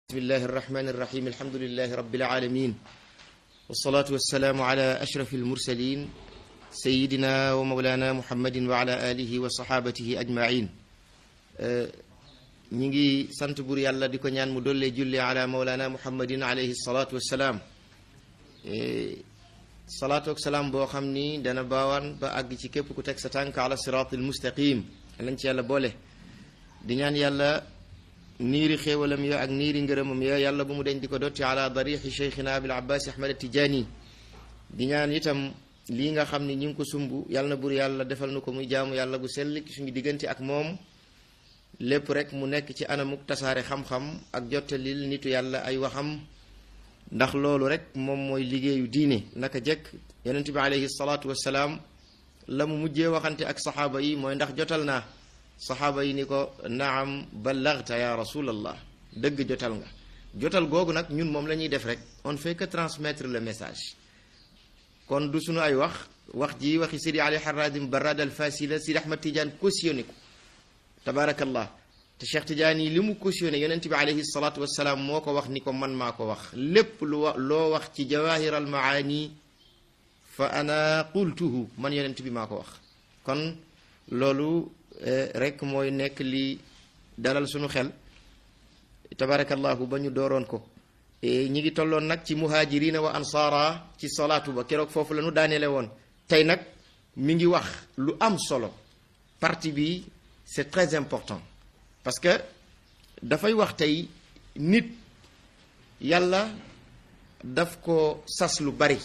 bismillahi irrahmani irrahim alhamdulilahi rabbil alamin wasalaatu wassalaamu ala ashraf almursalin sayidina wa mawlana muhammadin wa ala alihi wa sahabatihi ajmain ñi ngi sant bur yàlla di ko ñaan mu dollee julli ala mawlana muhammadin alayhi salaatu wassalaam salaatu ak salaam boo xam ni dana baawaan ba àgg ci képp ku teg sa tànk ala siraat almustaqim lañ ci yàlla boole di ñaan yàlla niiri xéewalam yo ak niiri ngërëmam yo yàlla bu mu deñ di ko dotti ala darixi cheikhina abil abbas ahmad tijaani di ñaan itam lii nga xam ni ñu ngi ko sumb yàlla na bur yàlla defal nu ko muy jaamu yàlla gu sell ci suñu diggante ak moom lépp rek mu nekk ci anamuk tasaare xam-xam ak jottalil nitu yàlla ay waxam ndax loolu rek moom mooy liggéeyu diine naka jekk yonent bi alayhi salaatu wassalaam la mu mujjee waxante ak saxaaba yi mooy ndax jotal naa saxaaba yi ni ko naam ballagta ya rasulallah dëgg jotal nga jotal googu nag ñun moom la ñuy def rek on fait que transmettre le message kon du suñu ay wax wax ji waxi sidi ali haradim barad al fasila sidi ahmad tidiane cautionné ko tabarakallah te cheikh tidiane yi li mu cautionné yonent bi alayhi salatu wasalaam moo ko wax ni ko man maa ko wax lépp lu wa loo wax ci jawahir al maani fa ana qultuhu man yonent bi maa ko wax kon loolu rek mooy nekk li dalal suñu xel tabarakallahu ba ñu dooroon ko ñi ngi tolloon nag ci muhajirina wa ansaara ci salaatu ba keroog foofu la ñu daaneele woon tey nag mi ngi wax lu am solo partie bi c'est très important parce que dafay wax tey nit yàlla daf ko sas lu bari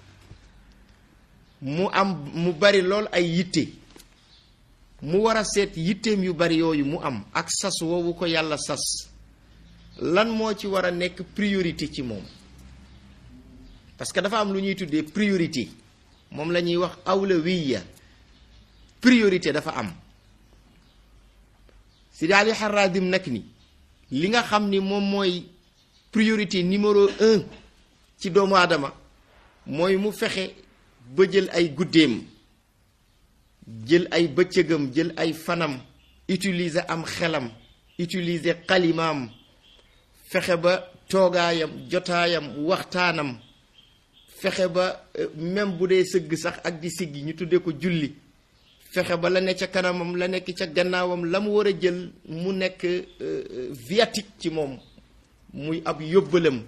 mu am mu bari lool ay yitte mu war a seet yitteem yu bari yooyu mu am ak sas woowu ko yàlla sas lan moo ci war a nekk priorité ci moom parce que dafa am lu ñuy tuddee priorité moom la ñuy wax awlawiya priorité dafa am Sidi Ali Haradim nag ni li nga xam ni moom mooy priorité numéro un ci doomu aadama mooy mu fexe ba jël ay guddeem jël ay bëccëgam jël ay fanam utiliser am xelam utiliser xalimaam fexe ba toogaayam jotaayam waxtaanam fexe ba même bu dee sëgg sax ak di siggi ñu tuddee ko julli fexe ba la ne ca kanamam la nekk ca gannaawam la mu war a jël mu nekk viatique ci moom muy ab yóbbalam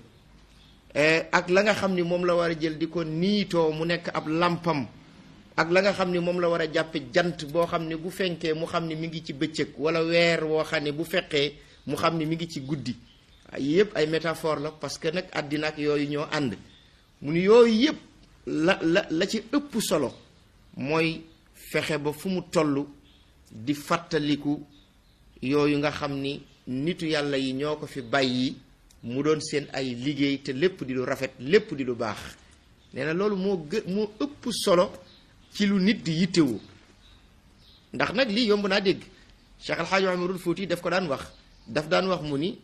ak la nga xam ni moom la war a jël di ko niitoo mu nekk ab làmpam ak la nga xam ni moom la war a jàppe jant boo xam ne bu fenkee mu xam ni mi ngi ci bëccëg wala weer woo xam ne bu fekkee mu xam ni mi ngi ci guddi yépp ay métaphore la parce que nag àddina ak yooyu ñoo ànd mu ni yooyu yépp la la la ci ëpp solo mooy fexe ba fu mu toll di fàttaliku yooyu nga xam ni nitu yàlla yi ñoo ko fi bàyyi mu doon seen ay liggéey te lépp di lu rafet lépp di lu baax nee na loolu moo gë moo ëpp solo ci lu nit di yittewoo ndax nag lii yomb naa dégg Cheikh Alxaaji Umarul Fuuti daf ko daan wax daf daan wax mu ni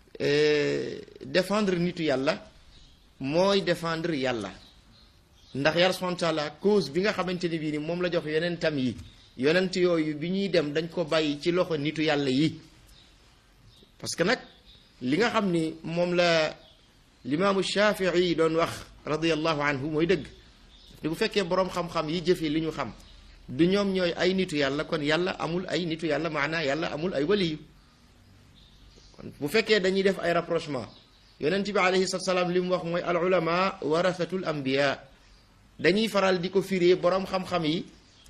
défendre nitu yàlla mooy défendre yàlla ndax yàlla subhaanahu wa taala cause bi nga xamante ni bii ni moom la jox yonentam yi yonent yooyu bi ñuy dem dañ ko bàyyi ci loxo nitu yàlla yi parce que nag li nga xam ni moom la limaamu Shafii doon wax radiyallahu anhu mooy dëgg te bu fekkee boroom xam-xam yi jëfee li ñu xam du ñoom ñooy ay nitu yàlla kon yàlla amul ay nitu yàlla maanaa yàlla amul ay waliyu kon bu fekkee dañuy def ay rapprochement yonent bi alayhi salaam li mu wax mooy al ulama warasatul anbiya dañuy faral di ko firee boroom xam-xam yi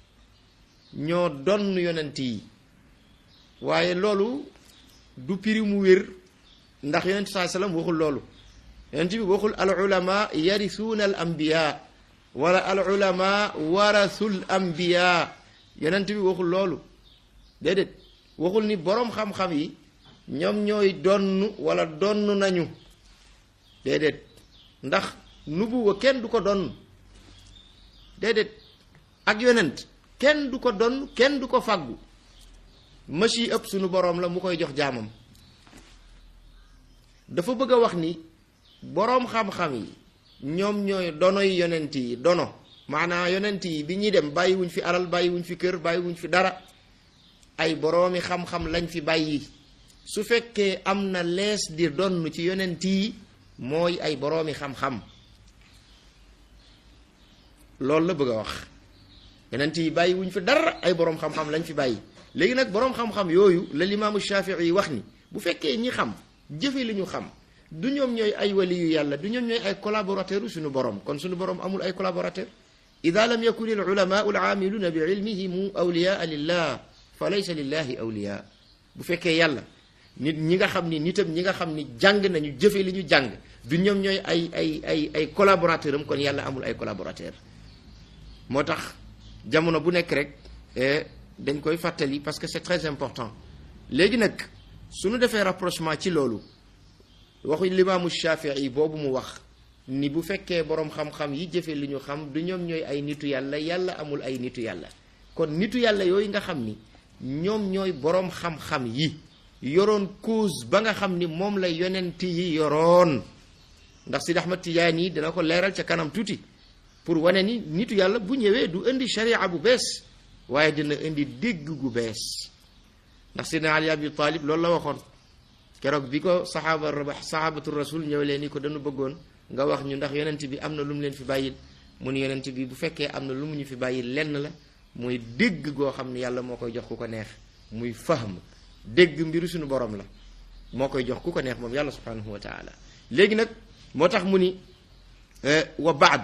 ñoo donn yonent yi waaye loolu du piri mu wér ndax yonent saa salaam waxul loolu yonent bi waxul al ulama yarisuuna al anbiya wala al ulama warasul anbiya yonent bi waxul loolu déedéet waxul ni boroom xam-xam yi ñoom ñooy donn wala donn nañu déedéet ndax nubuwa kenn du ko donn déedéet ak yonent kenn du ko donn kenn du ko fàggu machi ëpp sunu boroom la mu koy jox jaamam dafa bëgg a wax ni boroom xam-xam yi ñoom ñooy donoy yonent yi dono maanaam yonent yi bi ñuy dem bàyyiwuñ fi alal bàyyiwuñ fi kër bàyyiwuñ fi dara ay boroomi xam-xam lañ fi bàyyi su fekkee am na lees di donn ci yonent yi mooy ay boroomi xam-xam loolu la bëgg a wax yonent yi bàyyi wuñ fi dara ay boroom xam-xam lañ fi bàyyi léegi nag boroom xam-xam yooyu la limaamu Shafii yi wax ni bu fekkee ñi xam jëfe li ñu xam du ñoom ñooy ay wali yu yàlla du ñoom ñooy ay collaborateur u suñu borom kon suñu borom amul ay collaborateur ida lam yakun al ulamaau al aamiluna bi ilmihim awliyaa lillah fa laysa lillahi awliya bu fekkee yàlla nit ñi nga xam ni nitam ñi nga xam ni jàng nañu jëfe li ñu jàng du ñoom ñooy ay ay ay ay collaborateur am kon yàlla amul ay collaborateur moo tax jamono bu nekk rek dañ koy fàttali parce que c'est très important léegi nag suñu defee rapprochement ci loolu waxu limaamu Shafii boobu mu wax ni bu fekkee boroom xam-xam yi jëfe li ñu xam du ñoom ñooy ay nitu yàlla yàlla amul ay nitu yàlla kon nitu yàlla yooyu nga xam ni ñoom ñooy boroom xam-xam yi yoroon cause ba nga xam ni moom la yonent yi yoroon ndax Sidi Ahmad Tijaani yi dina ko leeral ca kanam tuuti pour wane ni nitu yàlla bu ñëwee du indi sharia bu bees waaye dina indi dégg gu bees ndax Sidina Ali Abi Talib loolu la waxoon keroog bi ko saxaaba saxaabatu rasul ñëw leen ni ko dañu bëggoon nga wax ñu ndax yonent bi am na lu mu leen fi bàyyil mu ni yonent bi bu fekkee am na lu mu ñu fi bàyyil lenn la muy dégg goo xam ne yàlla moo koy jox ku ko neex muy fahm dégg mbiru suñu borom la moo koy jox ku ko neex moom yàlla subhanahu wa taala léegi nag moo tax mu ni wa baad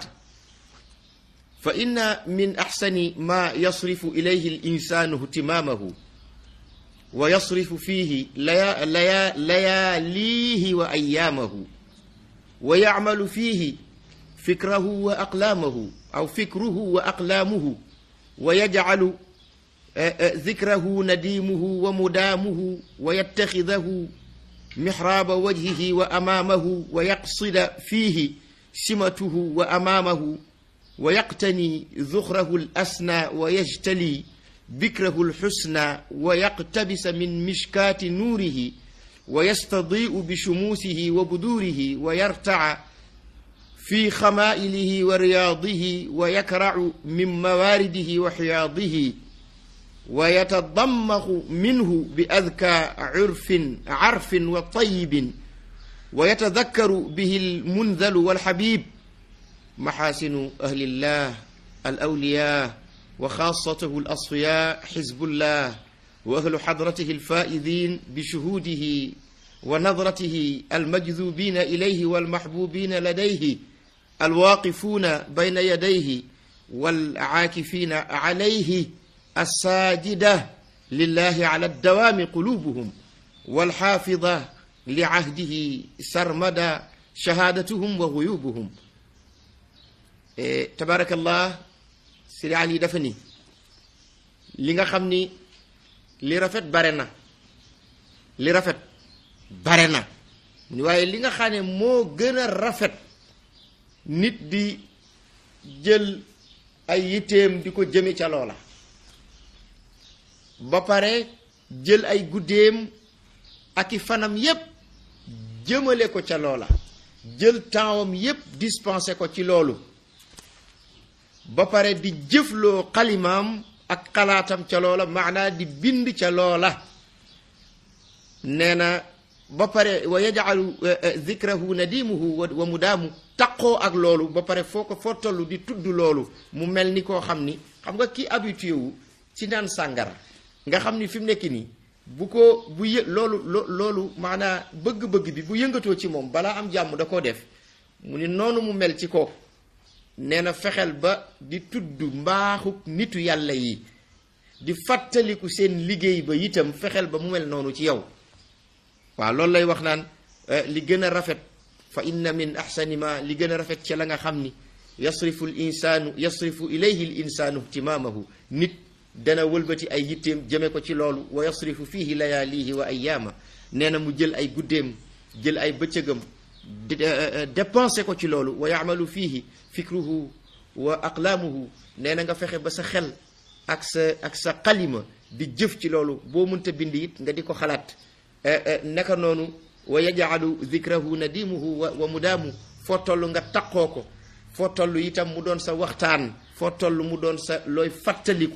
fa inna min axsani ma yasrifu ilayhi al insanu ihtimamahu wa yasrifu fihi laya laya layaalihi wa ayaamahu wa yacmalu fihi fikrahu wa aqlaamahu aw fikruhu wa aqlaamuhu wa yajcalu dikrahu nadiimuhu wa mudaamuhu wa yattaxidahu mixraaba wajhihi wa amaamahu wa yaqsida fiihi simatuhu wa amaamahu wa yaqtani zuxrahu al asna wa yajtali bikrahu lxusna wa yaqtabisa min mishkaati nuurihi wa yastadiu bishumuusihi wa buduurihi wa yartaca fi xamaa'ilihi wa riyaadihi wa yakracu min mawaaridihi wa xiyaadihi wa yatadammaxu minhu bi adkaa curfin carfin wa tayibin wa yatadakkaru bihi almundalu walxabib maxaasinu ahlillah alawliyaa وخاصته الأصفياء حزب الله وأهل حضرته الفائزين بشهوده ونظرته المجذوبين إليه والمحبوبين لديه الواقفون بين يديه والعاكفين عليه الساجدة لله على الدوام قلوبهم والحافظة لعهده سرمدا شهادتهم وغيوبهم إيه تبارك الله Sidi Ali dafa ni li nga xam ni li rafet bare na li rafet bare na mu ni waaye li nga xam ne moo gën a rafet nit di jël ay yitteem di ko jëme ca loola ba pare jël ay guddeem ak i fanam yépp jëmale ko ca loola jël tempsam yépp dispensé ko ci loolu ba pare di jëfloo xalimaam ak xalaatam ca loola maanaa di bind ca loola nee na ba pare wa yajcalu zikrahu nadimuhu wa mudaamu taqoo ak loolu ba pare foo ko foo toll di tudd loolu mu mel ni koo xam ni xam nga ki habitué wu ci naan sàngara nga xam ni fi mu nekk nii bu ko bu yë loolu loolu maanaa bëgg-bëgg bi bu yëngatoo ci moom balaa am jàmm da koo def mu ni noonu mu mel ci kooku nee na fexeel ba di tudd mbaaxuk nitu yàlla yi di fàttaliku seen liggéey ba itam fexeel ba mu mel noonu ci yow waaw loolu lay wax naan li gën a rafet fa inna min axsani ma li gën a rafet ci la nga xam ni yasrifu l insaanu yasrifu ilayhi l insaanu ihtimaamahu nit dana wëlbati ay yitteem jëme ko ci loolu wa yasrifu fihi layaalihi wa ayaama nee na mu jël ay guddeem jël ay bëccëgam dépensé ko ci loolu wa yaamalu fiihi fikruhu wa aqlaamuhu nee na nga fexe ba sa xel ak sa ak sa xalima di jëf ci loolu boo mënta bind it nga di ko xalaat naka noonu wa yajcalu zikrahu nadimuhu wa wa mudaamu foo toll nga taqoo ko foo toll itam mu doon sa waxtaan foo toll mu doon sa looy fàttaliku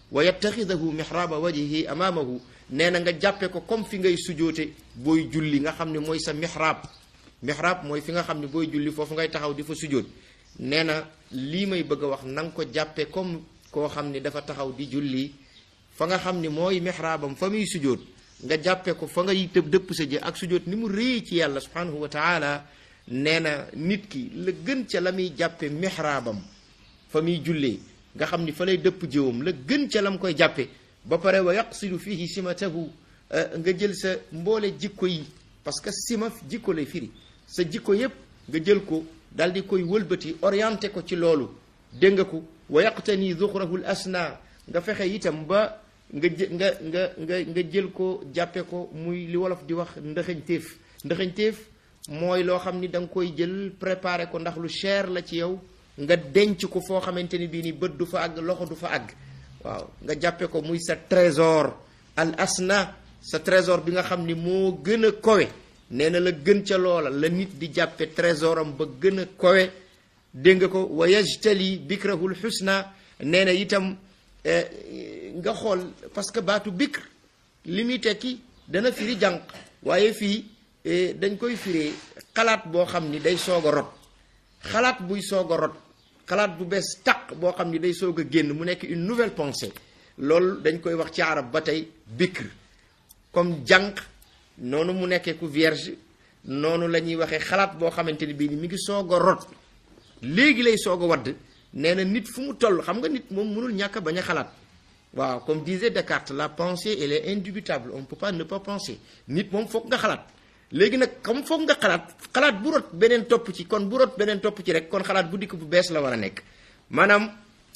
wa yattaxidahu mihraaba wajhihi amaamahu nee na nga jàppe ko comme fi ngay sujoote booy julli nga xam ne mooy sa mihraab mihraab mooy fi nga xam ne booy julli foofu ngay taxaw di fa sujoot nee na lii may bëgg a wax na nga ko jàppe comme koo xam ne dafa taxaw di julli fa nga xam ni mooy mihraabam fa muy sujoot nga jàppe ko fa ngay tëb dëpp sa jë ak sujoot ni mu réy ci yàlla subhanahu wa taala nee na nit ki la gën ca la muy jàppe mihraabam fa muy jullee nga xam ni fa lay dëpp jëwam la gën ca la mu koy jàppe ba pare wa yaqsidu fihi simatahu nga jël sa mboole jikko yi parce que sima jikko lay firi sa jikko yépp nga jël ko daal di koy wëlbati orienté ko ci loolu dégg nga ko wa yaqtani zuxrahu l asna nga fexe itam ba nga jë nga nga nga nga jël ko jàppe ko muy li wolof di wax ndëxañteef ndëxañteef mooy loo xam ni da nga koy jël préparé ko ndax lu cher la ci yow nga denc ko foo xamante ni bii ni bët du fa àgg loxo du fa àgg waaw nga jàppe ko muy sa trésor al asna sa trésor bi nga xam ni moo gën a kowe nee na la gën ca loola la nit di jàppe trésoram ba gën a kowe dégg nga ko wa yajtali bikrahul xusna nee na itam nga xool parce que baatu bikr li muy tekki dana firi jànq waaye fii dañ koy firee xalaat boo xam ni day soog a rot xalaat buy soog a rot xalaat bu bees taq boo xam ni day soog a génn mu nekk une nouvelle pensée loolu dañ koy wax ci arab ba tey bikr comme jànq noonu mu nekkee ku vierge noonu la ñuy waxee xalaat boo xamante ni bii ni mi ngi soog a rot léegi lay soog a wadd nee na nit fu mu toll xam nga nit moom mënul ñàkk a bañ a xalaat waaw comme disait Descartes la pensée elle est indubitable on ne peut pas ne pas penser nit moom foog nga xalaat léegi nag comme foog nga xalaat xalaat bu rot beneen topp ci kon bu rot beneen topp ci rek kon xalaat bu dikk bu bees la war a nekk maanaam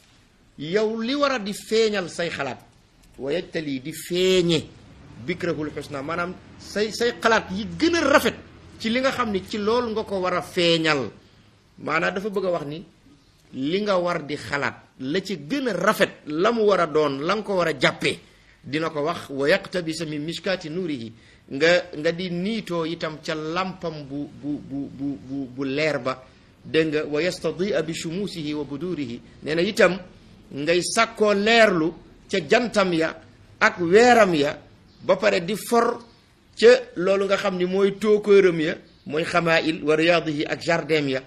yow li war a di feeñal say xalaat wayajtali di feeñe bikrahul xusna maanaam say say xalaat yi gën a rafet ci li nga xam ni ci loolu nga ko war a feeñal maanaam dafa bëgg a wax ni li nga war di xalaat la ci gën a rafet la mu war a doon la nga ko war a jàppee dina ko wax wa yaqtabisa min mishkaati nuurihi nga nga di niitoo itam ca lampam bu bu bu bu bu bu leer ba dégg nga wa yastadia bi shumuusihi wa budurihi nee na itam ngay sàkkoo leerlu ca jantam ya ak weeram ya ba pare di for ca loolu nga xam ni mooy tookóoram ya mooy xamail wa riyaadihi ak jardin ya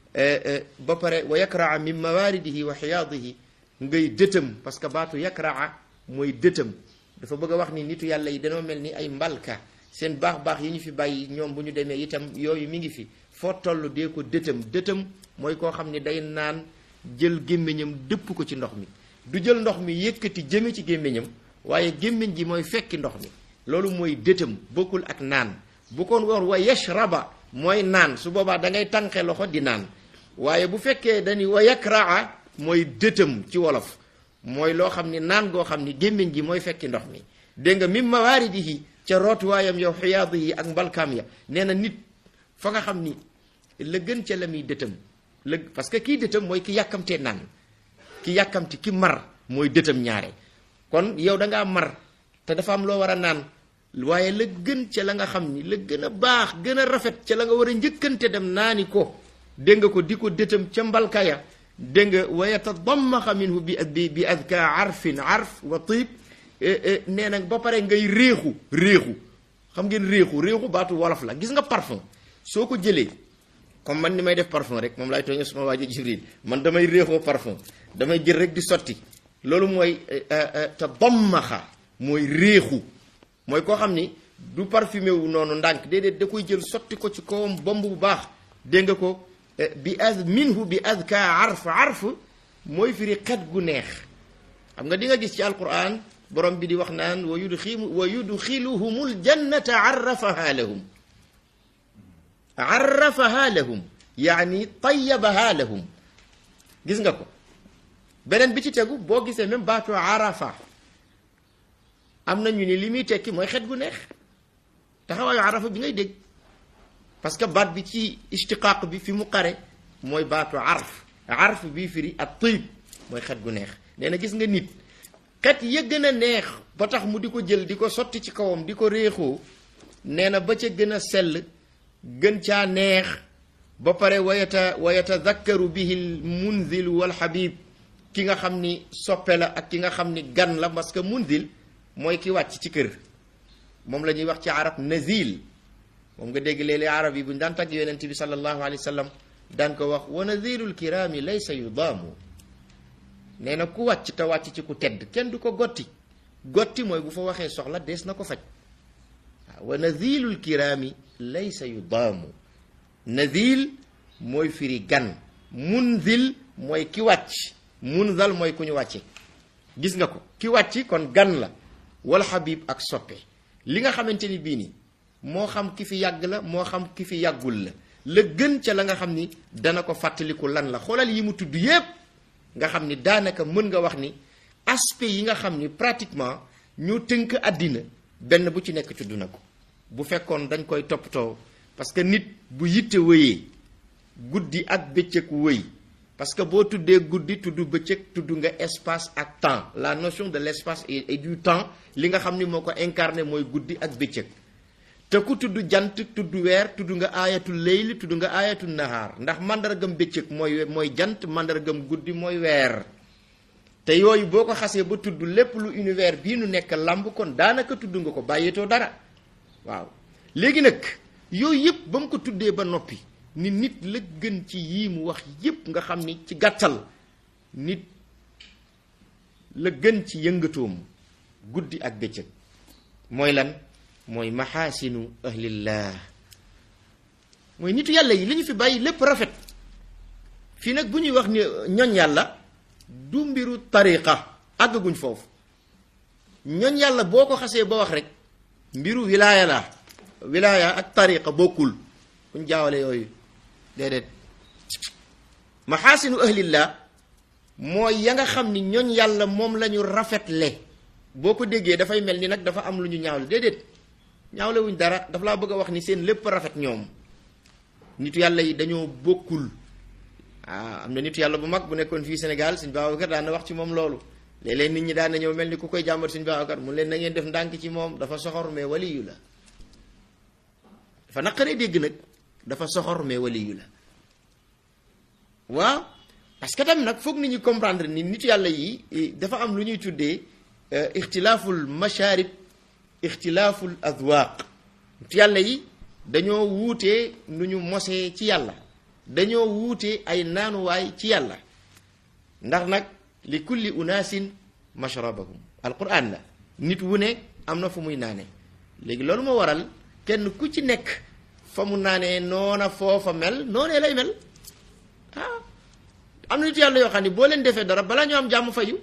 ba pare wa yakraa min mawaaridihi wa xiyaadihi ngay dëtëm parce que baatu yakraa mooy dëtëm dafa bëgg a wax ni nitu yàlla yi dañoo mel ni ay mbalka seen baax-baax yi ñu fi bàyyi ñoom bu ñu demee itam yooyu mi ngi fi foo toll dee ko dëtëm dëtëm mooy koo xam ni day naan jël gémmiñam dëpp ko ci ndox mi du jël ndox mi yëkkati jëme ci gémmiñam waaye gémmiñ ji mooy fekki ndox mi loolu mooy dëtëm bokkul ak naan bu ko war wa yashraba mooy naan su boobaa da ngay tànqe loxo di naan waaye bu fekkee dañuy wa yakraa mooy dëtëm ci wolof mooy loo xam ni naan goo xam ni gémmiñ gi mooy fekki ndox mi dégg nga mim mawaaridihi ca rootuwaayam yow xiyaadu yi ak mbalkaam ya nee na nit fa nga xam ni la gën ca la muy dëtëm la parce que kii dëtëm mooy ki yàkkamtee naan ki yàkkamti ki mar mooy dëtëm ñaare kon yow da ngaa mar te dafa am loo war a naan waaye la gën ca la nga xam ni la gën a baax gën a rafet ca la nga war a njëkkante dem naani ko dégg nga ko di ko dëtëm ca mbalkaya dégg nga wa yatadammaxa minhu bi bi bi adka arfin arf wa tib nee na ba pare ngay réexu réexu xam ngeen réexu réexu baatu wolof la gis nga parfum soo ko jëlee comme man ni may def parfum rek moom laay tooñee suma waajo Jibril man damay réexoo parfum damay jël rek di sotti loolu mooy tadammaxa mooy réexu mooy koo xam ni du parfumé wu noonu ndànk déedéet da koy jël sotti ko ci kawam bomb bu baax dégg nga ko bi az minhu bi azka arf arf mooy firi xet gu neex xam nga di nga gis ci alquran borom bi di wax naan wa yudxilu wa yudxiluhumul jannata arrafaha lahum arrafaha lahum yaani tayabaha lahum gis nga ko beneen bi ci tegu boo gisee même baatu arafa am na ñu ni li muy tekki mooy xet gu neex taxawaayu arafa bi ngay dégg parce que baat bi ci istiqaaq bi fi mu xare mooy baatu arf arf bii firi ak tëyib mooy xet gu neex nee na gis nga nit xet ya gën a neex ba tax mu di ko jël di ko sotti ci kawam di ko réexoo nee na ba ca gën a sell gën caa neex ba pare wayata wayatadakkaru bihi l munzilu wal habib ki nga xam ni soppe la ak ki nga xam ni gan la parce que munzil mooy ki wàcc ci kër moom la ñuy wax ci arab nazil moom nga dégg léeg-léeg arab yi bu ñu daan tagg yonent bi sallallahu alayhi wa sallam daan ko wax wa nazilul kiraami laysa yudaamu nee na ku wàcc te wàcc ci ku tedd kenn du ko gotti gotti mooy bu fa waxee soxla dees na ko faj waaw wa nazilul kiraami laysa yudaamu nazil mooy firi gan munzil mooy ki wàcc munzal mooy ku ñu wàcce gis nga ko ki wàcc kon gan la wal xabib ak soppe li nga xamante ni bii nii moo xam ki fi yàgg la moo xam ki fi yàggul la la gën ca la nga xam ni dana ko fàttaliku lan la xoolal yi mu tudd yépp nga xam ni daanaka mën nga wax ni aspect yi nga xam ni pratiquement ñoo tënk àddina benn bu ci nekk tudd na ko bu fekkoon dañ koy toppatoo parce que nit bu yitte wëyee guddi ak bëccëg wëy parce que boo tuddee guddi tudd bëccëg tudd nga espace ak temps la notion de l'espace et du temps li nga xam ni moo ko incarné mooy guddi ak bëccëg te ku tudd jant tudd weer tudd nga aayatul leyli tudd nga aayatul nahaar ndax mandargam bëccëg mooy mooy jant mandargam guddi mooy weer te yooyu boo ko xasee ba tudd lépp lu univers bii nu nekk lamb kon daanaka tudd nga ko bàyyeetoo dara waaw léegi nag yooyu yëpp ba mu ko tuddee ba noppi ni nit la gën ci yii mu wax yëpp nga xam ni ci gàttal nit la gën ci yëngatoom guddi ak bëccëg mooy lan mooy maxaasinu ahlillah mooy nitu yàlla yi li ñu fi bàyyi lépp rafet fii nag bu ñuy wax ni ñoñ yàlla du mbiru tariqa àggaguñ foofu ñoñ yàlla boo ko xasee ba wax rek mbiru wilaaya la wilaaya ak tariqa bokkul kuñ jaawale yooyu déedéet maxaasinu ahlillah mooy ya nga xam ni ñoñ yàlla moom la ñu rafetle boo ko déggee dafay mel ni nag dafa am lu ñu ñaawle déedéet ñaawle wuñ dara dafa laa bëgg a wax ni seen lépp rafet ñoom nitu yàlla yi dañoo bokkul ah am na nitu yàlla bu mag bu nekkoon fii Sénégal suñ Babacar daan na wax ci moom loolu léeg-léeg nit ñi daan na ñëw mel ni ku koy jàmbat suñ Babacar mu leen na ngeen def ndànk ci moom dafa soxor mais waliyu la dafa naqaree dégg nag dafa soxor mais waliyu la waaw parce que tam nag foog nit ñi comprendre ni nitu yàlla yi dafa am lu ñuy tuddee ixtilaaful masharib ixtilaaful adwaaq nitu yàlla yi dañoo wuutee nu ñu mosee ci yàlla dañoo wuute ay naanuwaay ci yàlla ndax nag li kulli unaasin mashrabahum alquran la nit wu ne am na fu muy naane léegi loolu moo waral kenn ku ci nekk fa mu naanee noona foofa mel noonee lay mel ah am na nit yàlla yoo xam ne boo leen defee dara balaa ñu am jàmm fayu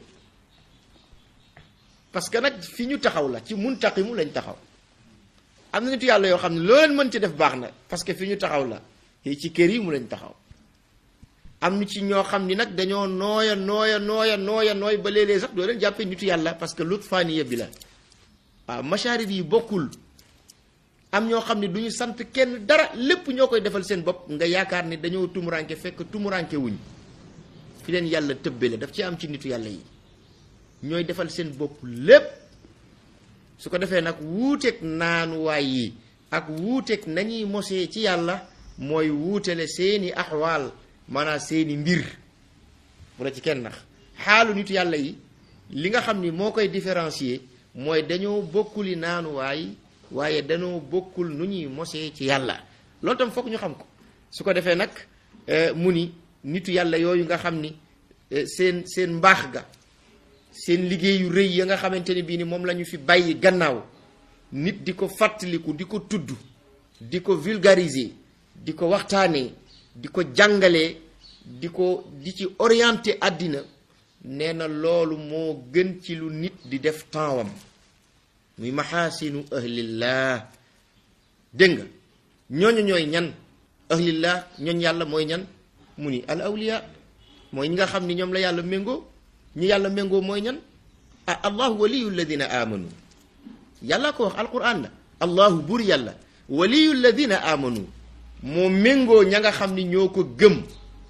parce que nag fi ñu taxaw la ci muntaqimu lañ taxaw am na nit yàlla yoo xam ne loo leen mën ci def baax na parce que fi ñu taxaw la ci kër yi mu lañ taxaw am na ci ñoo xam ni nag dañoo nooya nooya nooya nooya nooy ba léeg-léeg sax doo leen jàppee nitu yàlla parce que lut faaniya bi la waaw masharib yi bokkul am ñoo xam ne du ñu sant kenn dara lépp ñoo koy defal seen bopp nga yaakaar ni dañoo tumuranke fekk tumuranke wuñ fi leen yàlla tëbbale daf ci am ci nitu yàlla yi ñooy defal seen bopp lépp su ko defee nag wuuteeg naanuwaay yi ak wuuteeg nañuy mosee ci yàlla mooy wuutale seeni axwaal maanaam seeni mbir bu la ci kenn nax xaalu nitu yàlla yi li nga xam ni moo koy différencier mooy dañoo bokkuli naanuwaay waaye dañoo bokkul nu ñuy mosee ci yàlla loolu tam foog ñu xam ko su ko defee nag mu ni nitu yàlla yooyu nga xam ni seen seen mbaax ga seen liggéeyu rëy ya nga xamante ne bii ni moom la ñu fi bàyyi gannaaw nit di ko fàttaliku di ko tudd di ko vulgariser di ko waxtaanee di ko jàngalee di ko di ci orienté àddina nee na loolu moo gën ci lu nit di def tempsam muy maxaasinu ahlillah dégg nga ñooñu ñooy ñan ahlillah ñooñ yàlla mooy ñan mu ni al awliya mooy ñi nga xam ni ñoom la yàlla méngoo ñi yàlla méngoo mooy ñan ah allahu waliyu alladina amanu yàlla ko wax alquran la allahu buur yàlla waliyu alladina amanu moo méngoo ña nga xam ni ñoo ko gëm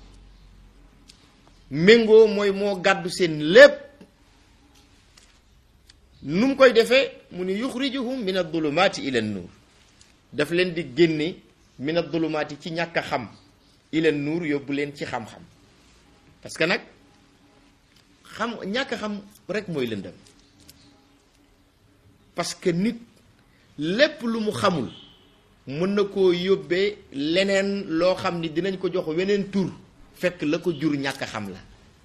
méngoo mooy moo gàddu seen lépp nu mu koy defee mu ni yuxrijuhum min adulumaati ila nuur daf leen di génne min adulumaati ci ñàkk a xam ila nuur yóbbu leen ci xam-xam parce que nag xam ñàkk xam rek mooy lëndëm parce que nit lépp lu mu xamul mën na koo yóbbee leneen loo xam ni dinañ ko jox weneen tur fekk la ko jur ñàkk xam la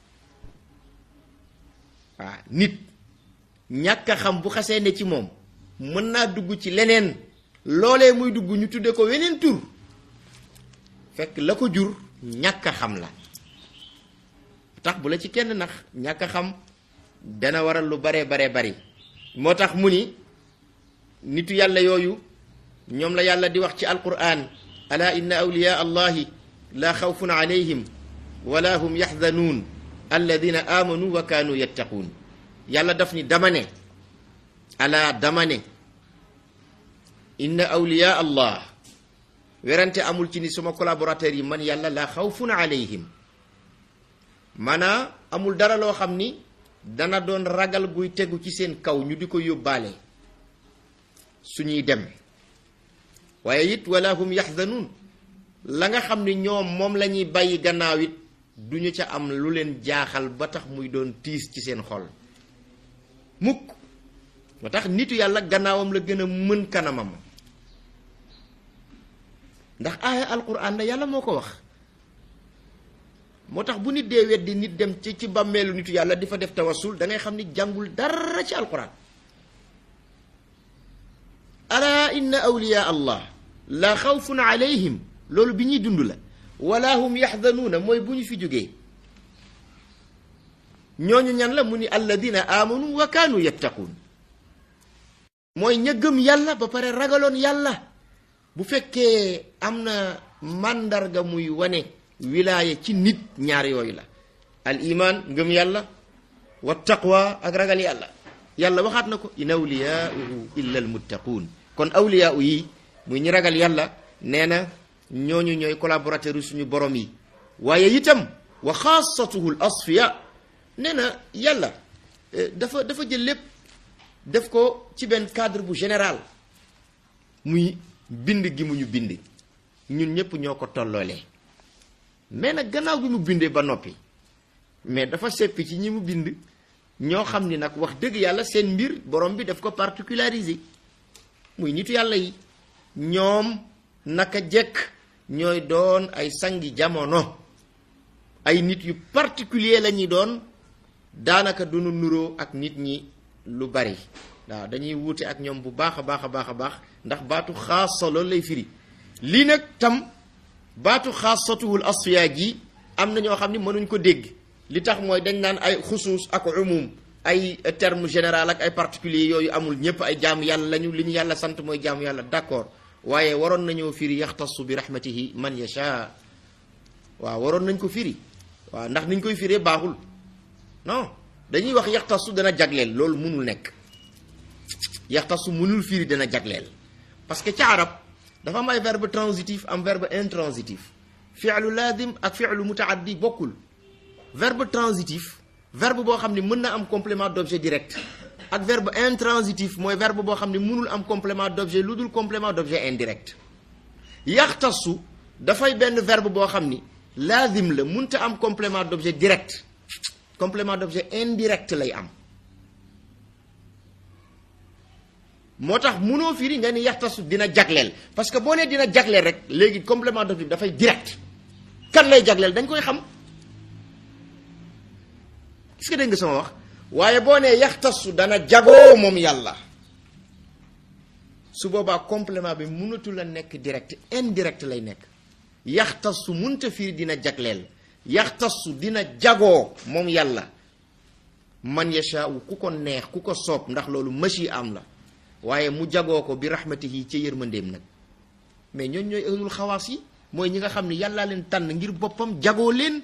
waaw nit ñàkk xam bu xasee ne ci moom mën naa dugg ci leneen loolee muy dugg ñu tudde ko weneen tur fekk la ko jur ñàkk xam la tax bu la ci kenn nax ñàkk xam dana waral lu bare bare bari moo tax mu ni nitu yàlla yooyu ñoom la yàlla di wax ci alquran ala inna awliya allahi la xawfun alayhim wala hum yaxzanuun alladina amanu wa kaanu yattaquun yàlla daf ni dama ne ala dama ne inna awliya allah werante amul ci ni suma collaborateurs yi man yàlla la xawfun alayhim maanaa amul dara loo xam ni dana doon ragal guy tegu ci seen kaw ñu di ko yóbbaale suñuy dem waaye it wala hum yaxzanuun la nga xam ni ñoom moom la ñuy bàyyi gannaaw it duñu ca am lu leen jaaxal ba tax muy doon tiis ci seen xol mukk moo tax nitu yàlla gannaawam la gën a mën kanamam ndax aaya alquran la yàlla moo ko wax moo tax bu nit dee weddi nit dem ci ci bàmmeelu nitu yàlla di fa def tawassul da ngay xam ni jàngul dara ci alquran ala inna awliya allah la xawfun alayhim loolu bi ñuy dund la wala hum yaxzanuuna mooy bu ñu fi jógee ñooñu ñan la mu ni alladina amanu wa kaanu yattaquun mooy ña gëm yàlla ba pare ragaloon yàlla bu fekkee am na màndarga muy wane wilaaya ci nit ñaar yooyu la al iman ngëm yàlla wa taqwa ak ragal yàlla yàlla waxaat na ko in awliyaauhu illa al muttaquun kon awliyaau yi muy ñi ragal yàlla nee na ñooñu ñooy collaborateur suñu borom yi waaye itam wa xaasatuhu l asfiya nee na yàlla dafa dafa jël lépp def ko ci benn cadre bu général muy bind gi mu ñu bind ñun ñëpp ñoo ko tolloolee mais nag gannaaw bi mu bindee ba noppi mais dafa seppi ci ñi mu bind ñoo xam ni nag wax dëgg yàlla seen mbir borom bi daf ko particularisé muy nitu yàlla yi ñoom naka jekk ñooy doon ay sangi jamono ay nit yu particulier la ñuy doon daanaka duñu nuroo ak nit ñi lu bari waaw dañuy wuute ak ñoom bu baax a baax a baax a baax ndax baatu xaasa loolu lay firi lii nag tam baatu xaasatuwul asfiya gi am na ñoo xam ni mënuñ ko dégg li tax mooy dañ naan ay xusuus ak umum ay terme général ak ay particulier yooyu amul ñëpp ay jaamu yàlla lañu li ñu yàlla sant mooy jaamu yàlla d'accord waaye waroon nañoo firi yaxtasu bi rahmatihi man yasha waaw waroon nañ ko firi waaw ndax niñ koy firee baaxul non dañuy wax yaxtasu dana jagleel loolu mënul nekk yaxtasu mënul firi dana jagleel parce que ca arab dafa am ay verbe transitif am verbe intransitif fi'lu lazim ak fi'lu mutaaddi bokkul verbe transitif verbe boo xam ne mën na am complément d'objet direct ak verbe intransitif mooy verbe boo xam ne mënul am complément d'objet lu dul complément d'objet indirect yaxtasu dafay benn verbe boo xam ni lazim la mënta am complément d'objet direct complément d'objet indirect lay am moo tax munoo firi nga ni yaxtasu dina jagleel parce que boo nee dina jagleel rek léegi complément d'objet dafay direct kan lay jagleel dañ koy xam est-ce que dégg nga sama wax waaye boo nee yaxtasu dana jagoo moom yàlla su boobaa complément bi mënatul a nekk direct indirect lay nekk yaxtasu munta firi dina jagleel yaxtasu dina jagoo moom yàlla man yashaau ku ko neex ku ko soob ndax loolu machi am la waaye mu jagoo ko bi rahmatihi ca yërmandeem nag mais ñooñ ñooy ahlul xawaas yi mooy ñi nga xam ne yàllaa leen tànn ngir boppam jagoo leen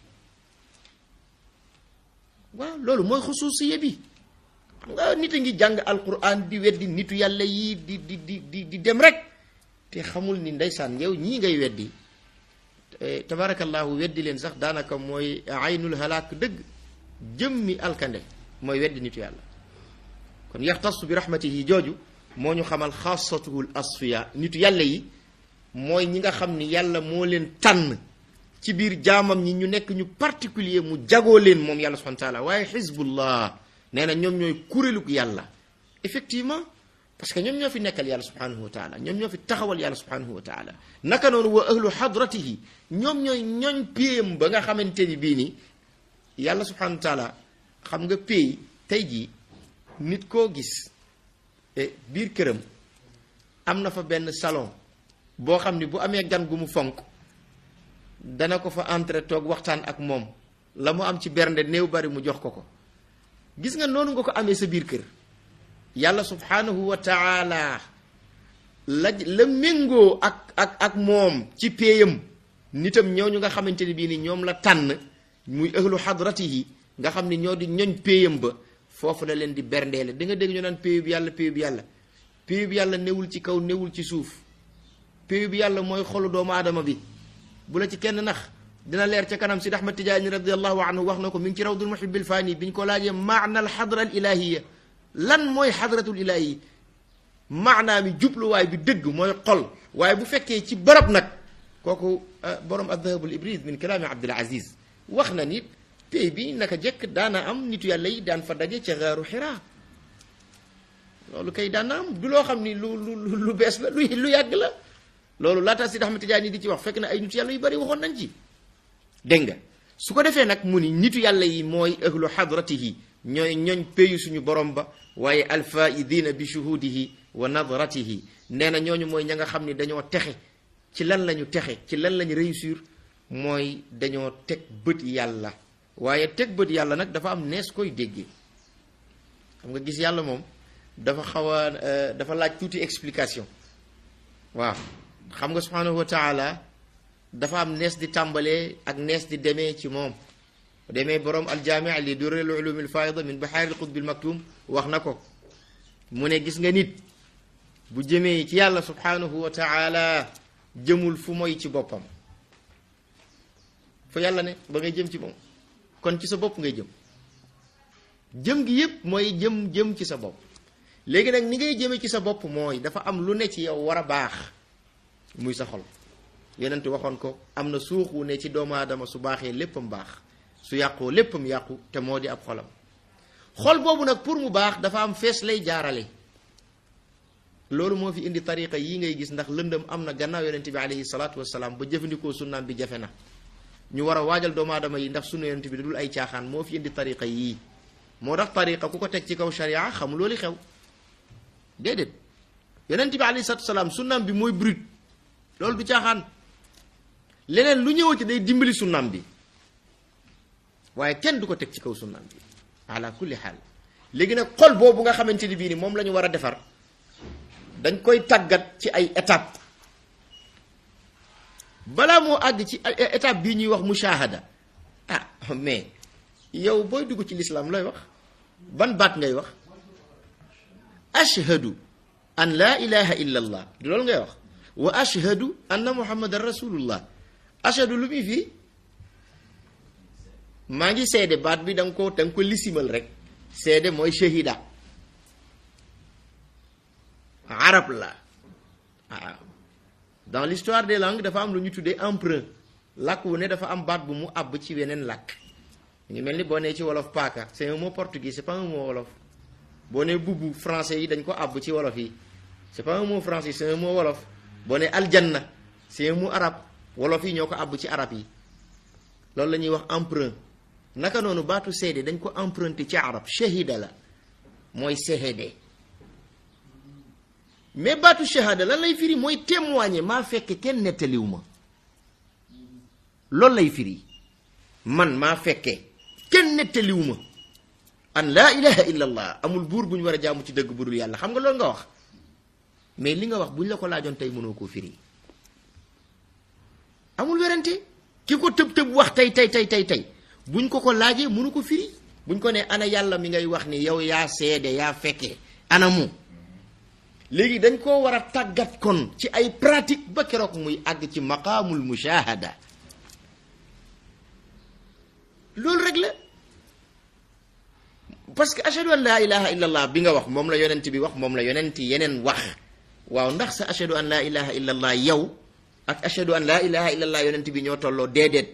waaw loolu mooy xusuusiye bi xam nga nit a ngi jàng alquran di weddi nitu yàlla yi di di di di di dem rek te xamul ni ndeysaan yow ñii ngay weddi tabarakallahu weddi leen sax daanaka mooy aynul halaak dëgg jëmmi alkande mooy weddi nitu yàlla kon yaxtasu bi rahmatihi jooju moo ñu xamal xaasatuhul asfiya nitu yàlla yi mooy ñi nga xam ni yàlla moo leen tànn ci biir jaamam ñi ñu nekk ñu particulier mu jagoo leen moom yàlla subhanahu wa taala waaye xizbullah nee na ñoom ñooy kuréelug yàlla effectivement parce que ñoom ñoo fi nekkal yàlla subhanahu wa taala ñoom ñoo fi taxawal yàlla subhanahu wa taala naka noonu wa ahlu hadratihi ñoom ñooy ñooñ péyam ba nga xamante ni bii ni yàlla subhanahu wa taala xam nga péy tey jii nit koo gis biir këram am na fa benn salon boo xam ni bu amee gan gu mu fonk dana ko fa entrer toog waxtaan ak moom la mu am ci bernde néew bari mu jox ko ko gis nga noonu nga ko amee sa biir kër yàlla subhanahu wa taala la la méngoo ak ak ak moom ci péeyam nitam ñooñu nga xamante ni bii ni ñoom la tànn muy ahlu hadratihi nga xam ni ñoo di ñoñ péeyam ba foofu la leen di berndeele di nga dégg ñu naan péeyu bi yàlla péeyu bi yàlla péeyu bi yàlla newul ci kaw newul ci suuf péeyu bi yàlla mooy xolu doomu aadama bi bu la ci kenn nax dina leer ca kanam Sidi Ahmad Tijaani radiallahu anhu wax na ko mi ngi ci rawdul muhibbil faani bi ñu ko laajee maana al xadra al ilahiya lan mooy xadratul ilahiya maanaa mi jubluwaay bi dëgg mooy xol waaye bu fekkee ci barab nag kooku borom addahabul ibris min kalaami Abdul Aziz wax na ni pay bi naka jekk daana am nitu yàlla yi daan fa daje ca gaaru xiraa loolu kay daan na am du loo xam ni lu lu lu bees la lu lu yàgg la loolu laata Sidi Ahmad Tijaani di ci wax fekk na ay nitu yàlla yu bari waxoon nañ ci dégg nga su ko defee nag mu ni nitu yàlla yi mooy ahlu hadratihi ñooy ñooñ péyu suñu borom ba waaye alfaidina bi shuhudihi wa nadratihi nee na ñooñu mooy ña nga xam ni dañoo texe ci lan lañu texe ci lan lañu réussir mooy dañoo teg bët yàlla waaye teg bët yàlla nag dafa am nees koy déggee xam nga gis yàlla moom dafa xaw a dafa laaj tuuti explication waaw xam nga subhanahu wa taala dafa am nees di tàmbalee ak nees di demee ci moom demee borom aljaami li durrul ulumil faida min bahaaril qutbil maktum wax na ko mu ne gis nga nit bu jëmee ci yàlla subhanahu wa taala jëmul fu moy ci boppam fa yàlla ne ba ngay jëm ci moom kon ci sa bopp ngay jëm jëm gi yépp mooy jëm jëm ci sa bopp léegi nag ni ngay jëmee ci sa bopp mooy dafa am lu ne ci yow war a baax muy sa xol yenent waxoon ko am na suux wu ne ci doomu aadama su baaxee léppam baax su yàqoo léppam yàqu te moo di ab xolam xol boobu nag pour mu baax dafa am fees lay jaarale loolu moo fi indi tariqa yi ngay gis ndax lëndëm am na gannaaw yonent bi alayhi salaatu wasalaam ba jëfandikoo sunnaam bi jafe na ñu war a waajal doomu aadama yi ndax sunna yonent bi da dul ay caaxaan moo fi indi tariqa yii moo tax tariqa ku ko teg ci kaw sharia xam loolu xew déedéet yonent bi alayhi salaatu wasalaam sunnaam bi mooy brut loolu du caaxaan leneen lu ñëwati day dimbali sunnaam bi waaye kenn du ko teg ci kaw sunnaam bi ala kulli xaal léegi nag xol boobu nga xamante ni bii ni moom la ñu war a defar dañ koy tàggat ci ay étape balaa moo àgg ci étape bii ñuy wax mushahada ah mais yow booy dugg ci lislaam looy wax ban baat ngay wax ashhadu an laa ilaha illa allah du loolu ngay wax wa ashhadu anna muhammadan rasulullah ashhadu lu muy fii maa ngi seede baat bi da nga ko da nga ko lisimal rek seede mooy shahida arab la waaw dans l'histoire des langues dafa am lu ñu tuddee emprunt làkk wu ne dafa am baat bu mu àbb ci weneen làkk ngi mel ni boo nee ci wolof paaka c'est un mot portugais c'est pas un mot wolof boo nee bubbu français yi dañ ko àbb ci wolof yi c'est pas un mot français c'est un mot wolof boo nee aljanna c'est un mot arabe wolof yi ñoo ko àbb ci arab yi loolu la ñuy wax emprunt naka noonu baatu seede dañ ko emprunté ci arab shahida la mooy seede mais baatu shahada lan lay firi mooy témoigner maa fekke kenn nettaliw ma loolu lay firi man maa fekke kenn nettaliw ma an laa ilaha illa allah amul buur bu ñu war a jaamu ci dëgg bu dul yàlla xam nga loolu nga wax mais li nga wax bu ñu la ko laajoon tey mënoo koo firi amul werante ki ko tëb tëb wax tey tey tey tey tey buñ ko ko laajee mënu ko firi buñ ko ne ana yàlla mi ngay wax ni yow yaa seede yaa fekkee ana mu léegi dañ koo war a tàggat kon ci ay pratique ba keroog muy àgg ci maqaamul mushahada loolu rek la parce que ashhadu an laa ilaha illa allah bi nga wax moom la yonent bi wax moom la yonent yeneen wax waaw ndax sa ashhadu an laa ilaha illa allah yow ak ashhadu an laa ilaha illallah yonent bi ñoo tolloo déedéet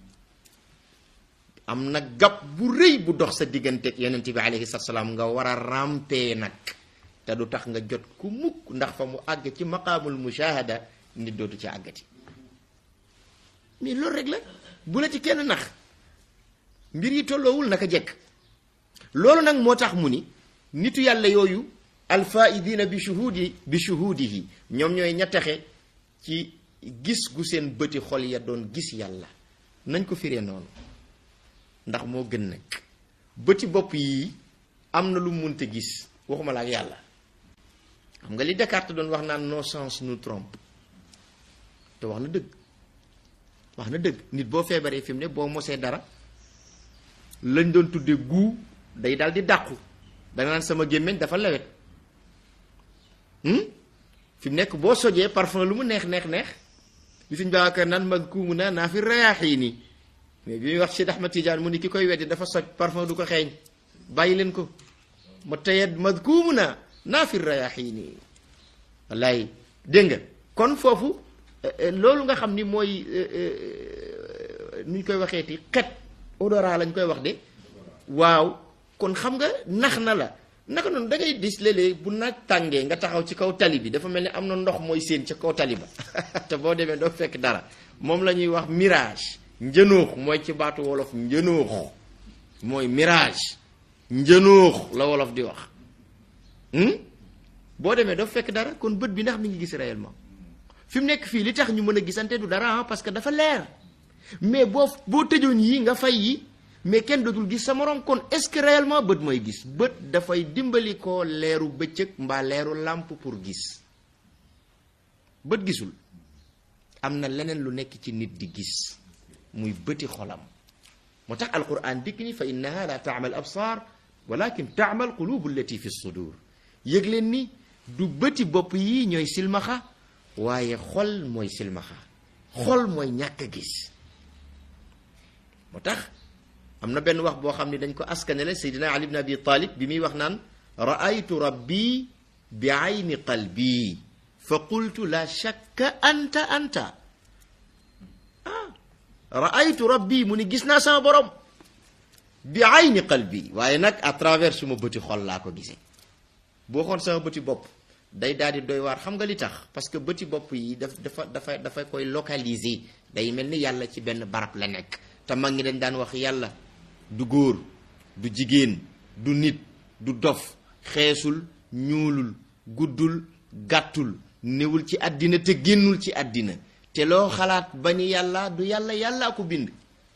am na gab bu rëy bu dox sa digganteeg yonent bi alayhi salaam nga war a rampee nag te du tax nga jot ku mukk ndax fa mu àgg ci maqaamul mushahada nit dootu ci àggati mais loolu rek la bu la ci kenn nax mbir yi tolloowul naka jekk loolu nag moo tax mu ni nitu yàlla yooyu alfaidina bi shuhudi bi shuhudihi ñoom ñooy ña texe ci gis gu seen bëti xol ya doon gis yàlla nañ ko firee noonu ndax moo gën nag bëti bopp yii am na lu munte gis waxuma la ak yàlla xam nga li Descartes doon wax naan nos sens nous trompe te wax na dëgg wax na dëgg nit boo feebaree fi mu ne boo mosee dara lañ doon tuddee guu day daal di dàqu danga naan sama gémmiñ dafa lewet fi mu nekk boo sojee parfum lu mu neex neex neex li suñ baakar naan mag kuumu naa naa fi rayaaxii nii mais bi muy wax Cheikh Ahmad Tidiane mu ni ki koy weddi dafa soj parfum du ko xeeñ bàyyi leen ko ma tayet madkuumu na naa fi rayaxiini wallaay dégg nga kon foofu loolu nga xam ni mooy nu ñu koy waxeeti xet odorat lañ koy wax de waaw kon xam nga nax na la naka noonu da ngay dis léeg-léeg bu naaj tàngee nga taxaw ci kaw tali bi dafa mel ni am na ndox mooy seen ca kaw tali ba te boo demee doo fekk dara moom la ñuy wax mirage njënuux mooy ci baatu wolof njënuux mooy mirage njënuux la wolof di wax boo demee doo fekk dara kon bët bi ndax mi ngi gis réellement fi mu nekk fii li tax ñu mën a gisante du dara parce que dafa leer mais boo boo tëjoon yi nga fay yi mais kenn dootul gis sa morom kon est-ce que réellement bët mooy gis bët dafay dimbali ko leeru bëccëg mbaa leeru làmp pour gis bët gisul am na leneen lu nekk ci nit di gis muy bëti xolam moo tax alquran dikk ni fa innaha la taamal absar walakin taamal qulubu allati fi sudur yëg leen ni du bëti bopp yi ñooy silmaxa waaye xol mooy silmaxa xol mooy ñàkk a gis moo tax am na benn wax boo xam ne dañ ko askanele Seydina Ali ibn Abi Talib bi muy wax naan raaytu rabbi bi ayni qalbi fa qultu la shakka anta anta ah raaytu rabbi mu ni gis naa sama borom bi ayni qalbi waaye nag à travers suma bëti xol laa ko gisee boo xoon sama bëti bopp day daal di doy waar xam nga li tax parce que bëti bopp yi daf dafa dafa dafa koy localiser day mel ni yàlla ci benn barab la nekk te mag ngi dañ daan wax yàlla du góor du jigéen du nit du dof xeesul ñuulul guddul gàttul newul ci àddina te génnul ci àddina te loo xalaat ba ni yàlla du yàlla yàllaa ko bind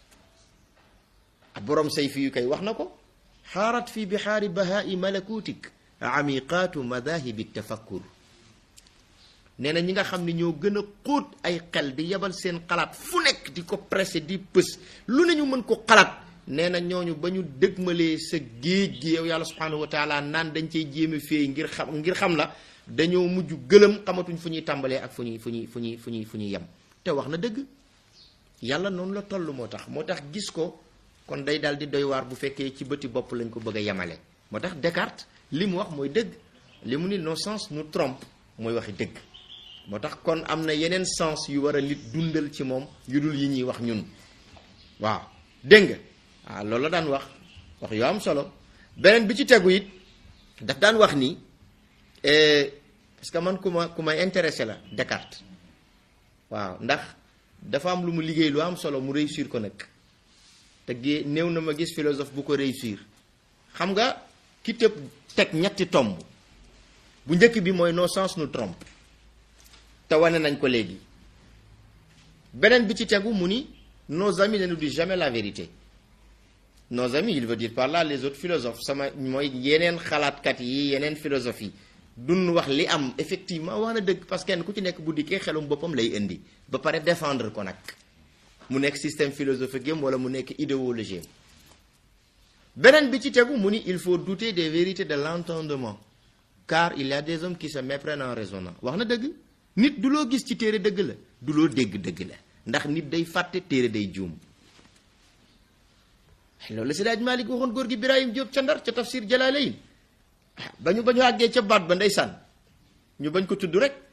ak borom say fi yu koy wax na ko xaarat fi bixaari bahaai malakutik amiqaatu madahibi tafakkur nee na ñi nga xam ne ñoo gën a xóot ay xel di yebal seen xalaat fu nekk di ko pressé di pës lu ne ñu mën ko xalaat nee na ñooñu ba ñu dëgmalee sa géej gi yow yàlla subhanahu wa taala naan dañ cey jéeme féey ngir xam ngir xam la dañoo mujj gëlëm xamatuñ fu ñuy tàmbalee ak fu ñuy fu ñuy fu ñuy fu ñuy fu ñuy yem te wax na dëgg yàlla noonu la toll moo tax moo tax gis ko kon day daal di doy waar bu fekkee ci bëti bopp lañ ko bëgg a yemale moo tax Descartes li mu wax mooy dëgg li mu ni nos sens nous trompe mooy waxi dëgg moo tax kon am na yeneen sens yu war a nit dundal ci moom yu dul yi ñuy wax ñun waaw dégg nga waaw loolu la daan wax wax yoo am solo beneen bi ci tegu it daf daan wax ni parce que man ku ma ku ma intéressé la Descartes waaw ndax dafa am lu mu liggéey lu am solo mu réussir ko nag te gée néew na ma gis philosophe bu ko réussir xam nga ki tëb teg ñetti tomb bu njëkk bi mooy nos sens nous trompe te wane nañ ko léegi beneen bi ci tegu mu ni nos amis ne nous disent jamais la vérité nos amis il veut dire par là les autres philosophes sama mooy yeneen xalaatkat yi yeneen philosophes yi duñ wax li am effectivement wax na dëgg parce que kenn ku ci nekk bu dikkee xelum boppam lay indi ba pare défendre ko nag mu nekk système philosophique am wala mu nekk idéologie am beneen bi ci tegu mu ni il faut douter des vérités de l'entendement car il y a des hommes qui se méprennent en raisonnant wax na dëgg nit du loo gis ci téere dëgg la du loo dégg dëgg la ndax nit day fàtte téere day juum loolu la Seydi Hadji Malick waxoon góor gi Birahim Diop ca Ndar ca tafsir Jalalayn ba ñu ba ñu àggee ca baat ba ndeysaan ñu bañ ko tudd rek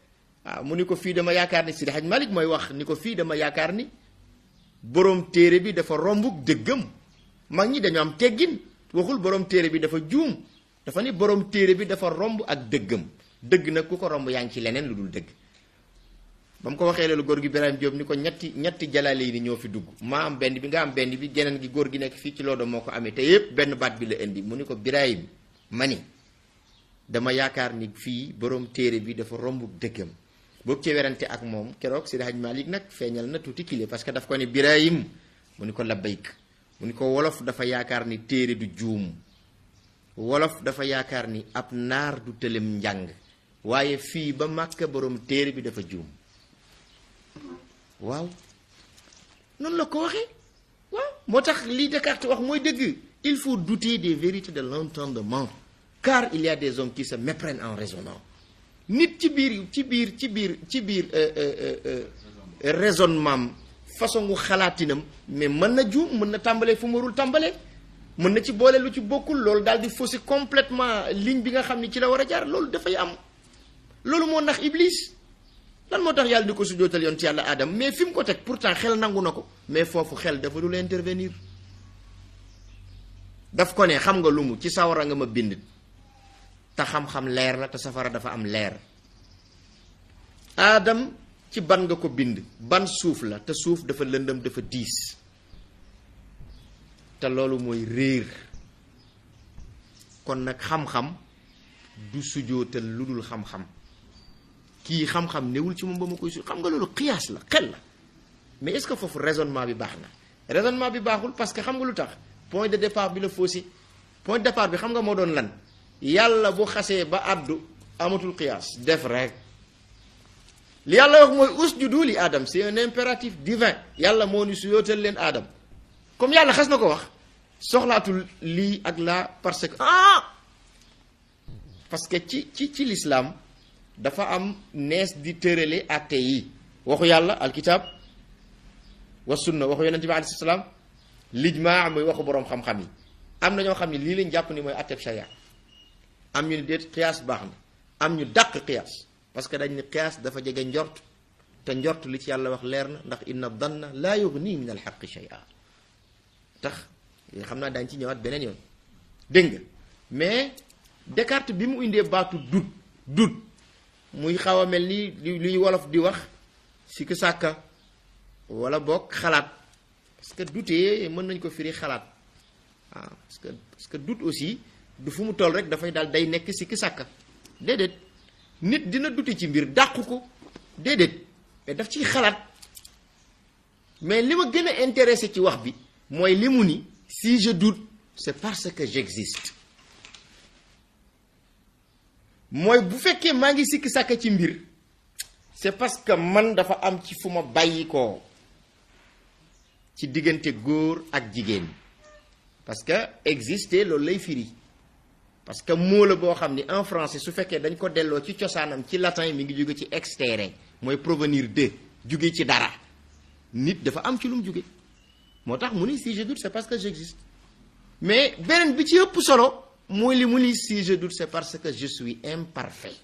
waaw mu ni ko fii dama yaakaar ni Sidi Hadj Malick mooy wax ni ko fii dama yaakaar ni borom téere bi dafa rombuk dëggam mag ñi dañu am teggin waxul borom téere bi dafa juum dafa ni borom téere bi dafa romb ak dëggam dëgg nag ku ko romb yaa ngi ci leneen lu dul dëgg ba mu ko waxee loolu góor gi Birahim Diop ni ko ñetti ñetti jalaale yi ni ñoo fi dugg maa am benn bi nga am benn bi geneen gi góor gi nekk fii ci loodo moo ko amee te yépp benn baat bi la indi mu ni ko Birahim ma ni dama yaakaar ni fii borom téere bi dafa romb dëggam boobu ci werante ak moom keroog Seydi Hadj Malick nag feeñal na tuuti kile parce que daf ko ni Birahim mu ni ko labbayk mu ni ko wolof dafa yaakaar ni téere du juum wolof dafa yaakaar ni ab naar du tëlem njàng waaye fii ba màkka borom téere bi dafa juum waaw noonu la ko waxee waaw moo tax li Descartes wax mooy dëgg il faut douter des vérités de l'entendement car il y a des hommes qui se méprennent en raisonnant nit ci biir ci biir ci biir ci biir raisonnement façon gu xalaatinam mais mën na juum mën na tàmbalee fu mu warul tàmbalee mën na ci boole lu ci bokkul loolu daal di fausser complètement ligne bi nga xam ni ci la war a jaar loolu dafay am loolu moo nax iblis lan moo tax yàlla di ko sujootal yoon ci yàlla aadam mais fi mu ko teg pourtant xel nangu na ko mais foofu xel dafa dul intervenir daf ko ne xam nga lu mu ci sawara nga ma bind te xam-xam leer la te safara dafa am leer aadam ci ban nga ko bind ban suuf la te suuf dafa lëndëm dafa diis te loolu mooy réer kon nag xam-xam du sujootal lu dul xam-xam kii xam-xam newul ci moom ba ma koy su xam nga loolu xiyaas la xel la mais est-ce que foofu raisonnement bi baax na raisonnement bi baaxul parce que xam nga lu tax point de départ bi la faussé point de départ bi xam nga moo doon lan yàlla bu xasee ba àddu amatul xiyaas def rek li yàlla wax mooy usjudu li aadam c'est un impératif divin yàlla moo ni su yootal leen aadam comme yàlla xas na ko wax soxlaatul lii ak laa parce que ah parce que ci ci ci l'islam dafa am nees di tërale atte yi waxu yàlla alkitab wa sunna waxu yonente bi alayhi salaam lijmaa muy waxu boroom xam-xam yi am na ñoo xam ne lii lañ jàpp ni mooy atteb sharia am ñu ni déet xiyaas baax na am ñu dàq xiyaas parce que dañ ni xiyaas dafa jege njort te njort li ci yàlla wax leer na ndax inna danna laa yughni min alxaqi shay'a tax xam naa daañ ci ñëwaat beneen yoon dégg nga mais Descartes bi mu indee baatu dut dut muy xaw a mel ni luy wolof di wax sikk sàkka wala boog xalaat parce que douter mën nañ ko firi xalaat waaw parce que parce que doute aussi du fu mu toll rek dafay daal day nekk sikk sàkka déedéet nit dina dute ci mbir dàqu ko déedéet mais daf ciy xalaat mais li ma gën a intéressé ci wax bi mooy li mu ni si je doute c'est parce que j'existe mooy bu fekkee maa ngi sikki sàkk ci mbir c'est parce que man dafa am ci fu ma bàyyi ko ci diggante góor ak jigéen parce que exister loolu lay firi parce que mot la boo xam ni en français su fekkee dañ ko delloo ci cosaanam ci latin mi ngi jóge ci extere mooy provenir de jóge ci dara nit dafa am ci lu mu jóge moo tax mu ni si je doute c'est parce que j'existe mais beneen bi ci ëpp solo mooy li mu ni si je doute c'est parce que je suis imparfait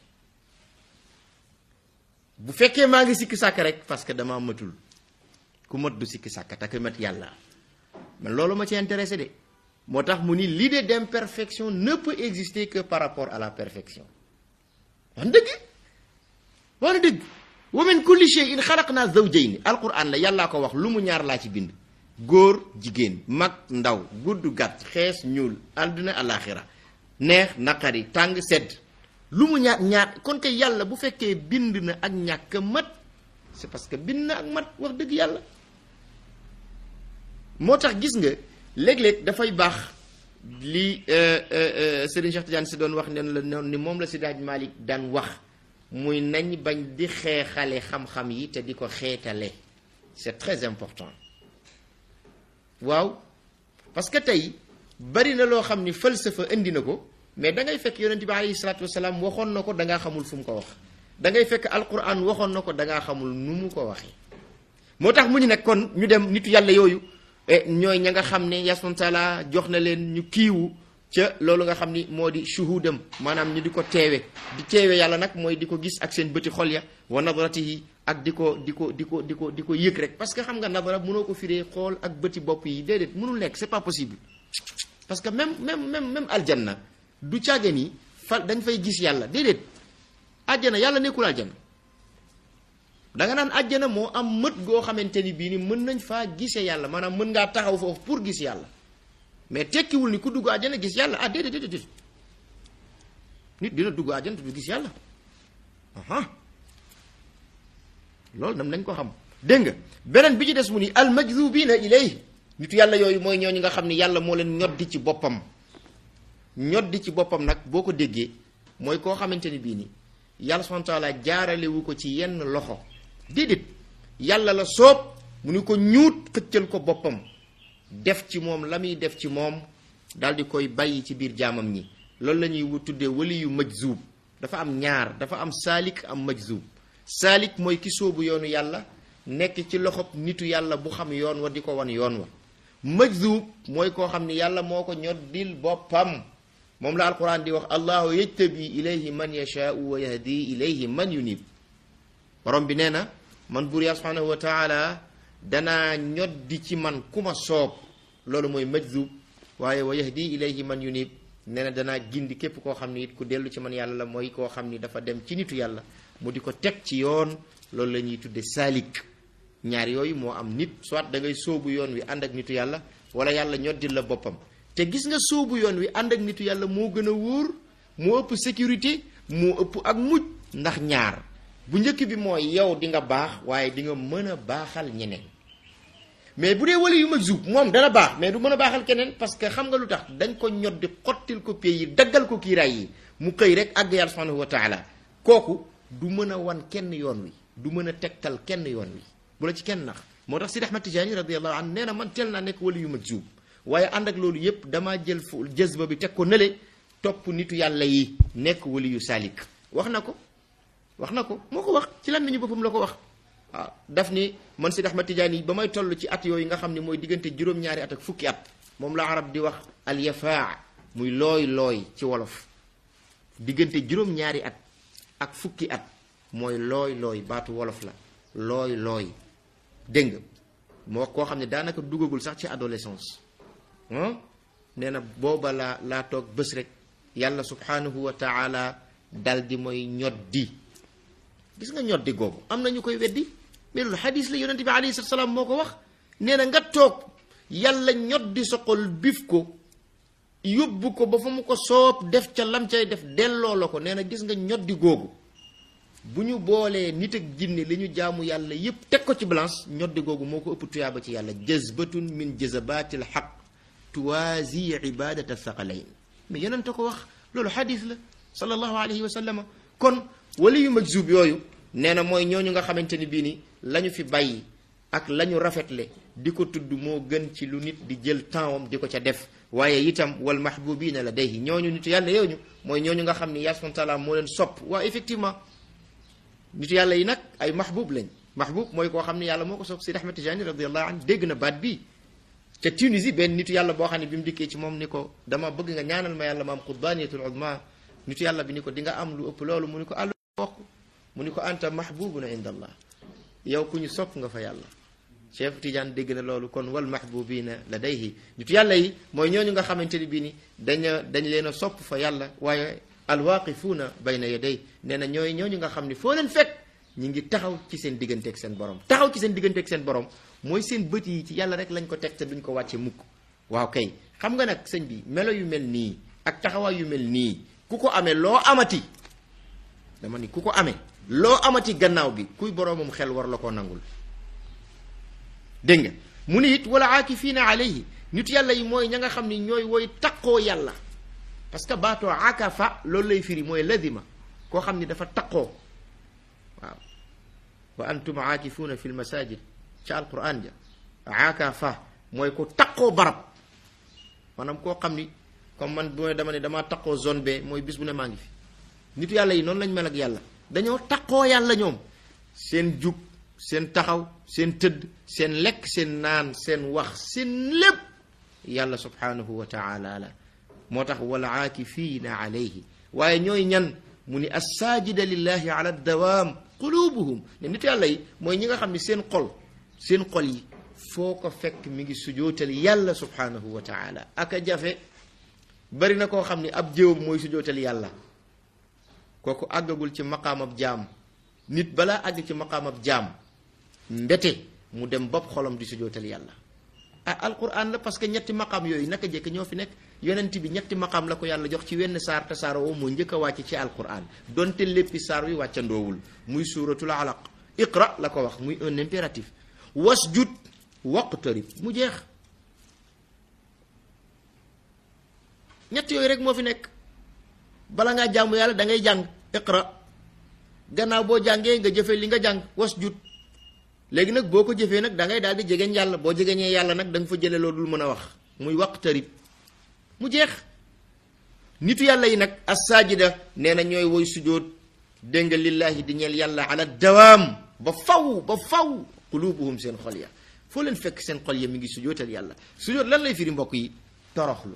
bu fekkee maa ngi sikki sàkk rek parce que dama matul ku mat du sikki sàkk te ku mat yàlla man loolu ma ci intéressé de moo tax mu ni l'idée d'imperfection ne peut exister que par rapport à la perfection wax dëgg wax dëgg wa min kulli shay'in xalaqna zawjayni alquran la yàllaa ko wax lu mu ñaar laa ci bind góor jigéen mag ndaw gudd gàtt xees ñuul àdduna alaxira neex naqari tàng sedd lu mu ñaar ñaar kon kay yàlla bu fekkee bind na ak ñàkk mat c'est parce que bind na ak mat wax dëgg yàlla moo tax gis nga léeg-léeg dafay baax li Serigne Cheikh Tidiane si doon wax ne la noonu ni moom la Seydi Hadji Malick daan wax muy nañ bañ di xeexale xam-xam yi te di ko xeetale c'est très important waaw parce que tey bari na loo xam ni falsafa indi na ko mais da ngay fekk yonent bi alayhi salaatu wasalaam waxoon na ko da ngaa xamul fu mu ko wax da ngay fekk alquran waxoon na ko da ngaa xamul nu mu ko waxee moo tax mu ñu nekk kon ñu dem nitu yàlla yooyu ñooy ña nga xam ne yasman taala jox na leen ñu kiiwu ca loolu nga xam ni moo di shuhudam maanaam ñu di ko teewe di teewe yàlla nag mooy di ko gis ak seen bëti xol ya wa nadratihi ak di ko di ko di ko di ko di ko yëg rek parce que xam nga nadara mënoo ko firee xool ak bëti bopp yi déedéet mënul nekk c'est pas possible parce que même même même même aljanna du càgge ni fa dañ fay gis yàlla déedéet àjjana yàlla nekkul àjjana da nga naan àjjana moo am mët goo xamante ni bii ni mën nañ faa gisee yàlla maanaam mën ngaa taxaw foofu pour gis yàlla mais tekkiwul ni ku dugg àjjana gis yàlla ah déedéet déedéet nit dina dugg àjjana te du gis yàlla aha loolu nam nañ ko xam dégg nga beneen bi ci des mu ni al majzubina ilay nitu yàlla yooyu mooy ñooñu nga xam ni yàlla moo leen ñoddi ci boppam ñoddi ci boppam nag boo ko déggee mooy koo xamante ni bii ni yàlla subhanahu wa taala jaaralewu ko ci yenn loxo déedéet yàlla la soob mu ni ko ñuut xëccal ko boppam def ci moom la muy def ci moom daal di koy bàyyi ci biir jaamam ñi loolu la ñuy tuddee wali yu majzub dafa am ñaar dafa am saalik am majzub saalik mooy ki sóobu yoonu yàlla nekk ci loxob nitu yàlla bu xam yoon wa di ko wan yoon wa majzub mooy koo xam ni yàlla moo ko ñoddil boppam moom la alquran di wax allahu yajtabi ilayhi man yashaau wa yahdi ilayhi man yunib borom bi nee na man buur yàlla subhanahu wa taala danaa ñoddi ci man ku ma soob loolu mooy majzub waaye wa yahdi ilayhi man yunib nee na danaa gindi képp koo xam ni it ku dellu ci man yàlla la mooy koo xam ni dafa dem ci nitu yàlla mu di ko teg ci yoon loolu la ñuy tudde saalik ñaar yooyu moo am nit soit da ngay sóobu yoon wi ànd ak nitu yàlla wala yàlla ñoddil la boppam te gis nga sóobu yoon wi ànd ak nitu yàlla moo gën a wóor moo ëpp sécurité moo ëpp ak mujj ndax ñaar bu njëkk bi mooy yow di nga baax waaye di nga mën a baaxal ñeneen mais bu dee wali yu majzub moom dana baax mais du mën a baaxal keneen parce que xam nga lu tax dañ ko ñoddi xottil ko pay yi daggal ko kiiraay yi mu xëy rek àgg yàlla subhanahu wa taala kooku du mën a wan kenn yoon wi du mën a tegtal kenn yoon wi bu la ci kenn nax moo tax Sidi Ahmad Tijaani radiyallahu anhu nee na man teel naa nekk wali yu majzub waaye ànd ak loolu yépp damaa jël fu jazba bi teg ko nële topp nitu yàlla yi nekk wali yu saalik wax na ko wax na ko moo ko wax ci lan nañu boppam la ko wax waaw daf ni man Sidi Ahmad Tijaani yi ba may toll ci at yooyu nga xam ne mooy diggante juróom-ñaari at ak fukki at moom la arab di wax al yafaa muy looy looy ci wolof diggante juróom-ñaari at ak fukki at mooy looy looy baatu wolof la looy looy dégg nga moo koo xam ne daanaka dugagul sax ci adolescence nee na booba laa laa toog bés rek yàlla subhanahu wa taala dal di mooy ñoddi gis nga ñoddi googu am na ñu koy weddi mais loolu xadis la yonente bi alayhi salatu salaam moo ko wax nee na nga toog yàlla ñoddi sa xol bif ko yóbbu ko ba fa mu ko soob def ca lam cay def delloo la ko nee na gis nga ñoddi googu bu ñu boolee nit ak jinne li ñu jaamu yàlla yépp teg ko ci balance ñoddi googu moo ko ëpp tuyaaba ci yàlla jazbatun min jazabatil xaq tuwaasi ibadata thaqalayn mais yonente ko wax loolu xadis la sallallahu alayhi wa sallama kon wali yu majzub yooyu nee na mooy ñooñu nga xamante ni bii ni la ñu fi bàyyi ak la ñu rafetle di ko tudd moo gën ci lu nit di jël tempsam di ko ca def waaye itam wal mahbubina la day ñooñu nitu yàlla yooñu mooy ñooñu nga xam ni yàlla subhanahu wa taala moo leen sopp waaw effectivement nitu yàlla yi nag ay mahbub lañ mahbub mooy koo xam ne yàlla moo ko sopp Sidi Ahmed Tijani radiallahu anhu dégg na baat bii ca Tunisie benn nitu yàlla boo xam ne bi mu dikkee ci moom ni ko dama bëgg nga ñaanal ma yàlla ma am qutbaniyatul uzma nitu yàlla bi ni ko di nga am lu ëpp loolu mu ni ko àllu wax mu ni ko anta mahbubuna inda allah yow ku ñu sopp nga fa yàlla Cheikh Tidiane dégg na loolu kon wal mahbubina ladayhi nitu yàlla yi mooy ñooñu nga xamante ni bii ni daña dañ leen a sopp fa yàlla waaye alwaqifuuna bayna yaday nee na ñooy ñooñu nga xam ni foo leen fekk ñi ngi taxaw ci seen digganteeg seen borom taxaw ci seen digganteeg seen borom mooy seen bët yi ci yàlla rek lañ ko teg te duñ ko wàcce mukk waaw kay xam nga nag sëñ bi melo yu mel nii ak taxawaay yu mel nii ku ko amee loo amati dama ni ku ko amee loo amati gannaaw bi kuy boroomam xel war la koo nangul dégg nga mu ni it wala aakifiina alayhi nit yàlla yi mooy ña nga xam ni ñooy woy taqoo yàlla parce que baatoo akafa loolu lay firi mooy lazima koo xam ni dafa taqoo waaw wa antum aakifuuna fi lmasajid ca alquran ja akafa mooy ko taqoo barab maanaam koo xam ni comme man bu dama ne damaa taqoo zone B mooy bis bu ne maa ngi fi nitu yàlla yi noonu lañ mel ak yàlla dañoo taqoo yàlla ñoom seen jug seen taxaw seen tëdd seen lekk seen naan seen wax seen lépp yàlla subhanahu wa taala la moo tax wal aakifiina alayhi waaye ñooy ñan mu ni assaajida lillahi ala dawaam qulubuhum ne nit yàlla yi mooy ñi nga xam ne seen xol seen xol yi foo ko fekk mi ngi sujootal yàlla subhanahu wa taala aka jafe bari na koo xam ne ab jëwam mooy sujootal yàlla kooku àggagul ci maqaamab jaam nit balaa àgg ci maqaamab jaam mbete mu dem bopp xolam di sujootal yàlla ah alquran la parce que ñetti maqaam yooyu naka jekk ñoo fi nekk yonent bi ñetti maqaam la ko yàlla jox ci wenn saar te saar woo moo njëkk a wàcc ci alquran donte léppi saar wi wàccandoowul muy suuratul alaq iqra la ko wax muy un impératif wasjud waqtarib mu jeex ñett yooyu rek moo fi nekk bala ngaa jàmm yàlla da ngay jàng iqra gannaaw boo jàngee nga jëfe li nga jàng wasjud léegi nag boo ko jëfee nag da ngay daal di jegeñ yàlla boo jegeñee yàlla nag da nga fa jële loolu dul mën a wax muy waqtarib mu jeex nitu yàlla yi nag assaajida nee na ñooy woy sujjóot dégg nga lillahi di ñeel yàlla ala dawaam ba faw ba faw qulubuhum seen xol ya foo leen fekk seen xol ya mi ngi sujjóotal yàlla sujjóot lan lay firi mbokk yi toroxlu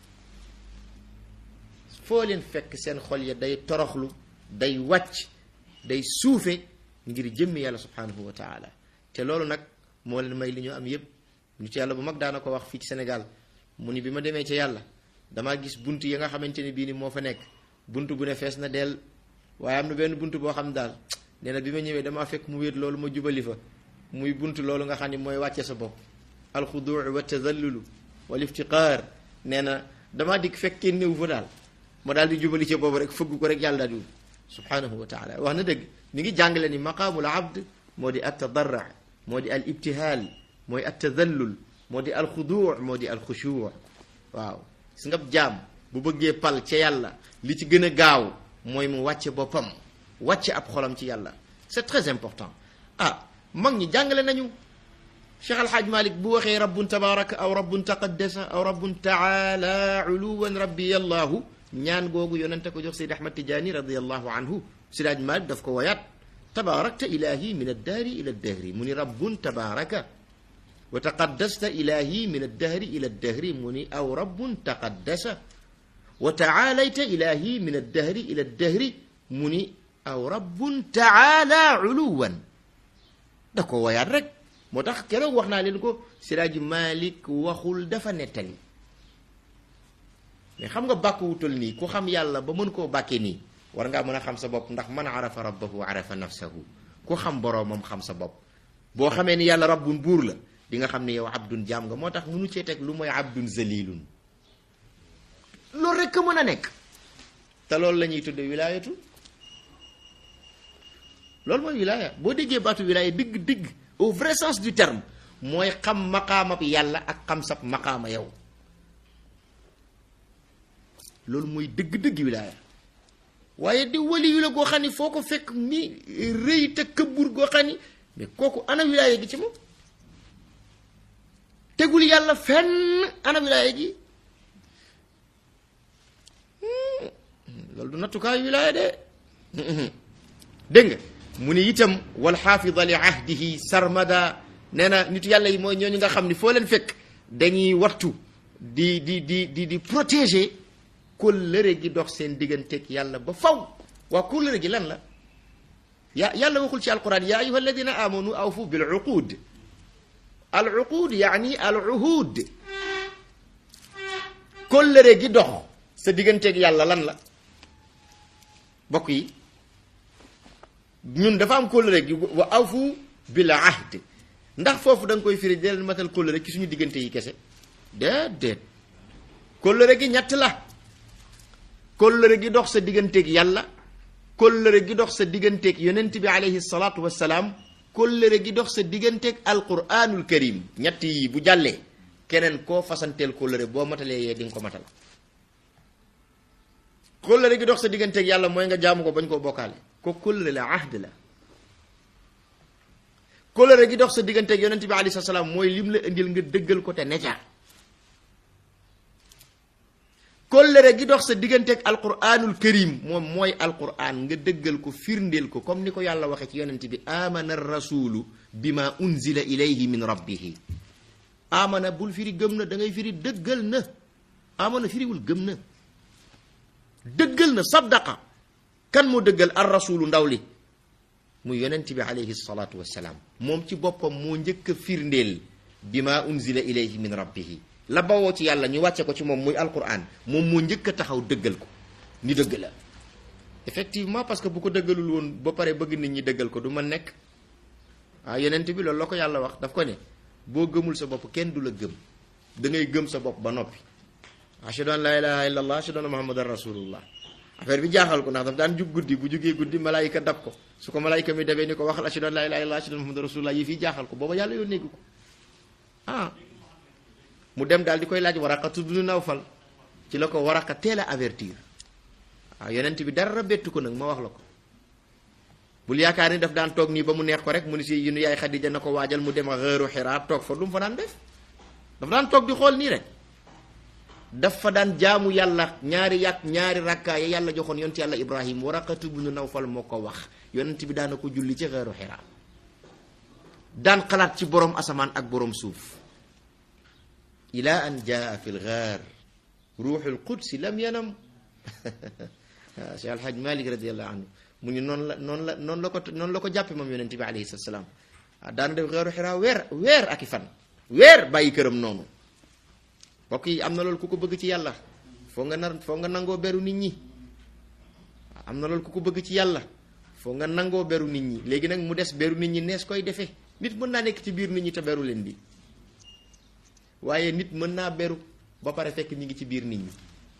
foo leen fekk seen xol ya day toroxlu day wàcc day suufe ngir jëmmi yàlla subhanahu wa taala te loolu nag moo leen may li ñu am yépp ñu ci yàlla bu mag daana ko wax fii ci Sénégal mu ni bi ma demee ca yàlla damaa gis bunt yi nga xamante ne bii ni moo fa nekk bunt bu ne fees na dell waaye am na benn bunt boo xam daal nee na bi ma ñëwee damaa fekk mu wéet loolu ma jubali fa muy bunt loolu nga xam ni mooy wàcce sa bopp alxuduu wa tazallulu wal iftiqaar nee na damaa dikk fekk kenn néew fa daal ma daal di jubali ca boobu rek fëgg ko rek yàlla daal di subhanahu wa taala wax na dëgg mi ngi jàngale ni maqaamul abd moo di at tadarra moo di al ibtihaal mooy at tazallul moo di al xuduu moo di al xushuu waaw gis nga jaam bu bëggee pal ca yàlla li ci gën a gaaw mooy mu wàcce boppam wàcce ab xolam ci yàlla c'est très important ah mag ñi jàngale nañu Cheikh Alhaaj Malik bu waxee rabbun tabaraka aw rabbun taqaddasa aw rabbun taala uluwan rabbi yallahu ñaan googu yonente ko jox Seyd Ahmad Tijaani radiallahu anhu Sidaaj Malik daf ko wayaat tabarakta ilahi min addaari ila addahri mu ni rabbun tabaraka wa taqaddasta ilahi min addahri ila addahri mu ni aw rabbun taqaddasa wa taalayta ilahi min addahri ila addahri mu ni aw rabbun taala uluwan da ko wayaat rek moo tax keroog wax naa leen ko Sidaaj Malik waxul dafa nettali mais xam nga bàkk wutal nii ku xam yàlla ba mën koo bàkkee nii war ngaa mën a xam sa bopp ndax man arafa rabbahu arafa nafsahu ku xam boroomam xam sa bopp boo xamee ni yàlla rabbun buur la di nga xam ne yow abdun jaam nga moo tax munu cee teg lu mooy abdun zalilun loolu rek a mën a nekk te loolu la ñuy tudde wilaayatu loolu mooy wilaaya boo déggee baatu wilaaya digg digg au vrai sens du terme mooy xam maqaamab yàlla ak xam sab maqaama yow loolu mooy dëgg-dëgg wilaaya waaye di wali yu la goo xam ni foo ko fekk ni rëy te këbbur goo xam ni mais kooku ana wilaaya gi ci moom tegul yàlla fenn ana wilaaya gi loolu du nattukaayu wilaaya de dégg nga mu ni itam wal xaafida li ahdihi sarmada nee na nitu yàlla yi mooy ñooñu nga xam ni foo leen fekk dañuy wattu di di di di di protéger kóllëre gi dox seen digganteeg yàlla ba faw waa kóllëre gi lan la ya yàlla waxul ci alquran ya ayuha alladina amanu awfu bil uqud al uqud yaani al uhud kóllëre gi dox sa digganteeg yàlla lan la bokk yi ñun dafa am kóllëre gi wa awfu bil ahd ndax foofu da nga koy firi di leen matal kóllëre ci suñu diggante yi kese déedéet kóllëre gi ñett la kóllëre gi dox sa digganteeg yàlla kóllëre gi dox sa digganteeg yonent bi alayhi salaatu wassalaam kóllëre gi dox sa digganteeg alquranul karim ñett yi bu jàllee keneen koo fasanteel kóllëre boo matalee yee di nga ko matal kóllëre gi dox sa digganteeg yàlla mooy nga jaamu ko bañ koo bokkaale ko kóllëre la ahd la kóllëre gi dox sa digganteeg yonent bi alayhi salaam mooy lim la indil nga dëggal ko te neca kóllëre gi dox sa digganteeg alquranul karim moom mooy alquran nga dëggal ko firndeel ko comme ni ko yàlla waxee ci yonent bi amana rasulu bima unzila ilayhi min rabbihi amana bul firi gëm na da ngay firi dëggal na amana firiwul gëm na dëggal na saddaqa kan moo dëggal ar rasulu ndaw li mu yonent bi alayhi salaatu wassalaam moom ci boppam moo njëkk a firndeel bi ma unzila ilayhi min rabbihi la bawoo ci yàlla ñu wàcce ko ci moom muy alquran moom moo njëkk a taxaw dëggal ko ni dëgg la effectivement parce que bu ko dëggalul woon ba pare bëgg nit ñi dëggal ko du ma nekk ah yonent bi loolu la ko yàlla wax daf ko ne boo gëmul sa bopp kenn du la gëm da ngay gëm sa bopp ba noppi ashhadu an la ilaha illa allah ashhadu anna muhammadan rasulullah affaire bi jaaxal ko ndax daf daan jug guddi bu jugee guddi malaayika dab ko su ko malaayika mi dabee ni ko waxal ashhadu an la ilaha illa allah ashhadu anna muhammadan rasulullah yi fii jaaxal ko booba yàlla yoon néggu ko ah mu dem daal di koy laaj Waraqa tudd Nawfal ci la ko Waraqa teel a avertir waaw yonent bi dara bettu ko nag ma wax la ko bul yaakaar ni daf daan toog nii ba mu neex ko rek mu ni si yunu yaay Xadija na ko waajal mu dem xëeru Xiraa toog fa lu mu fa daan def daf daan toog di xool nii rek dafa daan jaamu yàlla ñaari yàq ñaari rakkaa ya yàlla joxoon yonent yàlla Ibrahim Waraqatu bnu Nawfal moo ko wax yonent bi daana ko julli ci xëeru Xiraa daan xalaat ci borom asamaan ak borom suuf ila an jaa fi lgaar ruuxul qudsi lam yanam Cheikh Alhaj Malik radiallahu anhu mu ñu noonu la noonu la noonu la ko noonu la ko jàppe moom yonente bi alayhi salatu salaam ah daana def xeeru xiraa weer weer ak i fan weer bàyyi këram noonu mbokk yi am na loolu ku ko bëgg ci yàlla foo nga nar foo nga nangoo beru nit ñi am na loolu ku ko bëgg ci yàlla foo nga nangoo beru nit ñi léegi nag mu des beru nit ñi nees koy defee nit mën naa nekk ci biir nit ñi te beru leen di waaye nit mën naa beru ba pare fekk ñi ngi ci biir nit ñi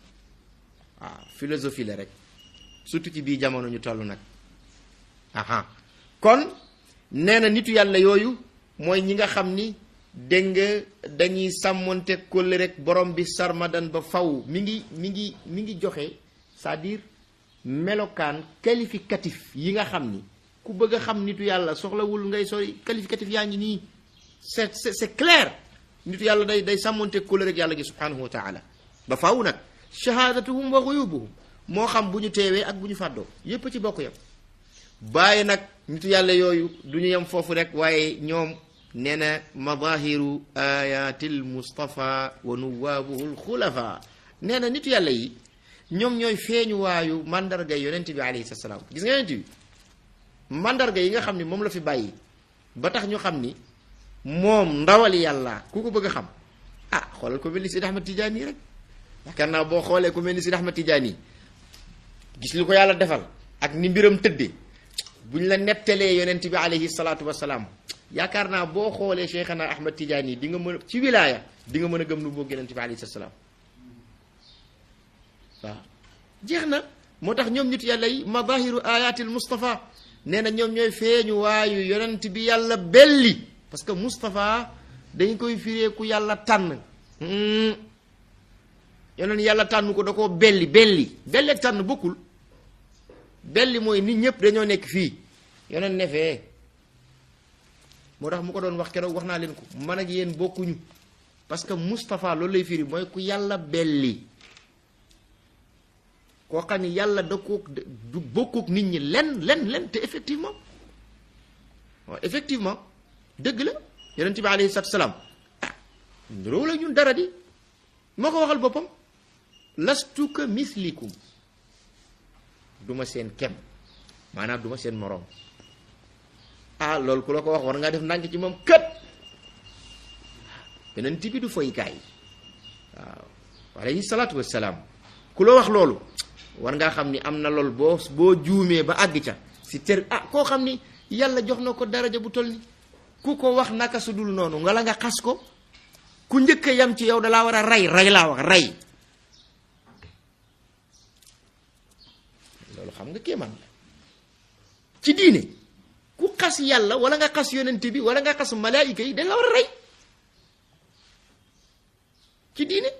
waaw philosophie la rek surtout ci biir jamono ñu toll nag aha kon nee na nitu yàlla yooyu mooy ñi nga xam ni dégg nga dañuy sàmmonte kóllë rek borom bi sarmadan ba faw mi ngi mi ngi mi ngi joxe c'est-à-dire melokaan qualificatif yi nga xam ni ku bëgg a xam nitu yàlla soxlawul ngay sori qualificatif yaa ngi nii c'est c'est c'est clair nitu yàlla day day sàmmonte kóllë rek yàlla gi subhanahu wa taala ba faw nag shahaadatuhum wa xuyubuhum moo xam bu ñu teewee ak bu ñu fàddoo yépp ci bokk yam bàyyi nag nitu yàlla yooyu du ñu yem foofu rek waaye ñoom nee na madahiru ayatil mustafa wa nuwaabuhu lxulafa nee na nitu yàlla yi ñoom ñooy feeñu waayu mandarga yonent bi alayhi salaam gis nga yonent bi mandarga yi nga xam ni moom la fi bàyyi ba tax ñu xam ni moom ndawal yàlla ku ko bëgg a xam ah xoolal ko mel ni Sidi Ahmad Tijaani rek yaakaar naa boo xoolee ku mel ni Sidi Ahmad Tijaani gis li ko yàlla defal ak ni mbiram tëddee bu ñu la nettalee yonent bi alayhi salaatu wasalaam yaakaar naa boo xoolee Cheikhana Ahmad Tijaani di nga mën a ci wilaaya di nga mën a gëm nu boog yonent bi alayhi salaam waaw jeex na moo tax ñoom nit yàlla yi madahiru ayatil Mustafa nee na ñoom ñooy feeñu waayu yonent bi yàlla belli parce que Mustafa dañ koy firee ku yàlla tànn yoneen yàlla tànn ko da koo belli belli belli ak tànn bokkul belli mooy nit ñëpp dañoo nekk fii yoneen ne fee moo tax mu ko doon wax keroog wax naa leen ko man ak yéen bokkuñu parce que Moustapha loolu lay firi mooy ku yàlla belli koo xam ni yàlla da ko du bokkuk nit ñi len len len te effectivement waaw effectivement dëgg la yonent bi alayhi salaatu salaam ah niroo la ñun dara di moo ko waxal boppam lastu ka mislikum duma seen kem maanaam duma seen moroom ah loolu ku la ko wax war ngaa def ndànk ci moom kët beneen tibi du foykaay waaw alayhi salaatu wassalaam ku la wax loolu war ngaa xam ni am na loolu boo boo juumee ba àgg ca si tër ah koo xam ni yàlla jox na ko daraja bu toll ni ku ko wax naka su dul noonu nga la nga xas ko ku njëkk a yam ci yow dalaa war a rey rey laa wax rey loolu xam nga kéemaan la ci diine ku xas yàlla wala nga xas yonent bi wala nga xas malaayika yi dañ la war a rey ci diine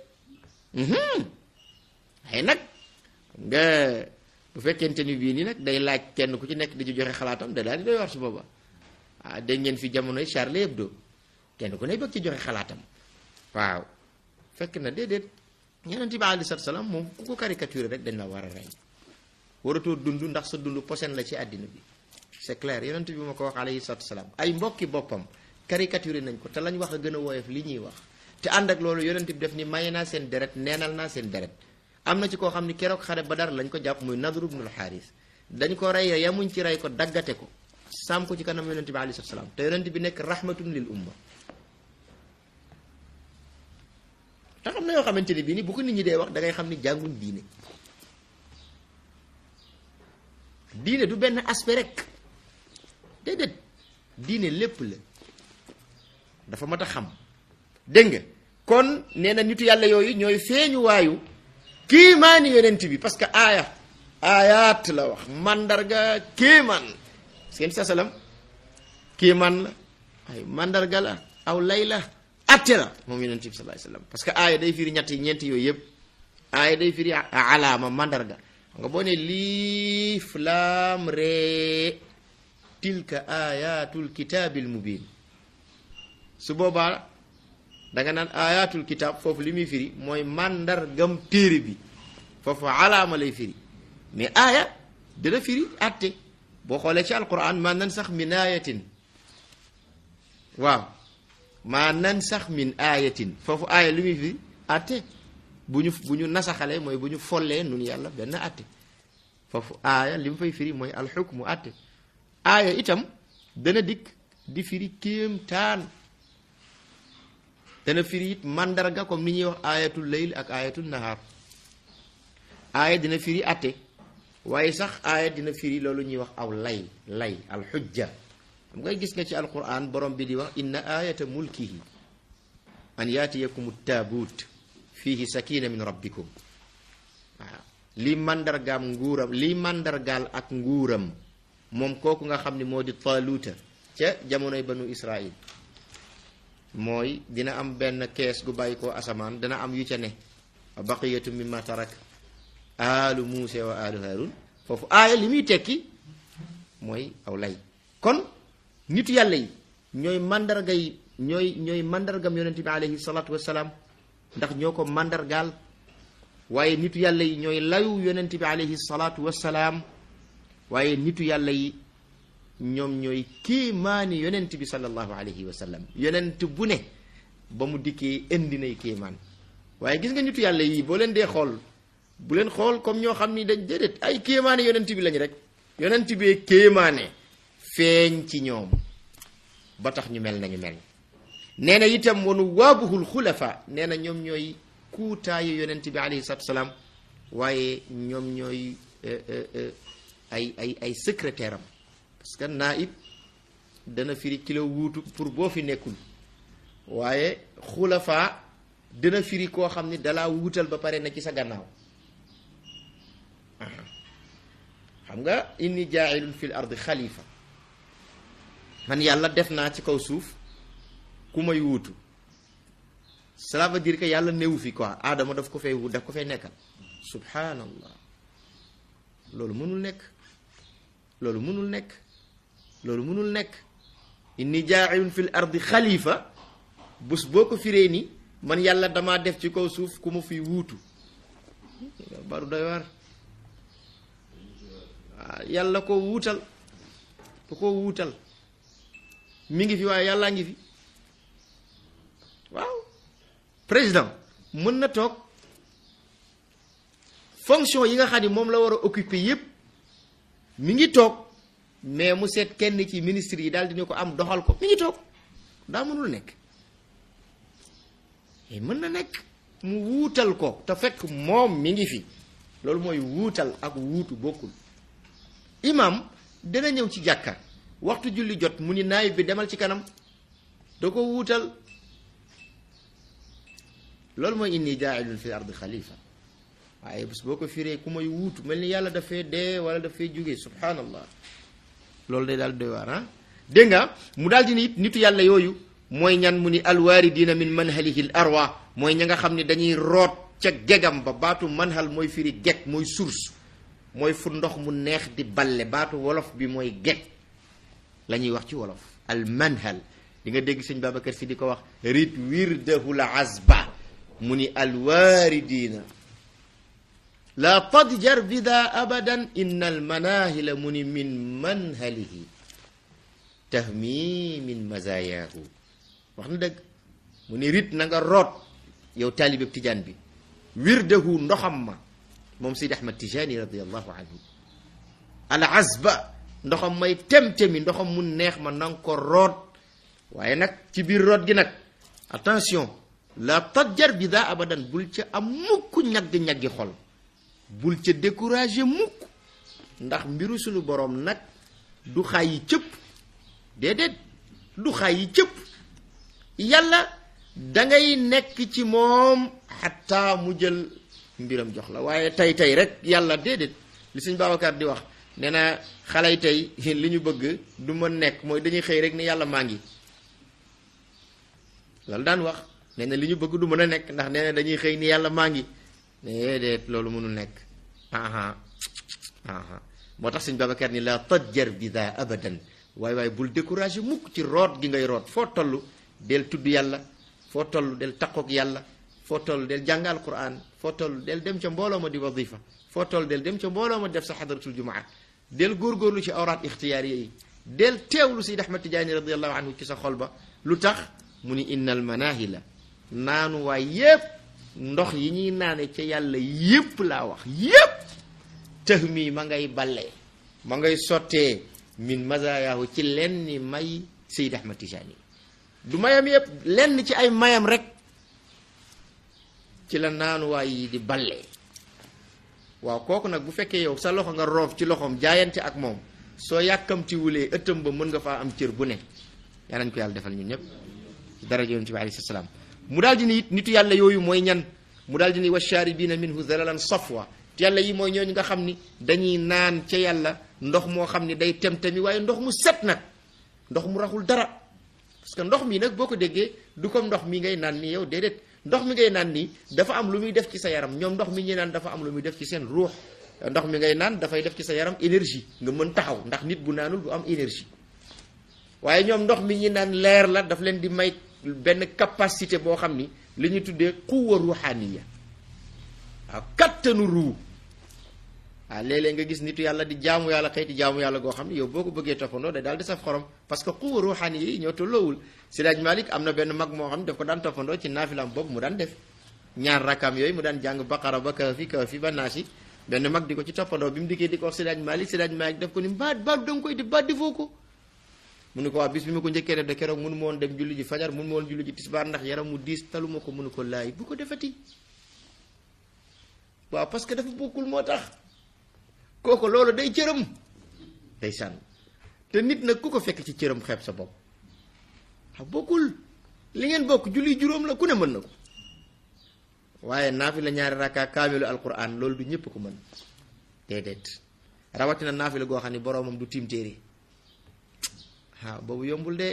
waaye nag nga bu fekkente ni bii nii nag day laaj kenn ku ci nekk di ci joxe xalaatam da daal di doy war su booba ah dégg ngeen fi jamonoy Charlie Hebdo kenn ku ne bëgg ci joxe xalaatam waaw fekk na déedéet yonent bi aleyhi salaatu salaam moom ku ko caricature rek dañ la war a rey waratoo dund ndax sa dund posen la ci àddina bi c'est clair yonent bi ma ko wax aleyhi salaatu salaam ay mbokki boppam caricature nañ ko te lañ wax a gën a woyof li ñuy wax te ànd ak loolu yonent bi def ni maye naa seen deret neenal naa seen deret am na ci koo xam ni keroog xare Badar lañ ko jàpp muy Nadr ibnul Xaaris dañ ko rey yamuñ ci rey ko daggate ko saam ko ci kanam yonent bi alayhi salaam te yonent bi nekk rahmatun lil umma te xam na yoo xamante ni bii ni bu ko nit ñi dee wax da ngay xam ni jànguñ diine diine du benn aspect rek déedéet diine lépp la dafa mat a xam dégg nga kon nee na nitu yàlla yooyu ñooy feeñu waayu kiimaani yonent bi parce que aaya aayaat la wax mandarga kéemaan seen sa salam kéemaan la ay mandarga la aw lay la atte la moom yonent bi sallallahu alayhi wasallam parce que aaya day firi ñetti ñeenti yooyu yëpp aaya day firi alaama mandarga xam nga boo ne liif laam ree tilka ayatul kitaabil mubin su boobaa danga naan ayatul kitaab foofu li muy firi mooy màndargam téere bi foofu alaama lay firi mais aaya dina firi atte boo xoolee ci alquran maa nan sax min ayatin waaw maa nan sax min ayatin foofu aaya li muy firi atte bu ñu bu ñu nasaxalee mooy bu ñu follee nun yàlla benn atte foofu aaya li mu fay firi mooy alxukmu atte aaya itam dana dikk di firi kéemtaan dana firi it mandarga comme ni ñuy wax aayatul layl ak aayatul nahaar aaya dina firi atte waaye sax aaya dina firi loolu ñuy wax aw lay lay alxujja xam nga gis nga ci alquran borom bi di wax inna ayata mulkihi an yaatiyakum taabuut fiihi sakina min rabbikum waaw lii mandargaam nguuram lii mandargaal ak nguuram moom kooku nga xam ne moo di taaluuta ca jamonoy banu israil mooy dina am benn kees gu bàyyi koo asamaan dana am yu ca ne wa baqiyatu mimma tarak aalu muuse wa aalu harun foofu aaya li muy tekki mooy aw lay kon nitu yàlla yi ñooy mandarga yi ñooy ñooy mandargam yonente bi alayhi salaatu wassalaam ndax ñoo ko mandargaal waaye nitu yàlla yi ñooy layu yonent bi alayhi salaatu wassalaam waaye nitu yàlla yi ñoom ñooy kéemaani yonent bi sallallahu alayhi wa sallam yonent bu ne ba mu dikkee indi nay kéemaan waaye gis nga nitu yàlla yi boo leen dee xool bu leen xool comme ñoo xam ni dañ déedéet ay kéemaane yonent bi lañ rek yonent bee kéemaane feeñ ci ñoom ba tax ñu mel nañu mel nee na itam wanu waabuhul xulafa nee na ñoom ñooy kuutaayu yonent bi alayhi salaatu salaam waaye ñoom ñooy ay ay ay secrétaire am parce que naib dana firi kilo wuutu pour boo fi nekkul waaye xulafa dana firi koo xam ni dalaa wuutal ba pare na ci sa gannaaw xam nga inni jaailun fil ardi xalifa man yàlla def naa ci kaw suuf ku may wuutu cela veut dire que yàlla néewu fi quoi aadama daf ko fay wut daf ko fay nekkal subhanallah loolu mënul nekk loolu mënul nekk loolu mënul nekk inni jaailun fil ardi xalifa bés boo ko firee ni man yàlla damaa def ci kaw suuf ku ma fiy wuutu baru doy waar waaw yàlla ko wuutal ko ko wuutal mi ngi fi waaye yàllaa ngi fi waaw président mën na toog fonction yi nga xam ni moom la war a occuper yépp mi ngi toog mais mu seet kenn ci ministre yi daal dina ko am doxal ko mi ngi toog daa mënul nekk mën na nekk mu wuutal ko te fekk moom mi ngi fi loolu mooy wuutal ak wuutu bokkul imam dana ñëw ci jàkka waxtu julli jot mu ni naayib bi demal ci kanam da ko wuutal loolu mooy inni jaailun fi ardi xalifa waaye bés boo ko firee ku may wuutu mel ni yàlla dafay dee wala dafay jóge subhanallah loolu day daal doy waar ah dégg nga mu daal di ni nitu yàlla yooyu mooy ñan mu ni alwaaridina min manhalihi l arwa mooy ña nga xam ne dañuy root ca gegam ba baatu manhal mooy firi geg mooy source mooy fu ndox mu neex di balle baatu wolof bi mooy geg la ñuy wax ci wolof al manhal di nga dégg sëñ Babacar si di ko wax rit wirdahu la azba mu ni alwaaridina la tadjar bida abadan inna al manahila mu ni min manhalihi tahmi min mazayaahu wax na dëgg mu ni rit na nga root yow taalibeb tijaan bi wirdahu ndoxam ma moom Seydi Ahmad Tijaani radiallahu anhu al azba ndoxam may tem-temi ndoxam mu neex ma nanga ko root waaye nag ci biir root gi nag attention la tajjar bi daa abadan bul ca am mukk ñagg-ñaggi xol bul ca découragé mukk ndax mbiru sunu boroom nag du xaay yi cëpp déedéet du xaay yi cëpp yàlla dangay nekk ci moom xataa mu jël mbiram jox la waaye tey tey rek yàlla déedéet li sëñ Babacar di wax nee na xale yi tey li ñu bëgg du ma nekk mooy dañuy xëy rek ni yàlla maa ngi loolu daan wax nee na li ñu bëgg du mën a nekk ndax nee na dañuy xëy ni yàlla maa ngi déedéet loolu mënul nekk aha aha moo tax sëñ Babacar ni la tajjar bi daa abadan waaye waaye bul découragé mukk ci root gi ngay root foo toll del tudd yàlla foo toll del taqoog yàlla foo toll del jàng alquran foo toll del dem ca mbooloo ma di wadifa foo toll del dem ca mbooloo ma def sa xadaratul jumaa del góorgóorlu ci awraat ixtiyaariya yi del teewlu Seydi Ahmad Tijaani radiallahu anhu ci sa xol ba lu tax mu ni innal manahila naanu waay yépp ndox yi ñuy naane ca yàlla yépp laa wax yépp tëx mi ma ngay ballee ma ngay sottee min mazayaahu ci lenn ni may Seydi Ahmad Tijaani du mayam yépp lenn ci ay mayam rek ci la naanuwaay yi di ballee waaw kooku nag bu fekkee yow sa loxo nga roof ci loxoom jaayante ak moom soo yàkkamti wulee ëttam ba mën nga faa am cër bu ne yaa nañ ko yàlla defal ñun ñëpp ci daraja yonent bi alayhi salaam mu daal di ni it nitu yàlla yooyu mooy ñan mu daal di ni washaaribiina minhu zalalan safwa te yàlla yi mooy ñooñu nga xam ni dañuy naan ca yàlla ndox moo xam ni day tem-temi waaye ndox mu set nag ndox mu raxul dara parce que ndox mi nag boo ko déggee du comme ndox mi ngay naan ni yow déedéet ndox mi ngay naan nii dafa am lu muy def ci sa yaram ñoom ndox mi ñuy naan dafa am lu muy def ci seen ruux ndox mi ngay naan dafay def ci sa yaram énergie nga mën taxaw ndax nit bu naanul du am énergie waaye ñoom ndox mi ñuy naan leer la daf leen di may benn capacité boo xam ni li ñu tuddee quwa ruhaniya waaw kattanu ruu waaw léeg-léeg nga gis nitu yàlla di jaamu yàlla xëyti jaamu yàlla goo xam ne yow boo ko bëggee toppandoo day daal di saf xorom parce que quwa ruhaniya yi ñoo tolloowul Sidaaj Malik am na benn mag moo xam ne daf ko daan toppandoo ci naafilam boobu mu daan def ñaar rakam yooyu mu daan jàng baqara ba kafi kafi ba naasi benn mag di ko ci toppandoo bi mu dikkee di ko wax Sidaaj Malik Sidaaj Malik daf ko ni baat baat da nga koy def baat defoo ko mu ne ko waa bis bi ma ko njëkkee def de keroog mënu ma woon dem julli ji fajar mënu ma woon julli ji tisbaar ndax yaram mu diis talu ma ko mënu ko laay bu ko defati waaw parce que dafa bokkul moo tax kooku loolu day cëram day sànn te nit nag ku ko fekk ci cëram xeeb sa bopp a bokkul li ngeen bokk julli juróom la ku ne mën na ko waaye naafi la ñaari rakka kaamilu alquran loolu du ñëpp ko mën déedéet rawatina naafi la goo xam ne boroomam du tiim téere ah boobu yombul de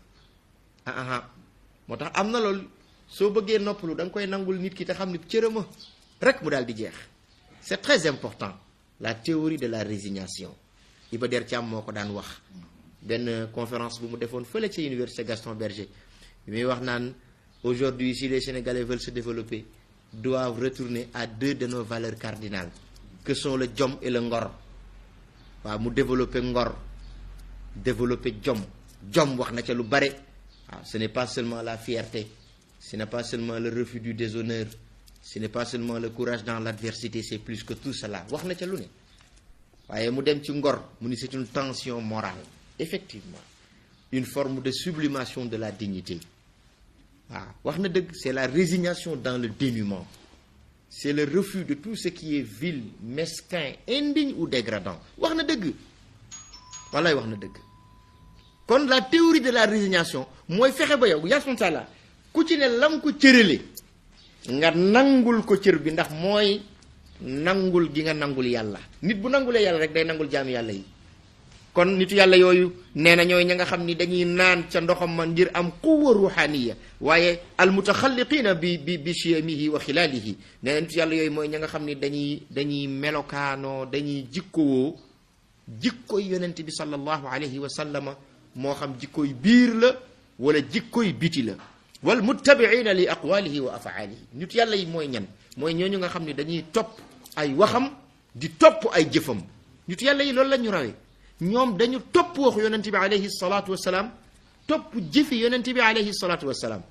ah ah moo tax am na loolu soo bëggee noppalu da nga koy nangul nit ki te xam ni cërëma rek mu daal di jeex c'est très important la théorie de la résignation Iba Der Thiam moo ko daan wax benn conférence bu mu defoon fële ci université Gaston Berger bi muy wax naan aujourd'hui si les Sénégalais veulent se développer doivent retourner à deux de nos valeurs cardinales que sont le jom et le ngor waaw mu développer ngor développer jom jom wax na ca lu bare waaw ce n'est pas seulement la fierté ce n'est pas seulement le refus du déshonneur ce n'est pas seulement le courage dans l'adversité c'est plus que tout cela wax na ca lu ne waaye mu dem ci ngor mu ni c'est une tension morale effectivement une forme de sublimation de la dignité waaw wax na dëgg c'est la résignation dans le dénuement c'est le refus de tout ce qui est vil mesquin indigne ou dégradant wax na dëgg wallaay wax na dëgg kon la théorie de la résignation mooy fexe ba yow yàlla la ku ci ne lam ko cërale nga nangul ko cër bi ndax mooy nangul gi nga nangul yàlla nit bu nangulee yàlla rek day nangul jaami yàlla yi kon nitu yàlla yooyu nee na ñooy ña nga xam ni dañuy naan ca ndoxam ma ngir am quwa ruhaniya waaye almutaxalliqina bi bi bi chiyamihi wa xilaalihi nee na nitu yàlla yooyu mooy ña nga xam ni dañuy dañuy melokaanoo dañuy jikkowoo jikkoy yonent bi sallallahu alayhi wa sallama moo xam jikkoy biir la wala jikkoy biti la wal muttabiina li aqwalihi wa afaalihi nit yàlla yi mooy ñan mooy ñooñu nga xam ne dañuy topp ay waxam di topp ay jëfam nit yàlla yi loolu la ñu rawee ñoom dañu topp waxu yonent bi alayhi salaatu wasalaam topp jëfi yonent bi alayhi salaatu wasalaam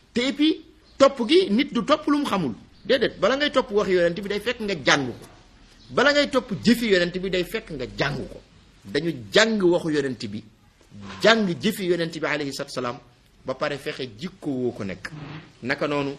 te et puis topp gi nit du topp lu mu xamul déedéet bala ngay topp wax yonent bi day fekk nga jàng ko bala ngay topp jëfi yonent bi day fekk nga jàng ko dañu jàng waxu yonent bi jàng jëfi yonent bi alayhi salaatu salaam ba pare fexe jikko woo ko nekk naka noonu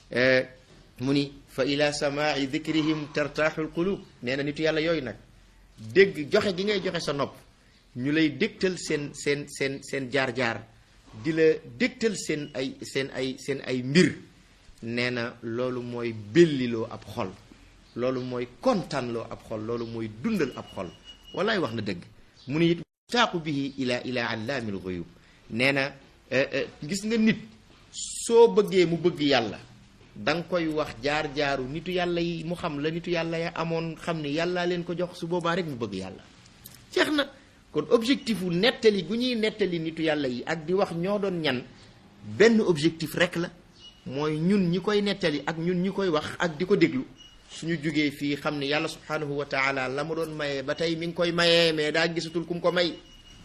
mu ni fa ila samaai dikrihim tartaaxul qulub nee na nitu yàlla yooyu nag dégg joxe gi ngay joxe sa nopp ñu lay dégtal seen seen seen seen jaar-jaar di la dégtal seen ay seen ay seen ay mbir nee na loolu mooy belliloo ab xol loolu mooy kontaanloo ab xol loolu mooy dundal ab xol wallaay wax na dëgg mu ni it taaqu bihi ila ila allaamil guyub nee na gis nga nit soo bëggee mu bëgg yàlla da nga koy wax jaar-jaaru nitu yàlla yi mu xam la nitu yàlla ya amoon xam ni yàllaa leen ko jox su boobaa rek mu bëgg yàlla jeex na kon objectif wu nettali gu ñuy nettali nitu yàlla yi ak di wax ñoo doon ñan benn objectif rek la mooy ñun ñi koy nettali ak ñun ñi koy wax ak di ko déglu suñu jugee fii xam ni yàlla subhanahu wa taala la ma doon mayee ba tey mi ngi koy mayee mais daa gisatul ku mu ko may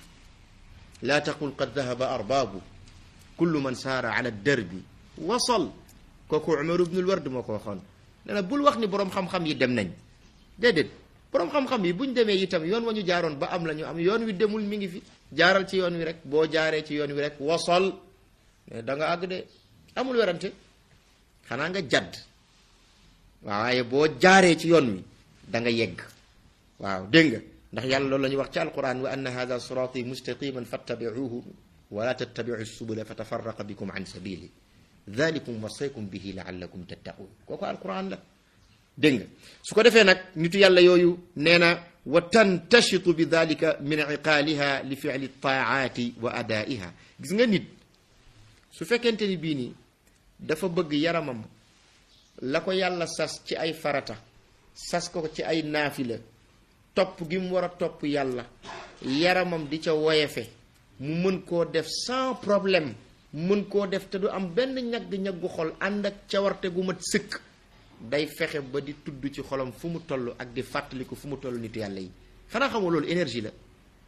laa taqul qad dahaba arbaabu kullu man saara ala derbi wasal kooku Umar ibnul Ward moo ko waxoon nee na bul wax ni boroom xam-xam yi dem nañ déedéet boroom xam-xam yi buñ demee itam yoon wa ñu jaaroon ba am la ñu am yoon wi demul mi ngi fi jaaral ci yoon wi rek boo jaaree ci yoon wi rek wasal mais da nga àgg de amul werante xanaa nga jadd waaye boo jaaree ci yoon wi da nga yegg waaw dégg nga ndax yàlla loolu la ñuy wax ci alquran wa anna hada sirati mustaqiman fattabiuhu wala tattabiu subula fa tafarraqa bikum an sabili dalikum wasaykum bihi laallakum tattaqun kooku alquran la dégg nga su ko defee nag nitu yàlla yooyu nee na wa tantashitu bi dalika min iqaaliha li fili taaati wa adaiha gis nga nit su fekkente ni bii nii dafa bëgg yaramam la ko yàlla sas ci ay farata sas ko ci ay naafila topp gi mu war a topp yàlla yaramam di ca woyefe mu mën koo def sans problème mën koo def te du am benn ñagg-ñaggu xol ànd ak cawarte gu mat sëkk day fexe ba di tudd ci xolam fu mu toll ak di fàttaliku fu mu toll nitu yàlla yi xanaa xamoo loolu énergie la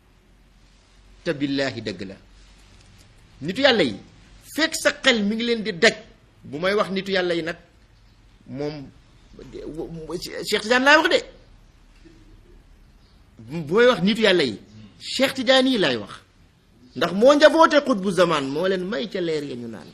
te billaahi dëgg la nitu yàlla yi fekk sa xel mi ngi leen di daj bu may wax nitu yàlla yi nag moom Cheikh Tidiane laay wax de bu may wax nitu yàlla yi Cheikh Tidiane yi laay wax ndax moo njaboote xutbu zaman moo leen may ca leer ya ñu naan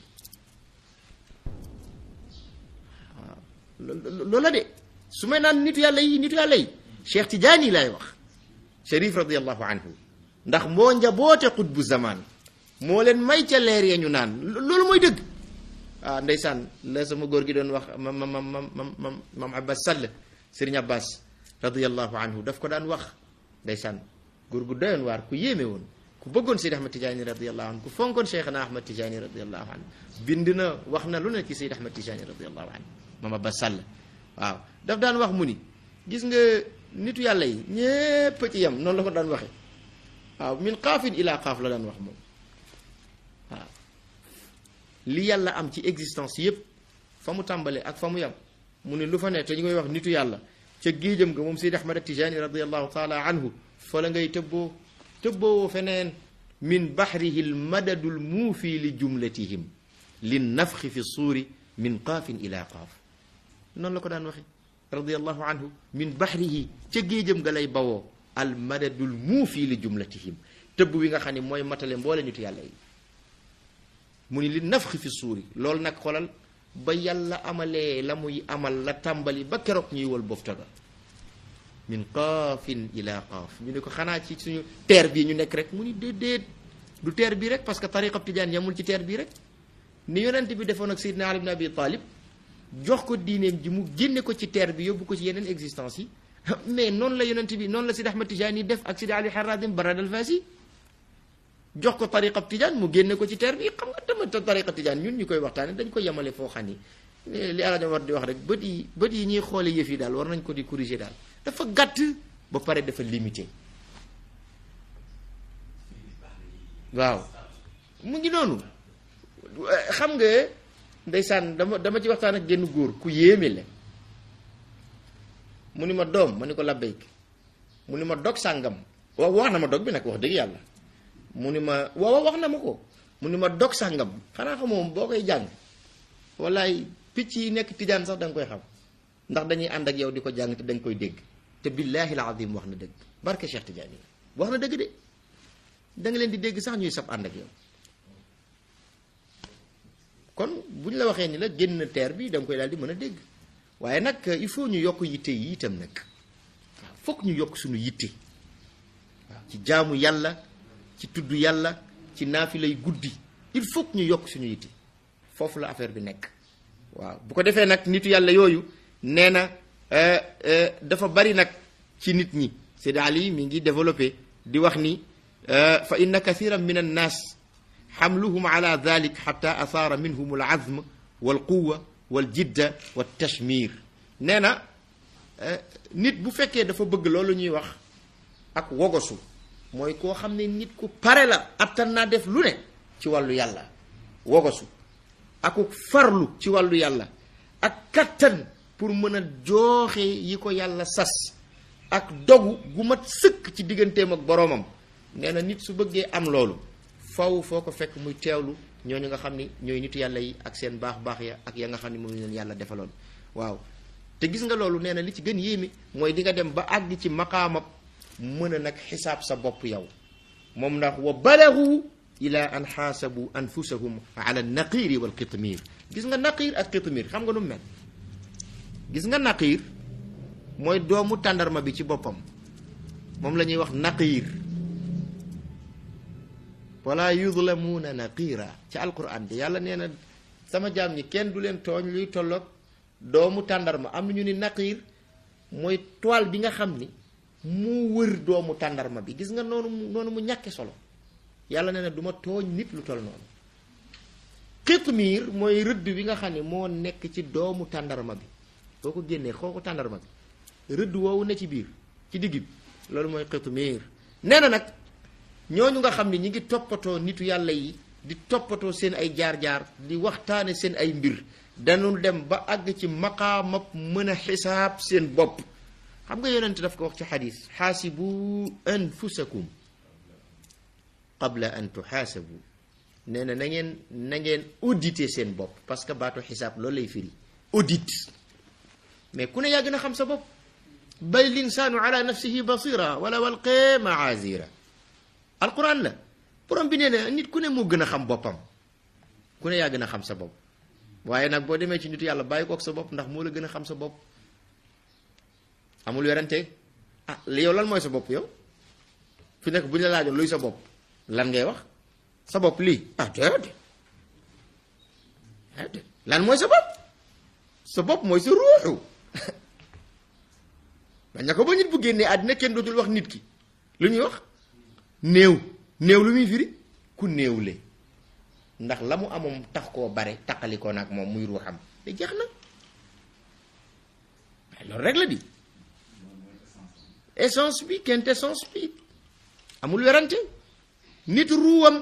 waaw loola de su may naan nitu yàlla yi nitu yàlla yi Cheikh Tidiane yi laay wax Cherif radiallahu anhu ndax moo njaboote xutbu zaman moo leen may ca leer ya ñu naan loolu mooy dëgg ah ndeysaan la sama góor gi doon wax mam mam mam mam mam Abbas Sall Serigne Abbas radiallahu anhu daf ko daan wax ndeysaan góor gu doyoon waar ku yéeme woon ku bëggoon Seydi Ahmad Tijaani radiallahu anhu ku fonkoon Cheikhna Ahmad Tijaani radiallahu anhu bind na wax na lu ne ci Seydi Ahmad Tijaani radiallahu anhu mam Abbas Sall waaw daf daan wax mu ni gis nga nitu yàlla yi ñépp ci yem noonu la ko daan waxe waaw min qaafin ila qaaf la daan wax moom waaw li yàlla am ci existence yépp fa mu tàmbale ak fa mu yam mu ne lu fa ne te ñu koy wax nitu yàlla ca géejam ga moom Seydi Ahmad Tijaani radiallahu taala anhu fa la ngay tëbboo tëbboo feneen min baxrihi lmadadu lmuufi li jumlatihim li nafxi fi suuri min qaafin ila qaaf noonu la ko daan waxe radiallahu anhu min baxrihi ca géejam ga lay bawoo al madadu lmuufi li jumlatihim tëbb wi nga xam ne mooy matale mboole nitu yàlla yi mu ni li nafxi fi suuri loolu nag xolal ba yàlla amalee la muy amal la tàmbali ba keroog ñuy wal bofta ga min qaafin ila qaaf ñu ne ko xanaa ci suñu teer bii ñu nekk rek mu ni déedéet du teer bii rek parce que tariqa tijaan yamul ci teer bii rek ni yonent bi defoon ak Seydina Ali ibn Abi Talib jox ko diineem ji mu génne ko ci teer bi yóbbu ko ci yeneen existence yi mais noonu la yonent bi noonu la Sidi Ahmad Tijaani def ak Sidi Ali Harazim Barad al Fasi jox ko tariqa tijaan mu génne ko ci teer bi xam nga tamit tariqa tijaan ñun ñu koy waxtaane dañ ko yemale foo xam ni li alaja war di wax rek bët yi bët yi ñuy xoole yëf yi daal war nañ ko di corriger daal dafa gàtt ba pare dafa limité waaw mu ngi noonu xam nga ndeysaan dama dama ci waxtaan ak genn góor ku yéeme la mu ni ma doom ma ni ko labbayk mu ni ma dog sàngam waaw wax na ma dog bi nag wax dëgg yàlla mu ni ma waaw wax na ma ko mu ni ma dog sàngam xanaa xamoo boo koy jàng wallaay picc yi nekk tijaan sax da nga koy xam ndax dañuy ànd ak yow di ko jàng te dañ koy dégg te billaahi al azim wax na dëgg barke Cheikh Tidiane yi wax na dëgg de da nga leen di dégg sax ñuy sab ànd ak yow kon bu ñu la waxee ni la génn teer bi da nga koy daal di mën a dégg waaye nag il faut ñu yokk yitte yi itam nag waaw fokk ñu yokk suñu yitte waaw ci jaamu yàlla ci tudd yàlla ci naafilay guddi il faut que ñu yokk suñu yitte foofu la affaire bi nekk waaw bu ko defee nag nitu yàlla yooyu nee na dafa bari nag ci nit ñi Seydi Ali mi ngi développé di wax ni fa inna kathiran min annaas xamluhum ala dalik xata asaara minhum al azm wal quwa wal jidda wal tashmir nee na nit bu fekkee dafa bëgg loolu ñuy wax ak wogosu mooy koo xam ne nit ku pare la attan naa def lu ne ci wàllu yàlla wogosu aku farlu ci wàllu yàlla ak kattan pour mën a jooxe yi ko yàlla sas ak dogu gu mat sëkk ci digganteem ak boroomam nee na nit su bëggee am loolu faw foo ko fekk muy teewlu ñooñu nga xam ni ñooy nitu yàlla yi ak seen baax baax ya ak ya nga xam ni moom leen yàlla defaloon waaw te gis nga loolu nee na li ci gën yéeme mooy di nga dem ba àgg ci maqaamab mën a nag xisaab sa bopp yow moom ndax wa balagu ila an xaasabu anfusahum ala naqiiri wal qitmiir gis nga naqiir ak qitmiir xam nga nu mel gis nga naqiir mooy doomu tàndarma bi ci boppam moom la ñuy wax naqiir wala yudlamuuna naqiira ci alquran bi yàlla nee na sama jaam ñi kenn du leen tooñ luy tolloog doomu tàndarma am na ñu ni naqiir mooy toile bi nga xam ni mu wër doomu tàndarma bi gis nga noonu mu noonu mu ñàkke solo yàlla nee na du ma tooñ nit lu toll noonu xitmiir mooy rëdd bi nga xam ne moo nekk ci doomu tàndarma bi boo ko génnee xooku tàndarma bi rëdd woowu ne ci biir ci digg bi loolu mooy xitmiir nee na nag ñooñu nga xam ne ñi ngi toppatoo nitu yàlla yi di toppatoo seen ay jaar-jaar di waxtaane seen ay mbir dañu dem ba àgg ci maqaamab mën a xisaab seen bopp xam nga yonent daf ko wax ci xadis xaasibu anfusakum qabla an tuxaasabu nee na na ngeen na ngeen auditer seen bopp parce que baatu xisaab loolu lay firi audit mais ku ne yaa gën a xam sa bopp bal linsaanu ala nafsihi basira wala walqee maazira alquran la borom bi nee na nit ku ne moo gën a xam boppam ku ne yaa gën a xam sa bopp waaye nag boo demee ci nitu yàlla bàyyi kook sa bopp ndax moo la gën a xam sa bopp amul werante ah yow lan mooy sa bopp yow fi nekk bu ñu la laajoon luy sa bopp lan ngay wax sa bopp lii ah déedéet déedéet lan mooy sa bopp sa bopp mooy sa ruuxu bañ na ko ba nit bu génnee àddina kenn dootul wax nit ki lu ñuy wax néew néew lu muy firi ku néewle ndax la mu amoon tax koo bare taqalikoo nag moom muy ruuxam te jeex na waaye loolu rek la di essence bi quintessence bi amul werante nit ruuwam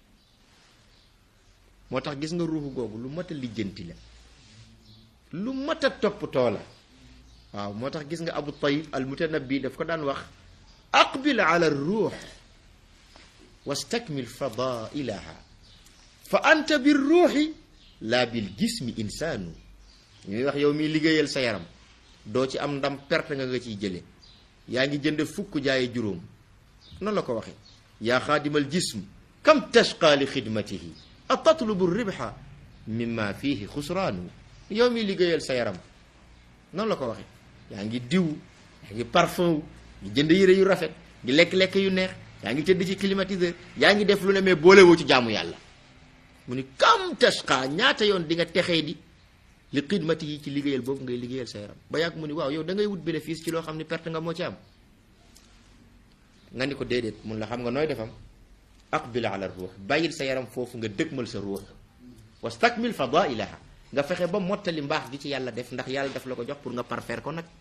moo tax gis nga ruuxu googu lu mat a lijjanti la lu mat a toppatoo la waaw moo tax gis nga abu tayib al mutanabbi daf ko daan wax aqbil ala ruux wastakmil fadailaha fa anta bir ruuxi laa bil jismi insaanu ñuy wax yow miy liggéeyal sa yaram doo ci am ndam perte nga nga ciy jële yaa ngi jënd fukk jaaye juróom noonu la ko waxe yaa xaadimal jism kam tashqa li xidmatihi a tatlubu ribxa mimma fihi xusraanu yow miy liggéeyal sa yaram noonu la ko waxe yaa ngi diw yaa ngi parfum wu ngi jënd yére yu rafet ngi lekk-lekk yu neex yaa ngi tëdd ci climatiseur yaa ngi def lu ne mais boolewoo ci jaamu yàlla mu ni kam tashqa ñaata yoon di nga texee di li xidmati yi ci liggéeyal boobu ngay liggéeyal sa yaram ba yàgg mu ni waaw yow da ngay wut bénéfice ci loo xam ni perte nga moo ci am nga ni ko déedéet mun la xam nga nooy defam aqbil ala ruux bàyyil sa yaram foofu nga dëgmal sa ruux wastakmil fadailaha nga fexe ba mottali mbaax gi ci yàlla def ndax yàlla def la ko jox pour nga parfaire ko nag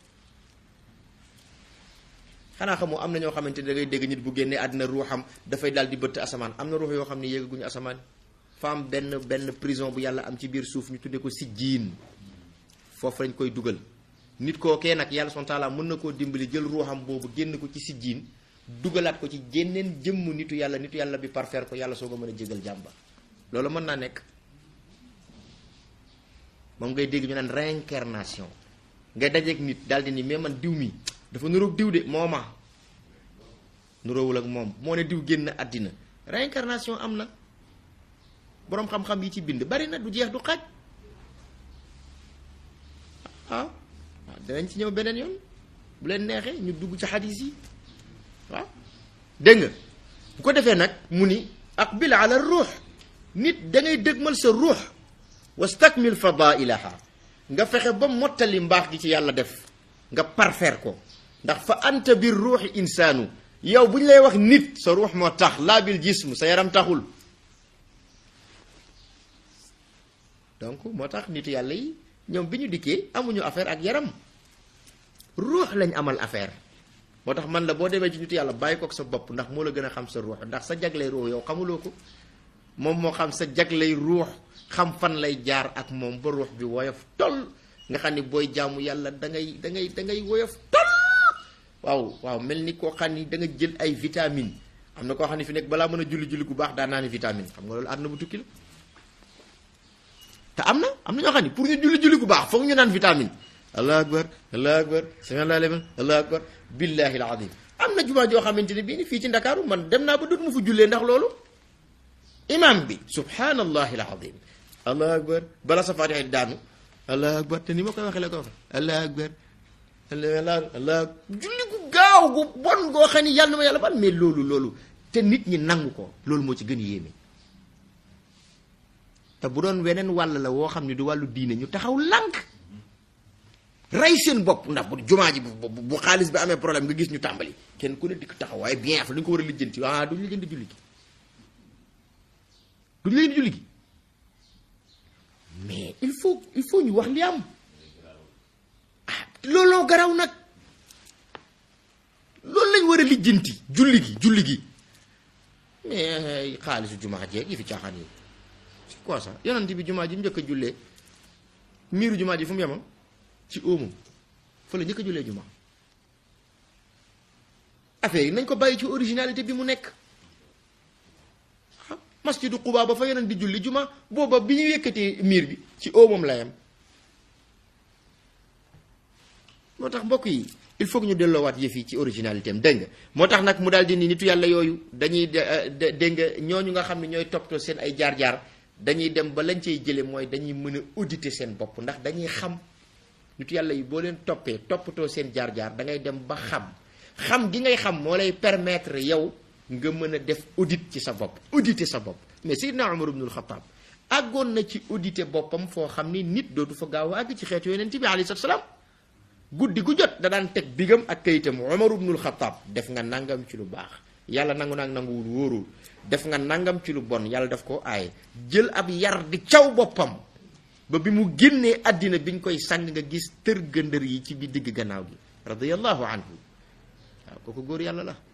xanaa xamoo am na ñoo xamante ne da ngay dégg nit bu génnee àddina ruuxam dafay daal di bëtt asamaan am na ruux yoo xam ne yéegaguñu asamaan fa am benn benn prison bu yàlla am ci biir suuf ñu tuddee ko sijjiin foofu lañ koy dugal nit kookee nag yàlla son taala mën na koo dimbali jël ruuxam boobu génn ko ci sijjiin dugalaat ko ci jénneen jëmm nitu yàlla nitu yàlla bi parfaire ko yàlla soo ko mën a jégal jàmba loolu mën naa nekk moom ngay dégg ñu naan réincarnation ngay dajeeg nit daal di ni mais man diw mi dafa nuroog diw de mooma nuroowul ak moom moo ne diw génn àddina réincarnation am na boroom xam-xam yi ci bind bari na du jeex du xaaj ah waaw danañ ci ñëw beneen yoon bu leen neexee ñu dugg ci xadis yi waaw dégg nga bu ko defee nag mu ni aqbil ala ruux nit da ngay dëgmal sa ruux wastakmil fadailaha nga fexe ba mottali mbaax gi ci yàlla def nga parfaire ko ndax fa anta bir ruuxi insaanu yow bu ñu lay wax nit sa ruux moo tax laa bil jism sa yaram taxul donc moo tax nit yàlla yi ñoom bi ñu dikkee amuñu affaire ak yaram ruux lañ amal affaire moo tax man la boo demee ci nit yàlla bàyyi ko ak sa bopp ndax moo la gën a xam sa ruux ndax sa jaglay ruux yow xamuloo ko moom moo xam sa jaglay ruux xam fan lay jaar ak moom ba ruux bi woyof toll nga xam ni booy jaamu yàlla da ngay da ngay da ngay woyof toll waaw waaw mel ni koo xam ni da nga jël ay vitamine am na koo xam ne fi nekk balaa mën a julli julli gu baax daan naa ni vitamine xam nga loolu àdduna bu tukki la te am na am na ñoo xam ne pour ñu julli julli gu baax foog ñu naan vitamine allah akbar allah akbar sami allah liman allah akbar billahi alazim am na jumaa joo xamante ne bii ni fii ci ndakaaru man dem naa ba dootuma fa jullee ndax loolu imam bi subhanallahi alazim allah akbar bala sa faatiha daanu allah akbar te ni ma koy waxee la ko waxe allah akbar allah allah julli gu gaaw gu bon goo xam ni yàlla na ma yàlla ban mais loolu loolu te nit ñi nangu ko loolu moo ci gën yéeme te bu doon weneen wàll la woo xam ne du wàllu diine ñu taxaw lànk rey seen bopp ndax bu jumaa ji bu bu xaalis bi amee problème nga gis ñu tàmbali kenn ku ne dikk taxaw waaye bien fa dañu ko war a lijjanti ah duñu lijjanti julli gi duñu lijjanti julli gi mais il faut il faut ñu wax li am ah looloo garaw nag loolu lañ war a lijjanti julli gi julli gi mais xaalisu jumaa jeeg yi fi caaxaan yi c'est quoi ça yonent bi jumaa ji mu njëkk a jullee miiru jumaa ji fu mu yemam ci óomam fa la njëkk a jullee jumaa affaire yi nañ ko bàyyi ci originalité bi mu nekk ah masjidu Quba ba fa yonent di julli jumaa booba bi ñu yëkkatee miir bi ci óomam la yem moo tax mbokk yi il faut que ñu delloowaat yëf yi ci originalité am dégg nga moo tax nag mu daal di ni nitu yàlla yooyu dañuy dégg nga ñooñu nga xam ne ñooy toppatoo seen ay jaar-jaar dañuy dem ba lañ cay jële mooy dañuy mën a auditer seen bopp ndax dañuy xam nitu yàlla yi boo leen toppee toppatoo seen jaar-jaar da ngay dem ba xam xam gi ngay xam moo lay permettre yow nga mën a def audit ci sa bopp auditer sa bopp mais Seydina Umar ibnul Xattaab àggoon na ci auditer boppam foo xam ni nit dootu fa gaaw a àgg ci xeetu yonent bi alayhi salaam guddi gu jot da daan teg bigam ak kayitam Umar ibnul Xattaab def nga nangam ci lu baax yàlla nangu naag nanguwul wóorul def nga nangam ci lu bon yàlla daf ko aaye jël ab yar di caw boppam ba bi mu génnee àddina biñ koy sang nga gis tër gëndër yi ci bi digg gannaaw gi radiyallahu anhu waaw kooku góor yàlla la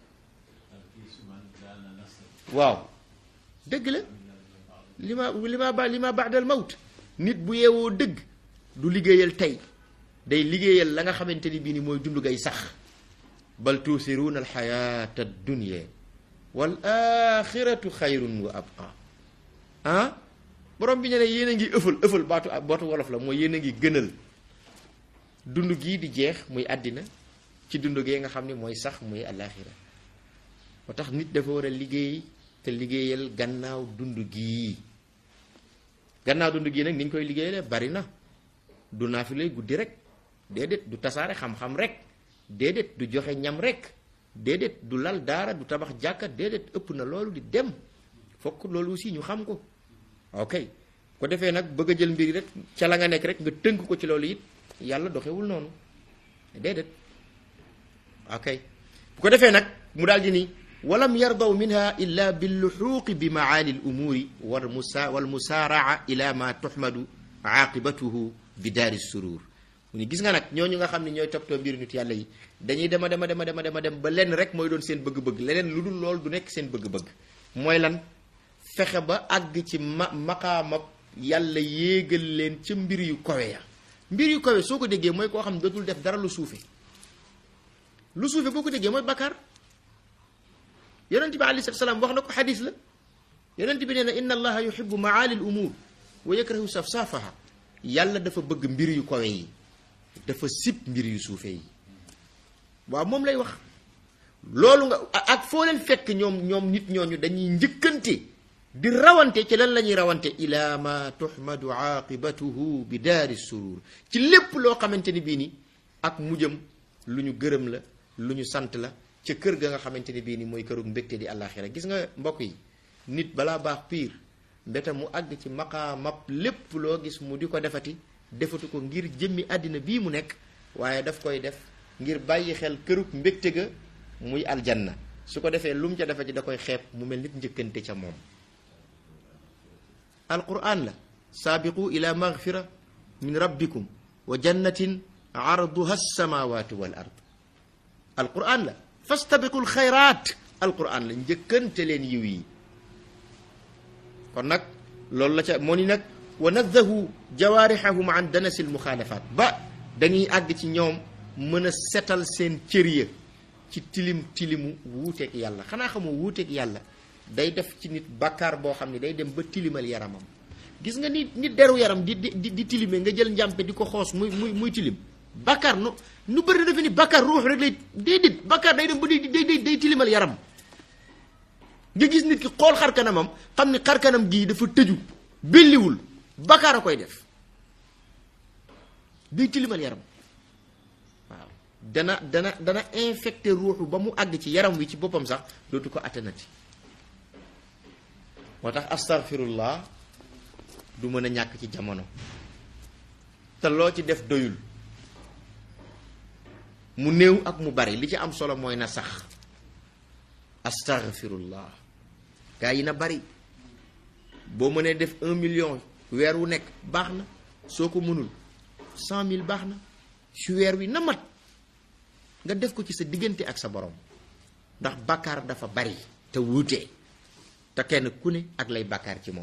waaw dëgg la li ma li ma ba li ma baadal mawt nit bu yeewoo dëgg du liggéeyal tey day liggéeyal la nga xamante ni bii ni mooy dund gay sax bal tuusiruuna alxayaata addunia wal axiratu xayrun wa abqa ah borom bi ñu ne yéen a ngi ëffal ëffal baatu baatu wolof la mooy yéen a ngi gënal dund gii di jeex muy àddina ci dund gee nga xam ne mooy sax muy alaxira moo tax nit dafa war a liggéey te liggéeyal gannaaw dund gii gannaaw dund gii nag ni ñu koy liggéeyale bari na du naa fi lay guddi rek déedéet du tasaare xam-xam rek déedéet du joxe ñam rek déedéet du lal daara du tabax jàkka déedéet ëpp na loolu di dem fokk loolu aussi ñu xam ko ok ko defee nag bëgg a jël mbir rek ca la nga nekk rek nga tënk ko ci loolu it yàlla doxewul noonu déedéet ok bu ko defee nag mu daal di ni walam yardaw minha illa billuxuuqi bi maali l umuuri wal musa wal musaaraa ila ma tuxmadu aaqibatuhu bi daari surur mu ni gis nga nag ñooñu nga xam ne ñooy toppatoo mbiru nit yàlla yi dañuy dema dema dema dema dema dem ba lenn rek mooy doon seen bëgg-bëgg leneen lu dul loolu du nekk seen bëgg-bëgg mooy lan fexe ba àgg ci ma maqaamab yàlla yéegal leen ca mbir yu kawe ya mbir yu kawe soo ko déggee mooy koo xam ne dootul def dara lu suufe lu suufe boo ko déggee mooy bakkaar yonent bi alayhi salaam wax na ko xadis la yonent bi nee na inna allaha yuhibbu maali l umuur wa yakrahu safsaafaha yàlla dafa bëgg mbir yu kawe yi dafa sib mbir yu suufe yi waaw moom lay wax loolu nga ak foo leen fekk ñoom ñoom nit ñooñu dañuy njëkkante di rawante ci lan la ñuy rawante ila ma tuhmadu aqibatuhu bi daari surur ci lépp loo xamante ni bii ni ak mujjam lu ñu gërëm la lu ñu sant la ca kër ga nga xamante ni bii ni mooy kërug mbégte di àllaaxira gis nga mbokk yi nit balaa baax piir mbete mu àgg ci maqaamab lépp loo gis mu di ko defati defatu ko ngir jëmmi àddina bii mu nekk waaye daf koy def ngir bàyyi xel kërug mbégte ga muy aljanna su ko defee lu mu ca defati da koy xeeb mu mel nit njëkkante ca moom alquran la saabiqu ila magfira min rabbikum wa jannatin arduha alsamawatu wal ard alquran la fastabiqu alxayrat alquran la njëkkante leen yiw yi kon nag loolu la ca moo ni nag wa naddahu jawaarixahum an danasi almuxaalafat ba dañuy àgg ci ñoom mën a setal seen cër ya ci tilim tilimu wuuteeg yàlla xanaa xamoo wuuteeg yàlla day def ci nit bàkkaar boo xam ne day dem ba tilimal yaramam gis nga ni nit deru yaram di di di tilime nga jël njàmpe di ko xoos muy muy muy tilim bàkkaar nu nu bëri na defe ni bàkkaar ruux rek lay déedéet bàkkaar day dem ba day day day tilimal yaram nga gis nit ki xool xar kanamam xam ni xar kanam gii dafa tëju belliwul bàkkaar a koy def day tilimal yaram waaw dana dana dana infecté ruuxu ba mu àgg ci yaram wi ci boppam sax dootu ko attanati moo tax astaghfirullah du mën a ñàkk ci jamono te loo ci def doyul mu néew ak mu bari li ci am solo mooy na sax astaghfirullah gaa yi na bari boo mënee def un million weer wu nekk baax na soo ko mënul cent mille baax na su weer wi na mat nga def ko ci sa diggante ak sa borom ndax bàkkaar dafa bari te wuute te kenn ku ne ak lay bàkkaar ci moom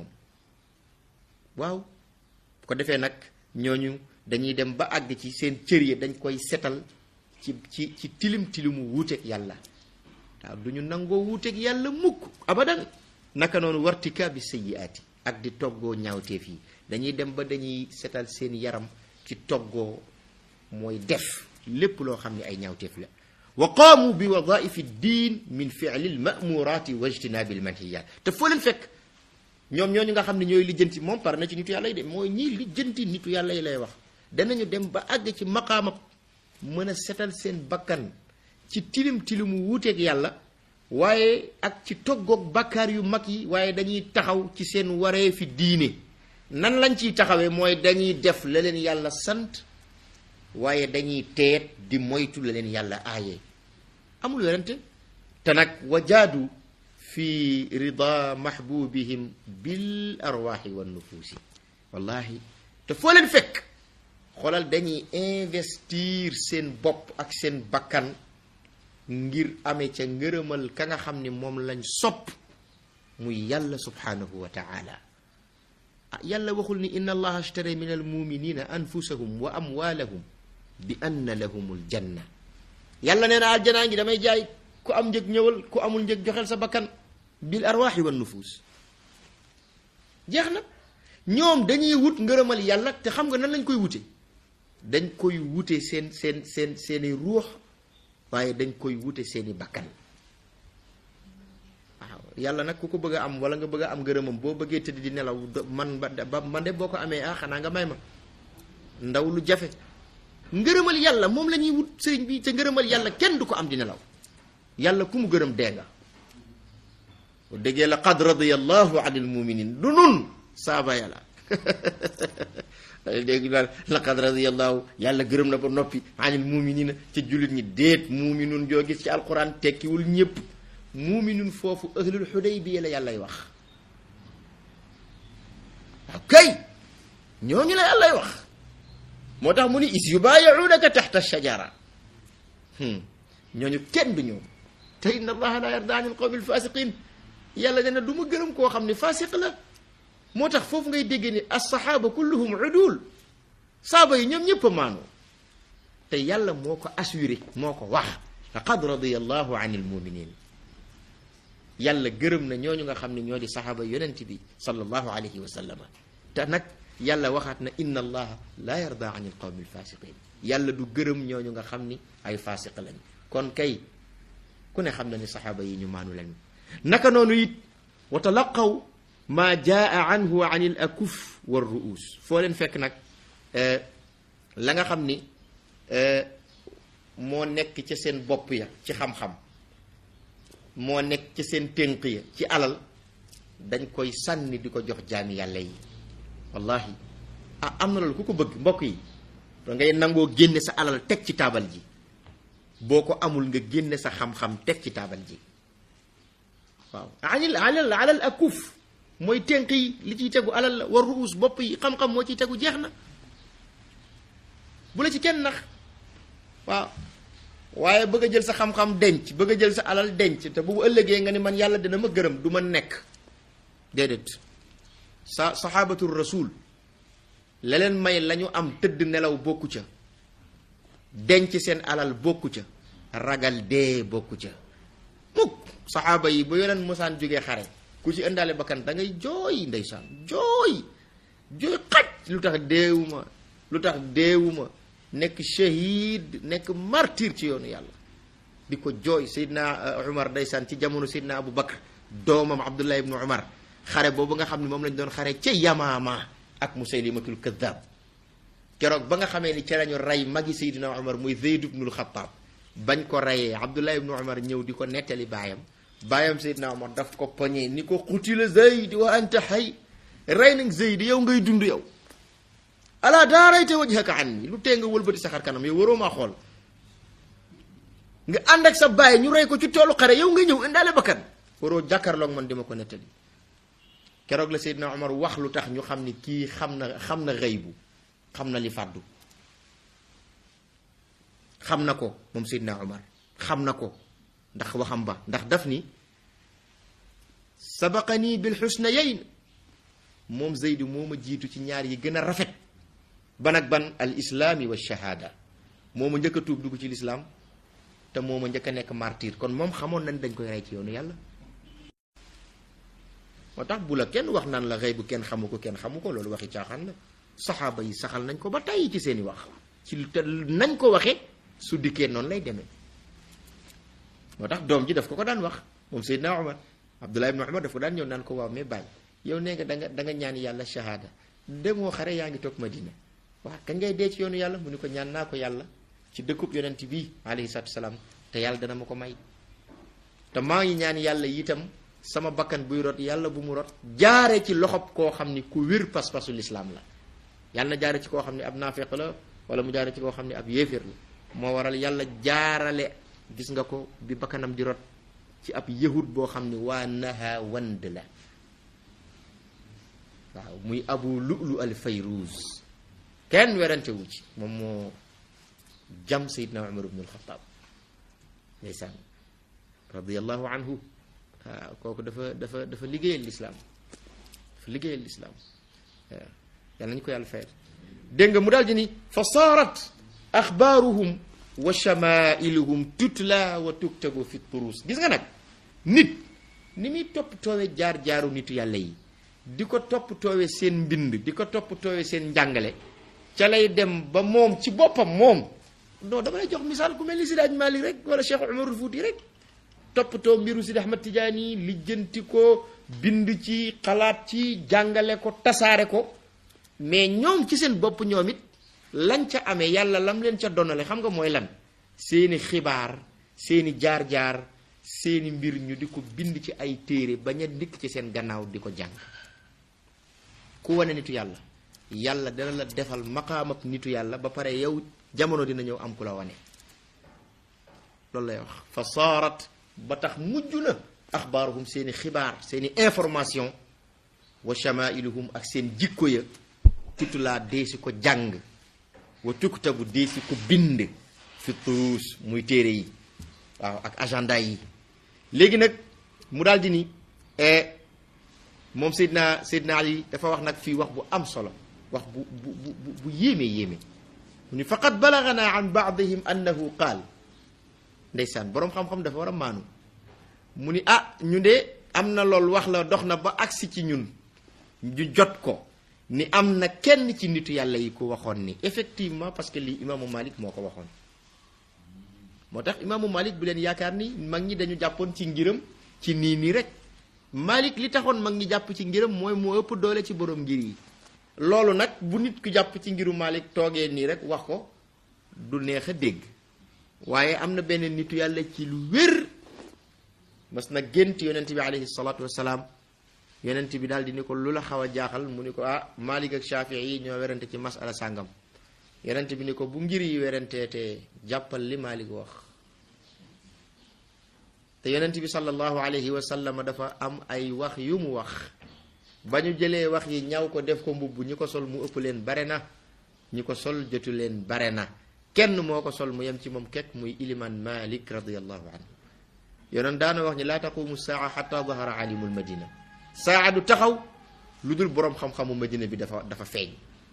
waaw bu ko defee nag ñooñu dañuy dem ba àgg ci seen cër yi dañ koy setal ci ci ci tilim tilimu wuuteeg yàlla waaw du ñu nangoo wuuteeg yàlla mukk abadan naka noonu wartika bi sayyiaati ak di toggoo ñaawteef yi dañuy dem ba dañuy setal seen yaram ci toggoo mooy def lépp loo xam ne ay ñaawteef la wa qaamu bi wadaifi diin min fi'li lmamuraati wa ijtinaabi lmanhiyaat te foo leen fekk ñoom ñooñu nga xam ne ñooy lijjanti moom par na ci nitu yàlla yi de mooy ñii lijjanti nitu yàlla yi lay wax danañu dem ba àgg ci maqaama mën a setal seen bakkan ci tilim tilimu wuuteeg yàlla waaye ak ci toggoog bakkaar yu mag yi waaye dañuy taxaw ci seen waree fi diine nan lañ ciy taxawee mooy dañuy def la leen yàlla sant waaye dañuy teet di moytu la leen yàlla aaye amul werante te nag wajaadu fi rida mahbubihim bil arwaaxi wa nufuusi wallahi te foo leen fekk xoolal dañuy investir seen bopp ak seen bakkan ngir amee ca ngërëmal ka nga xam ni moom lañ sopp muy yàlla subhanahu wa taala ah yàlla waxul ni inna allaha ashtara min almuminina anfusahum wa amwalahum bi anna lahumul janna yàlla nee na aljanaa ngi damay jaay ku am njëg ñëwal ku amul njëg joxel sa bakkan bil arwaaxi wan nufuus jeex na ñoom dañuy wut ngërëmal yàlla te xam nga nan lañ koy wute dañ koy wute seen seen seen seeni ruux waaye dañ koy wute seeni bakkan waaw yàlla nag ku ko bëgg a am wala nga bëgg a am ngërëmam boo bëggee tëdd di nelaw man ba man de boo ko amee ah xanaa nga may ma ndaw lu jafe ngërëmal yàlla moom la ñuy wut sëriñ bi te ngërëmal yàlla kenn du ko am di nelaw yàlla ku mu gërëm dee nga bu déggee la qad radiyallahu anil muminin du nun saaba yàlla dégg daal laqad radiyallahu yàlla gërëm na ba noppi anil muminina ca jullit ñi déet muminun joo gis ci alquran tekkiwul ñëpp muminun foofu ahlul xudaybiya la yàllay wax waaw kay ñooñu la yàllay wax moo tax mu ni is yubaayi'unaka taxta shajara ñooñu kenn du ñoom te inna allaha la yarda anil qawmi alfasiqin yàlla nee na du ma gërëm koo xam ne fasiq la moo tax foofu ngay déggee ni assaxaaba kulluhum udul saaba yi ñoom ñëpp a maanoo te yàlla moo ko assuré moo ko wax laqad radiyallahu anil muminin yàlla gërëm na ñooñu nga xam ne ñoo di saxaaba yonent bi sallallahu alayhi wa sallam te nag yàlla waxaat na inna allaha la yarda an il qawmi alfasiqin yàlla du gërëm ñooñu nga xam ni ay fasiq lañ kon kay ku ne xam na ni saxaaba yi ñu maanu lañu naka noonu it wa talaqaw ma jaa anhu an il akuf wa ruus foo leen fekk nag la nga xam ni moo nekk ca seen bopp ya ci xam-xam moo nekk ca seen tënk ya ci alal dañ koy sànni di ko jox jaami yàlla yi wallahi ah am na loolu ku ko bëgg mbokk yi da ngay nangoo génne sa alal teg ci taabal ji boo ko amul nga génne sa xam-xam teg ci taabal ji waaw anil alal alal akuf mooy tënk yi li ciy tegu alal la war ruus bopp yi xam-xam moo ciy tegu jeex na bu la ci kenn nax waaw waaye bëgg a jël sa xam-xam denc bëgg a jël sa alal denc te bu ëllëgee nga ni man yàlla dina ma gërëm du ma nekk déedéet sa saxaabatul rasul la leen may la ñu am tëdd nelaw bokku ca denc seen alal bokku ca ragal dee bokku ca mukk saxaaba yi ba yeneen mosaan jógee xare ku ci ëndaale bakkan da ngay jooy ndeysaan jooy jooy xaj lu tax deewuma lu tax deewuma nekk shahid nekk martyr ci yoonu yàlla di ko jooy Seydina Umar ndeysaan ci jamono Seydina Abu Bakr doomam Abdullah ibnu Umar xare boobu nga xam ne moom lañ doon xare ca Yamaama ak Musaylimatul Kaddaab keroog ba nga xamee ni ca lañu rey magi Seydina Umar muy Zayd ibnul Xattaab bañ ko reyee Abdullah ibnu Umar ñëw di ko nettali baayam baayam Seydina Umar daf ko poñee ni ko xutila Zayd wa anta xay rey nañ Zayd yow ngay dund yow ala daarayta wajhaka anni lu tee nga wëlbati sa xar kanam yow waroo maa xool nga ànd ak sa baay ñu rey ko ci toolu xare yow nga ñëw indaale bakkan waroo jàkkaarloog man dima ko nettali keroog la Seydina Omar wax lu tax ñu xam ni kii xam na xam na xëybu xam na li fàddu xam na ko moom Seydina Omar xam na ko ndax waxam ba ndax daf ni sabaqani bil xusnayayn moom Zeydu moo ma jiitu ci ñaar yi gën a rafet ban ak ban al islaami wa shahaada moo ma njëkk a tuub dugg ci lislaam te moo ma njëkk a nekk martyr kon moom xamoon nañ dañ koy rey ci yoonu yàlla moo tax bu la kenn wax naan la xëy bu kenn xamu ko kenn xamu ko loolu waxi caaxaan la saxaaba yi saxal nañ ko ba tàyyi ci seeni wax ci te nañ ko waxee su dikkee noonu lay demee moo tax doom ji daf ko ko daan wax moom Seydina Omar Abdullah ibn Omar daf ko daan ñëw naan ko waaw mais bàyyi yow nee nga da nga da nga ñaan yàlla shahada demoo xare yaa ngi toog Madina waaw kañ ngay dee ci yoonu yàlla mu ni ko ñaan naa ko yàlla ci dëkkub yonent bii alayhi salaatu salaam te yàlla dana ma ko may te maa ngi ñaan yàlla itam sama bakkan buy rot yàlla bu mu rot jaare ci loxob koo xam ni ku wér pas-pasu lislaam la yàlla na jaare ci koo xam ne ab naafeq la wala mu jaare ci koo xam ne ab yéeféer la moo waral yàlla jaarale gis nga ko bi bakkanam di rot ci ab yahud boo xam ni waa naha wand la waaw muy abu lu'lu al fayruz kenn werante wu ci moom moo jam sayidna umar ibnu alxataab ndeysaan radiallahu anhu waaw kooku dafa dafa dafa liggéeyal lislaam dafa liggéeyal lislaam waaw yàlla nañu ko yàlla fayal dégg nga mu daal di ni fa saarat axbaaruhum wa shamailuhum tutla wa tuktabu fi turuus gis nga nag nit ni muy topp toowe jaar-jaaru nitu yàlla yi di ko topp toowe seen mbind di ko topp toowe seen njàngale ca lay dem ba moom ci boppam moom non dama lay jox misaal ku mel ni Sidi Aj Malik rek wala Cheikh Umarul Fuuti rek toppatoo mbiru Sidi Ahmad Tijaani lijjanti ko bind ci xalaat ci jàngale ko tasaare ko mais ñoom ci seen bopp ñoom it lañ ca amee yàlla lam leen ca donale xam nga mooy lan seeni xibaar seeni jaar-jaar seeni mbir ñu di ko bind ci ay téere bañ a dikk ci seen gannaaw di ko jàng ku wane nitu yàlla yàlla dana la defal maqaamab nitu yàlla ba pare yow jamono dina ñëw am ku la wane loolu lay wax fa saarat ba tax mujj na axbaaruhum seeni xibaar seeni information wa shamailuhum ak seen jikko ya tutulaa deesi ko jàng wa tuktabu deesi ko bind fi turuus muy téere yi waaw ak agenda yi léegi nag mu daal di ni moom Seydina Seydina Ali dafa wax nag fii wax bu am solo wax bu bu bu bu yéeme yéeme mu ni faqad balagana an baadihim annahu qaal ndeysaan boroom xam-xam dafa war a maanu mu ni ah ñu de am na lool wax la dox na ba agsi ci ñun ñu jot ko ni am na kenn ci nitu yàlla yi ku waxoon ni effectivement parce que lii imaamu Malik moo ko waxoon moo tax imaamu Malik bu leen yaakaar ni mag ñi dañu jàppoon ci ngiram ci nii nii rek Malik li taxoon mag ñi jàpp ci ngiram mooy moo ëpp doole ci borom ngir yi loolu nag bu nit ku jàpp ci ngiru Malik toogee nii rek wax ko du neex a dégg waaye am na benn nitu yàlla ci lu wér mas na gént yonent bi alayhi salaatu wasalaam yonent bi daal di ni ko lu la xaw a jaaxal mu ni ko ah Malik ak Shafii yi ñoo werante ci masala sàngam yonent bi ni ko bu ngir yi werantee te jàppal li Malik wax te yonent bi sallallahu alayhi wa sallam dafa am ay wax yu mu wax ba ñu jëlee wax yi ñaw ko def ko mbubb ñi ko sol mu ëpp leen bare na ñi ko sol jotu leen bare na kenn moo ko sol mu yem ci moom kekk muy iliman Malik radiyallahu anhu yonent daana wax ni laa taqumu saa xata dahara alimul madina saa du taxaw lu dul boroom xam-xamu madina bi dafa dafa feeñ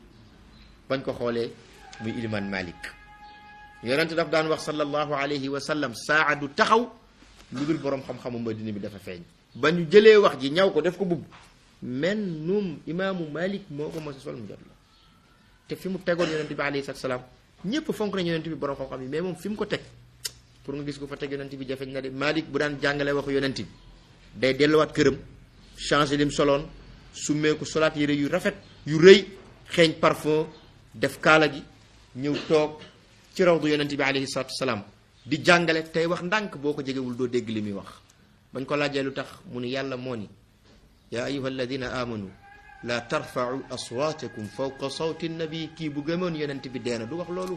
bañ ko xoolee muy iliman malik yonent daf daan wax sallallahu alayhi wa sallam saa du taxaw lu dul boroom xam-xamu madina bi dafa feeñ ba ñu jëlee wax ji ñaw ko def ko bubb men num imaamu malik moo ko mos a sol mu jot la te fi mu tegoon yonent bi alayhi salaam ñépp fonk nañu yonent bi boroom xam-xam yi mais moom fi mu ko teg pour nga gis ko fa teg yonent bi jafeñ na de Malik bu daan jàngale waxu yonent bi day delluwaat këram changé lim soloon summeeku solaat yére yu rafet yu rëy xeeñ parfum def kaala gi ñëw toog ci rawdu yonent bi alayhi salaatu wasalaam di jàngale tey wax ndànk boo ko jegewul doo dégg li muy wax bañ ko laajee lu tax mu ni yàlla moo ni yaa ayuha alladina amanu la tarfau aswaatakum fawqa sawti nabi kii bu gëmoon yonent bi deena du wax loolu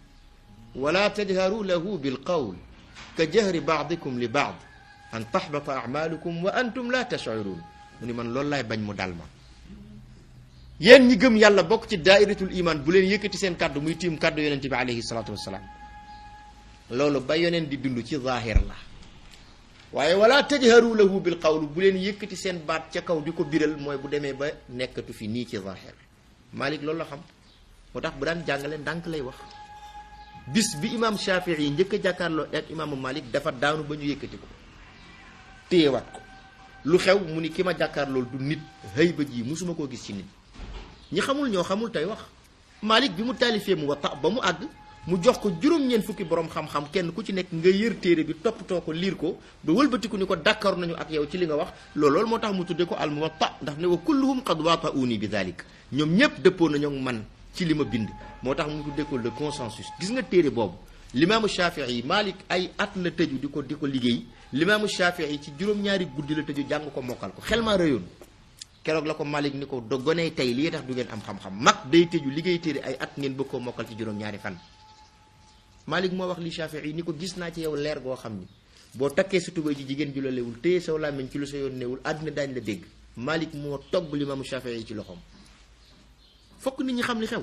wala tajharu lahu bilqawl ka jahri baadikum li baad an taxbata acmaalukum wa antum la tashcuruun mu ni man loolu laay bañ mu dal ma yéen ñi gëm yàlla bokk ci daairatul iman bu leen yëkkati seen kàddu muy tiim kàddu yonent bi alayhi salaatu wassalaam loolu ba yonent di dund ci zaahir la waaye wala tajharu lahu bilqawl bu leen yëkkati seen baat ca kaw di ko biral mooy bu demee ba nekkatu fi nii ci zaahir Malik loolu la xam moo tax bu daan jàngale ndànk lay wax bis bi imaam Shafii yi njëkk a jàkkaarloo ak imaamu Malik dafa daanu ba ñu yëkkati ko téyewaat ko lu xew mu ni ki ma jàkkaarlool du nit xëy ba ji musuma koo gis ci nit ñi xamul ñoo xamul tey wax Malik bi mu taalifee mu wata ba mu àgg mu jox ko juróom-ñeent fukki borom xam-xam kenn ku ci nekk nga yër téere bi toppatoo ko liir ko ba wëlbatiku ni ko d'accord nañu ak yow ci li nga wax loolu moo tax mu tudde ko al muwatta ndax ne wa kulluhum qad waata'uni bi dalik ñoom ñépp dëppoo nañoo man ci li ma bind moo tax mu tuddee ko le consensus gis nga téere boobu limaamu Shafii yi Malik ay at la tëju di ko di ko liggéey limaamu Shafii yi ci juróom-ñaari guddi la tëju jàng ko mokkal ko xel maa rëyoon keroog la ko Malik ni ko do goney tey lii tax du ngeen am xam-xam mag day tëju liggéey téere ay at ngeen bëgg koo mokkal ci juróom-ñaari fan Malik moo wax li Shafii yi ni ko gis naa ci yow leer goo xam ni boo takkee sa tubéy ji jigéen ju la lewul téye saw làmmiñ ci lu sa yoon newul àddina daañ la dégg Malik moo togg limaamu Shafii yi ci loxoom fokk nit ñi xam li xew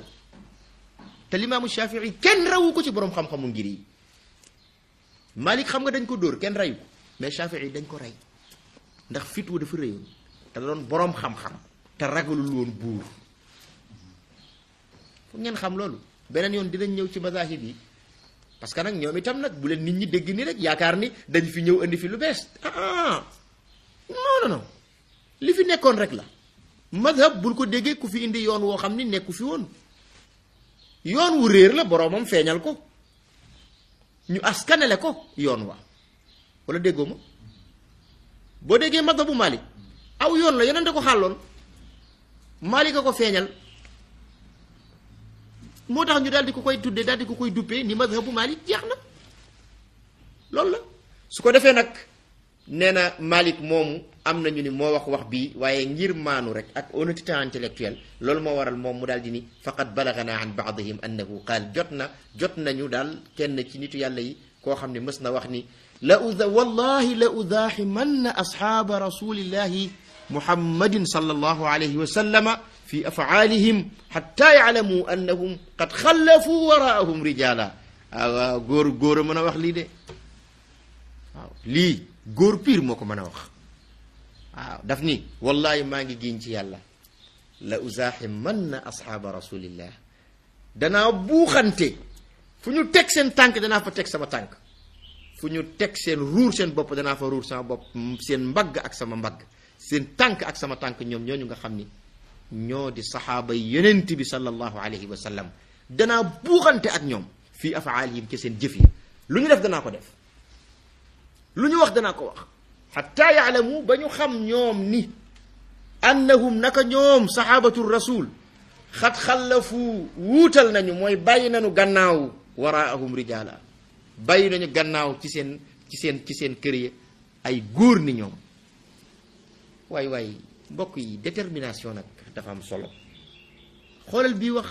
te limaamu Shafii kenn rawu ko ci boroom xam-xamu ngir yi Malik xam nga dañ ko dóor kenn rayu ko mais Shafii dañ ko rey ndax fit wu dafa réyoon te doon boroom xam-xam te ragalul woon buur foog ngeen xam loolu beneen yoon dinañ ñëw ci mazahib yi parce que nag ñoom itam nag bu leen nit ñi dégg ni rek yaakaar ni dañ fi ñëw indi fi lu bees ah non non non li fi nekkoon rek la mazhab bul ko déggee ku fi indi yoon woo xam ni nekku fi woon yoon wu réer la boroomam feeñal ko ñu askanele ko yoon wa wala déggoo ma boo déggee mazhabu Malik aw yoon la yeneen da ko xàlloon Malik a ko feeñal moo tax ñu daal di ko koy tuddee daal di ko koy duppee ni mazhabu Malik jeex na loolu la su ko defee nag nee na Malik moomu am nañu ni moo wax wax bii waaye ngir maanu rek ak honnêteté intellectuelle loolu moo waral moom mu daal di ni faqad balagana an baadihim annahu qaal jot na jot nañu daal kenn ci nitu yàlla yi koo xam ne mës na wax ni la uda wallahi la udaaximanna asxaaba rasulillahi muhammadin sallallahu alayhi wa sallama fi afaalihim xatta yaalamu annahum qad xallafu waraahum rijala waaw góor góor a mën a wax lii de waaw lii góor piir moo ko mën a wax waaw daf ni wallahi maa ngi giñ ci yàlla la uzaaximanna asxaaba rasulillah danaa buuxante fu ñu teg seen tànk danaa fa teg sama tànk fu ñu teg seen ruur seen bopp danaa fa ruur sama bopp seen mbagg ak sama mbagg seen tànk ak sama tànk ñoom ñooñu nga xam ni ñoo di saxaaba yonent bi sallallahu alayhi wa sallam danaa buuxante ak ñoom fii afaalihim ci seen jëf yi lu ñu def danaa ko def lu ñu wax danaa ko wax xatta yaalamu ba ñu xam ñoom ni annahum naka ñoom saxaabatu rasul xat xallafu wuutal nañu mooy bàyyi nañu gannaaw waraahum rijaala bàyyi nañu gannaaw ci seen ci seen ci seen kër yi ay góor ni ñoom waay waay mbokk yi détermination nag dafa am solo xoolal bii wax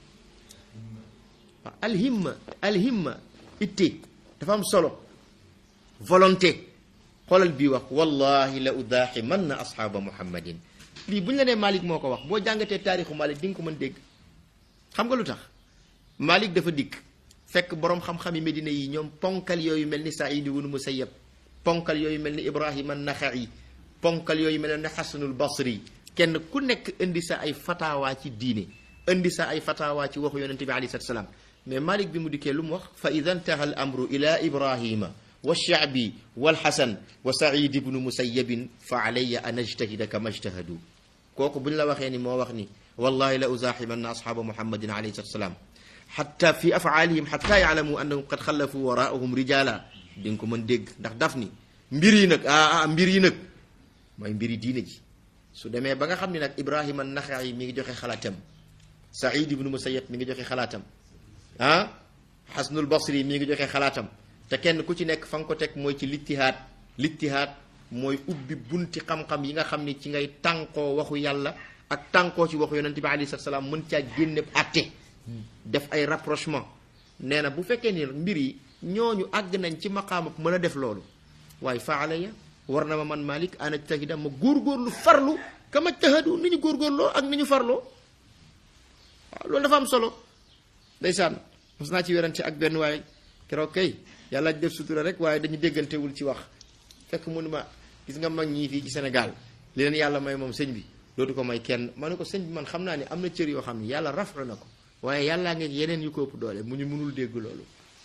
alhimma alhimma itte dafa am solo volonté xoolal bii wax wallahi la udaaximan na asxaaba muhammadin lii bu ñu la nee Malik moo ko wax boo jàngatee taarixu Malik di nga ko mën dégg xam nga lu tax Malik dafa dikk fekk boroom xam-xami Medina yi ñoom ponkal yooyu mel ni Saïd ibnu Musayyab ponkal yooyu mel ni Ibrahima Naxa'i ponkal yooyu mel ni Xasanul Basri kenn ku nekk indi sa ay fataawaa ci diine indi sa ay fataawaa ci waxu yonente bi alayhi salaam mais Malik bi mu dikkee lu mu wax fa ida ntaha al amru ila Ibrahima wa shaabi walxasan wa Saïd ibnu Musayyabin fa alayya an ajtahida kama ajtahadu kooku bu ñu la waxee ni moo wax ni wallahi la uzaaximanna asxaaba muhammadin alayhi salaam xatta fi afaalihim xatta yaalamu annahum qad xallafu waraahum rijaala di nga ko mën dégg ndax daf ni mbir yi nag ah ah mbir yi nag mooy mbiri diine ji su demee ba nga xam ne nag Ibrahima Naxa'i mi ngi joxe xalaatam Saïd ibnu Musayyab mi ngi joxe xalaatam ah Xasanul Basri mi ngi joxe xalaatam te kenn ku ci nekk fa nga ko teg mooy ci littihaad littihaad mooy ubbi bunti xam-xam yi nga xam ni ci ngay tànkoo waxu yàlla ak tànkoo ci waxu yonente bi alayhi salaam mën caa génne atte def ay rapprochement nee na bu fekkee ni mbir yi ñooñu àgg nañ ci maqaama mën a def loolu waaye faala ya war na ma man Malik an ajtahida ma góorgóorlu farlu kama jtahadu ni ñu góorgóorloo ak ni ñu farloo waaw loolu dafa am solo ndeysaan mos naa ci werante ak benn waaye keroog kay yàlla def sutura rek waaye dañu déggantewul ci wax fekk mu ne ma gis nga mag ñii fii ci Sénégal li leen yàlla may moom sëñ bi dootu ko may kenn ma ne ko sëñ bi man xam naa ne am na cër yoo xam ne yàlla rafetlu na ko waaye yàllaa ngeeg yeneen yu ko ëpp doole mu ñu mënul dégg loolu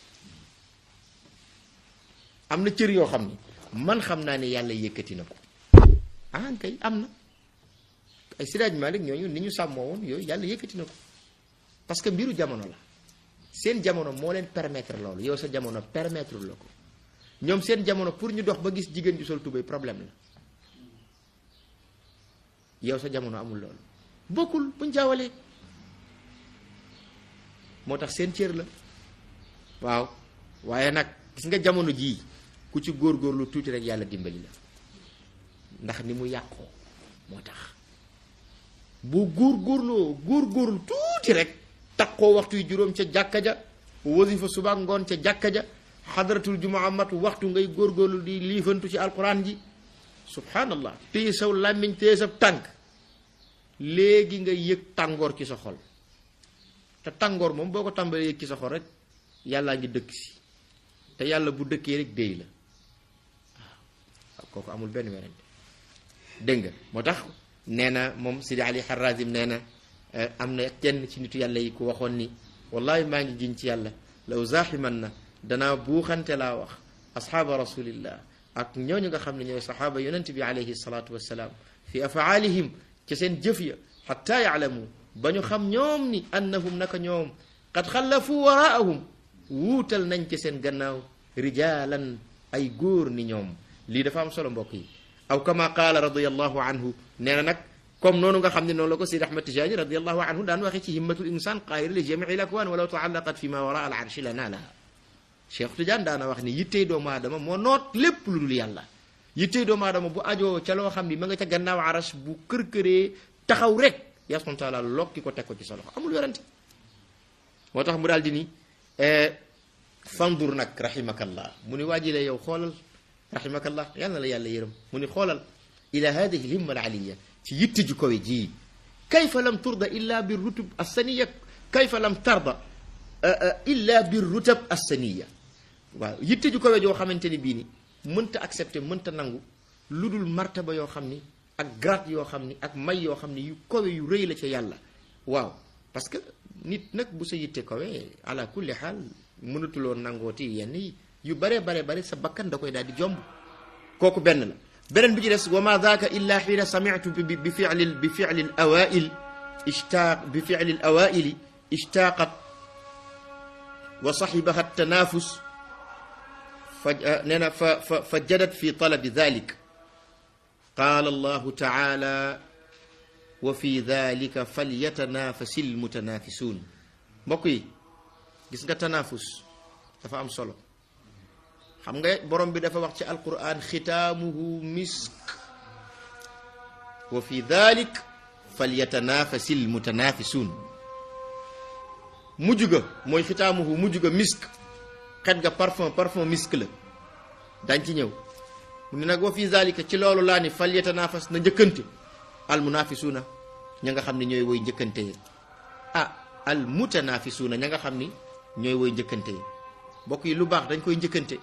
am na cër yoo xam ni man xam naa ne yàlla yëkkati na ko ah kay am na ay Siraaj Malik ñooñu ni ñu sàmmoo woon yooyu yàlla yëkkati na ko parce que mbiru jamono la seen jamono moo leen permettre loolu yow sa jamono permettre la ko ñoom seen jamono pour ñu dox ba gis jigéen ju sol tubéy problème la yow sa jamono amul loolu bokkul buñ jaawalee moo tax seen cër la waaw waaye nag gis nga jamono jii ku ci góorgóorlu tuuti rek yàlla dimbali la ndax ni mu yàqoo moo tax boo góorgóorloo góorgóorlu tuuti rek takkoo waxtu yu juróom ca jàkka ja wasifa suba ngoon ca jàkka ja xadaratul jumaa mat waxtu ngay góorgóorlu di liifantu ci alquran ji subhanallah téye saw làmmiñ téye sa tànk léegi nga yëg tàngoor ci sa xol te tàngoor moom boo ko tàmbalee yëg ci sa xol rek yàllaa ngi dëkk si te yàlla bu dëkkee rek déy la waaw kooku amul benn werante dégg nga moo tax nee na moom Sidi Ali Harazim nee na am na kenn ci nitu yàlla yi ku waxoon ni wallahi maa ngi giñ ci yàlla law zaaximan na danaa buuxante laa wax asxaaba rasulillah ak ñooñu nga xam ne ñooy saxaaba yonent bi alayhi salaatu wassalaam fi afaalihim ca seen jëf ya xatta yaalamu ba ñu xam ñoom ni annahum naka ñoom qad xallafu waraahum wuutal nañ ci seen gannaaw rijaalan ay góor ni ñoom lii dafa am solo mbokk yi aw kama qaala radiallahu anhu nee na nag comme noonu nga xam ne noonu la ko Sidi Ahmad Tijani radiallahu anhu daan waxee ci himmatul insan qaahira li jamii l akwaan walaw taallaqat fi ma wara al arshi la naalaha Cheikh Tidiane daana wax ni yittey doomu aadama moo noot lépp lu dul yàlla yittey doomu aadama bu ajoo ca loo xam ni ma nga ca gannaaw aras bu kër-këree taxaw rek yaa subhanahu taala lokki ko teg ko ci sa loxo amul yorante moo tax mu daal di ni fandur nag rahimakallah mu ni waaji la yow xoolal rahimakallah yàlla na la yàlla yërëm mu ni xoolal ila hadihi lhimma alaliya ci yitte ju kowe ji kayfa lam turda illa bi rutub assaniya kayfa lam tarda illa bi rutab assaniya waaw yitte ju kowe joo xamante ni bii ni mënta accepté mënta nangu lu dul martaba yoo xam ni ak grade yoo xam ni ak may yoo xam ni yu kowe yu rëy la ca yàlla waaw parce que nit nag bu sa yitte kowe ala kulli xaal mënatuloo nangooti yenn yi yu bare bare bare sa bakkan da koy daal di jomb kooku benn la beneen bi ci des wa ma daaka illa xiina samitu bi bi fili bi fili l awail ishtaaq bi fili l awaili ishtaaqat wa saxibaha tanafus fa nee na fa fa fa jadat fi talabi dalik qaala allahu taala wa fi dalika falyatanafasi lmutanafisuun mbokk yi gis nga tanafus dafa am solo xam nga borom bi dafa wax ci alquran xitaamuhu misk wa fi dalik falyatanafasi lmutanafisuun mujj ga mooy xitaamuhu mujj ga misk xet ga parfum parfum misk la dañ ci ñëw mu ne nag wa fi zalika ci loolu laa ni fal yatanafas na njëkkante al munafisuuna ña nga xam ne ñooy woy njëkkante yi ah al mutanafisuuna ña nga xam ni ñooy woy njëkkante yi mbokk yi lu baax dañ koy njëkkante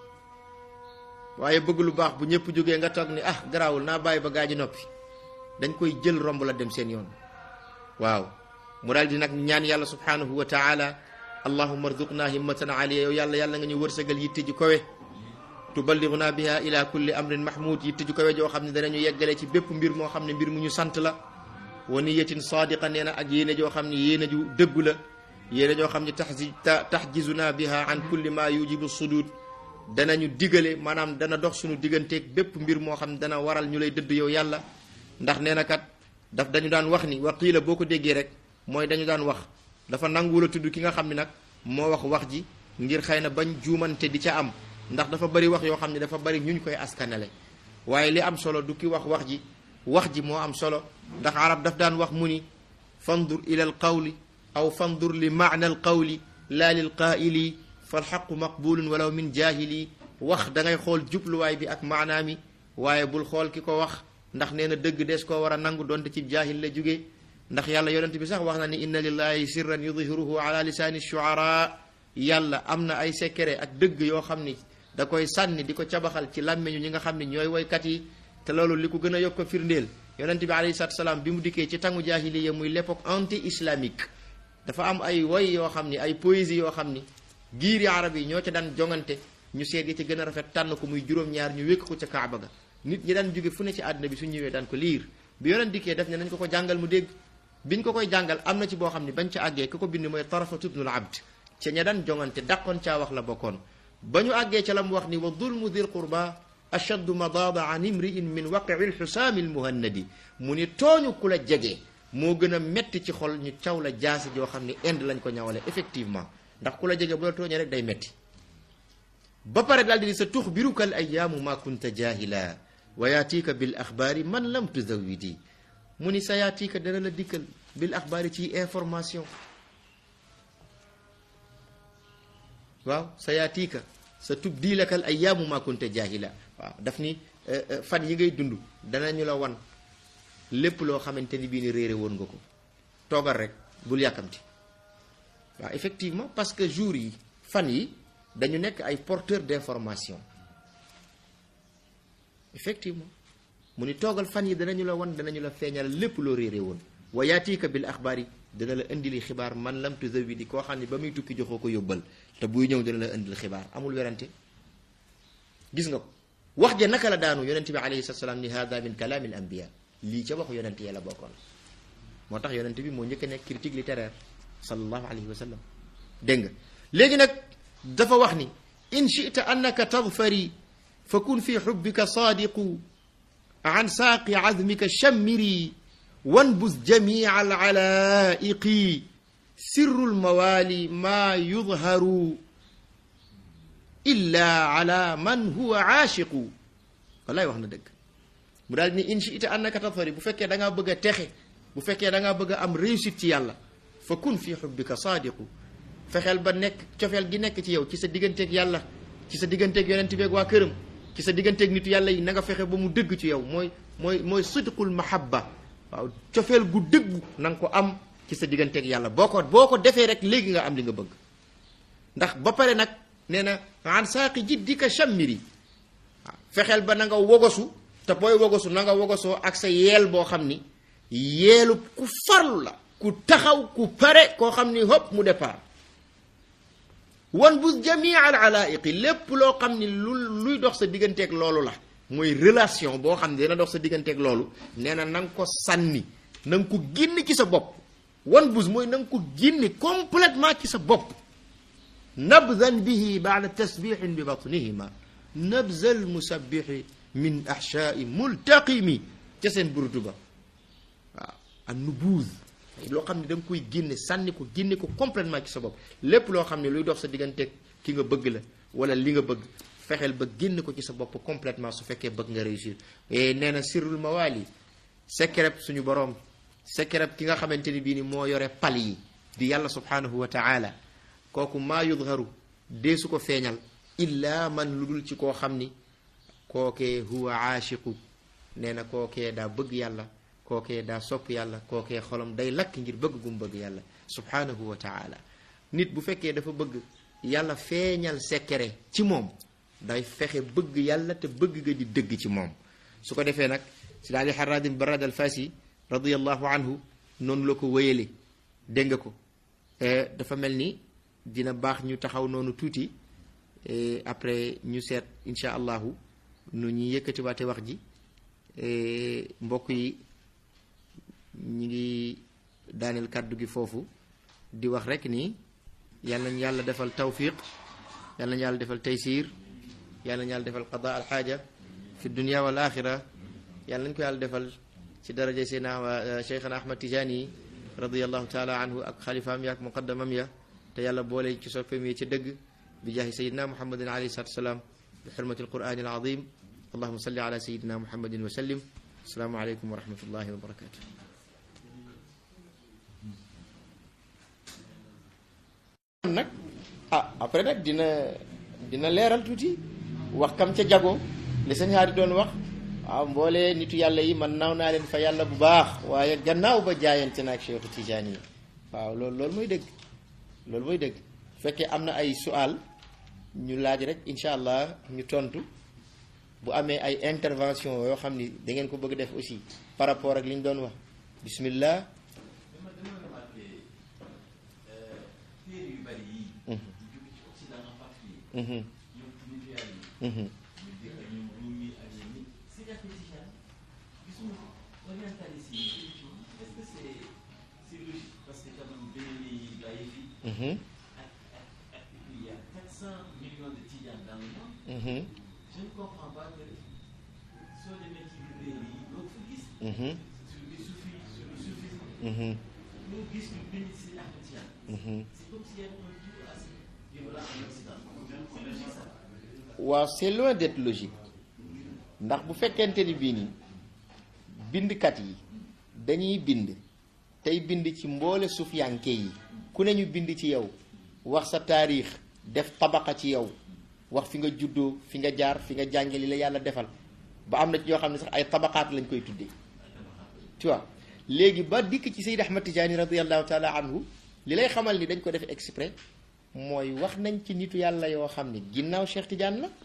waaye bëgg lu baax bu ñëpp jógee nga toog ni ah garaawul naa bàyyi ba gaa ji noppi dañ koy jël romb la dem seen yoon waaw mu daal di nag ñaan yàlla subhanahu wa taala allahumma arzuqna himmatan aliya yow yàlla yàlla nga ñu wërsëgal yitte ji kowe tuballiguna biha ila kulli amrin mahmud yitte ji kowe joo xam ne danañu yeggale ci bépp mbir moo xam ne mbir mu ñu sant la wa niyatin sadiqa nee na ak yéene joo xam ne yéene ju dëggu la yéene joo xam ne taxji taxjizuna biha an kulli ma yujibu sudud danañu digale maanaam dana dox suñu digganteeg bépp mbir moo xam ne dana waral ñu lay dëdd yow yàlla ndax nee na kat daf dañu daan wax ni wa qiila boo ko déggee rek mooy dañu daan wax dafa nanguwul a tudd ki nga xam ne nag moo wax wax ji ngir xëy na bañ juumante di ca am ndax dafa bari wax yoo xam ne dafa bari ñu ñu koy askanale waaye li am solo du ki wax wax ji wax ji moo am solo ndax arab daf daan wax mu ni fandur ila al qawli aw fandur li maana al qawli laa lil qaa'ili fal xaqu maqbulun walaw min jaahili wax da ngay xool jubluwaay bi ak maanaa mi waaye bul xool ki ko wax ndax nee na dëgg des koo war a nangu donte ci jaahil la jógee ndax yàlla yonent bi sax wax na ni inna lillahi sirran yudhiruhu ala lisaani shuara yàlla am na ay secret ak dëgg yoo xam ni da koy sànni di ko cabaxal ci làmmeñu ñi nga xam ni ñooy woykat yi te loolu li ko gën a yokk ko firndeel yonent bi alayhi salaatu salaam bi mu dikkee ci tangu jaahiliya muy l'époque anti islamique dafa am ay woy yoo xam ni ay poésie yoo xam ni giiri arab yi ñoo ca daan jongante ñu seet yi ci gën a rafet tànn ko muy juróom-ñaar ñu wékk ko ca kaaba ga nit ñi daan jóge fu ne ci àdduna bi su ñëwee daan ko liir bi yonent dikkee def ne nañ ko ko jàngal mu dégg biñ ko koy jàngal am na ci boo xam ne bañ ca àggee ku ko bind mooy tarafatu ibnul abd ca ña daan jongante dàqoon caa wax la bokkoon ba ñu àggee ca la mu wax ni wa dulmu dil qurba ashaddu madaada an imriin min waqii lxusaami lmuhannadi mu ni tooñu ku la jege moo gën a metti ci xol ñu caw la jaasi joo xam ni inde lañ ko ñawale effectivement ndax ku la jege bu la tooñee rek day metti ba pare daal di ni sa tux biruka al ayaamu ma kunta jahila wa yaatiika bil axbaari man lam tuzawidi mu ni sa yaatiika dana la dikkal bil axbaari ci information waaw sa yaatiika sa tub diilakal ayaamu ma kunta jahila waaw daf ni fan yi ngay dund danañu la wan lépp loo xamante ni bii ni réere woon nga ko toogal rek bul yàkkamti waaw effectivement parce que jour yi fan yi dañu nekk ay porteurs d'information effectivement mu ni toogal fan yi danañu la wan danañu la feeñal lépp loo réere woon wa yaatiika bil axbaar yi dana la indili xibaar man lam tuzawidi koo xam ne ba muy tukki joxoo ko yóbbal te buy ñëw dana la indil xibaar amul werante gis nga ko wax ja naka la daanu yonent bi alayhi salatu salaam ni hada min kalaami al anbiya lii ca waxu yonent yee la bokkoon moo tax yonent bi moo njëkk a nekk critique littéraire sallallahu alayhi wa sallam dégg nga léegi nag dafa wax ni in chita annaka tadfari fa kun fi xubbika saadiqu an saaqi azmika shammiri wanbus jamia alalaaiqi sirru lmawaali maa yudharu illa ala man huwa aashiqu wallaay wax na dëgg mu daal ni in chita annaka tadfari bu fekkee da ngaa bëgg a texe bu fekkee da ngaa bëgg a am réussite ci yàlla fa kun fi xubbika saadiqu fexeel ba nekk cofeel gi nekk ci yow ci sa digganteeg yàlla ci sa digganteeg yonent beeg waa këram ci sa digganteeg nitu yàlla yi na nga fexe ba mu dëgg ci yow mooy mooy mooy sidqul mahabba waaw cofeel gu dëggu na nga ko am ci sa digganteeg yàlla boo ko boo ko defee rek léegi nga am li nga bëgg ndax ba pare nag nee na an saaqi jiddika shammiri waaw fexeel ba na nga wogosu te booy wogosu na nga wogosoo ak sa yeel boo xam ni yeelu ku farlu la ku taxaw ku pare koo xam ni hop mu départ wan bu jamii al alaiqi lépp loo xam ni lu luy dox sa digganteeg loolu la mooy relation boo xam ne dina dox sa digganteeg loolu nee na na nga ko sànni na nga ko génne ci sa bopp wan bus mooy na nga ko génne complètement ci sa bopp nabdan bihi baada tasbixin bi batnihima nabzal musabbixi min ahshaai multaqimi ca seen burdu ba waaw an nubuuz loo xam ne da nga koy génne sànni ko génne ko complètement ci sa bopp lépp loo xam ne luy dox sa digganteeg ki nga bëgg la wala li nga bëgg fexeel ba génne ko ci sa bopp complètement su fekkee bëgg nga réussir et nee na sirrul mawaali secret suñu boroom secret ki nga xamante ni bii ni moo yore pal yi di yàlla subhanahu wa taala kooku maa yudharu dee su ko feeñal illa man lu dul ci koo xam ni kookee huwa aashiqu nee na kookee daa bëgg yàlla kookee daa sopp yàlla kookee xolam day lakk ngir bëgg gum bëgg yàlla subhanahu wa taala nit bu fekkee dafa bëgg yàlla feeñal secret ci moom day fexe bëgg yàlla te bëgg ga di dëgg ci moom su ko defee nag si daal di xaradim barad al fasi radiallahu anhu noonu la ko wéyale dégg nga ko dafa mel ni dina baax ñu taxaw noonu tuuti après ñu seet insha allahu nu ñuy yëkkatiwaate wax ji mbokk yi ñi ngi daaneel kàddu gi foofu di wax rek ni yàlla nañ yàlla defal tawfiq yàlla nañ yàlla defal taysir yàlla nañ yàlla defal qada alxaaja fi dunia wal axira yàlla nañ ko yàlla defal ci daraja seena cheikhana ahmad tijani radiallahu taala anhu ak xalifaam ya ak muqaddamam ya te yàlla boole ci soppeem yi ci dëgg bi jaahi sayidina muhammadin alayhi salatu wasalaam bi xurmati alqurani alazim allahuma salli ala sayidina muhammadin wa sallim asalaamu aleykum wa rahmatullahi wa barakatuh nag ah après nag dina dina leeral tuuti wax kam ca jago li sëñ Haadi doon wax waaw mboolee nitu yàlla yi man naaw naa leen fa yàlla bu baax waaye gannaaw ba jaayante naag Cheikhu Tijaani yi waaw loolu loolu mooy dëgg loolu mooy dëgg fekkee am na ay sual ñu laaj rek incha allah ñu tontu bu amee ay intervention yoo xam ni da ngeen ko bëgg def aussi par rapport ak li ñu doon wax bismillah je ne comprends pas que soo demee ci biir réew yi doo ko gis. sur le soufi sur le soufisme. ñu gis ñu bind si Ahmed Tidiane. c'est comme s'il y avait un tour à ce niveau-là en Occident. c'est logique ça. waaw c'est loin d'être logique ndax bu fekkente ni bii nii bindkat yi dañuy bind tey bind ci mboole sufiyanke yi ku ne ñu bind ci yow wax sa taarix def tabaqa ci yow wax fi nga juddoo fi nga jaar fi nga jànge li la yàlla defal ba am na ci ñoo xam ne sax ay tabaqaat lañ koy tuddee tu vois léegi ba dikk ci Seyd Ahmad Tijaani radiallahu taala anhu li lay xamal ni dañ ko def exprès mooy wax nañ ci nitu yàlla yoo xam ne ginnaaw Cheikh Tidiane la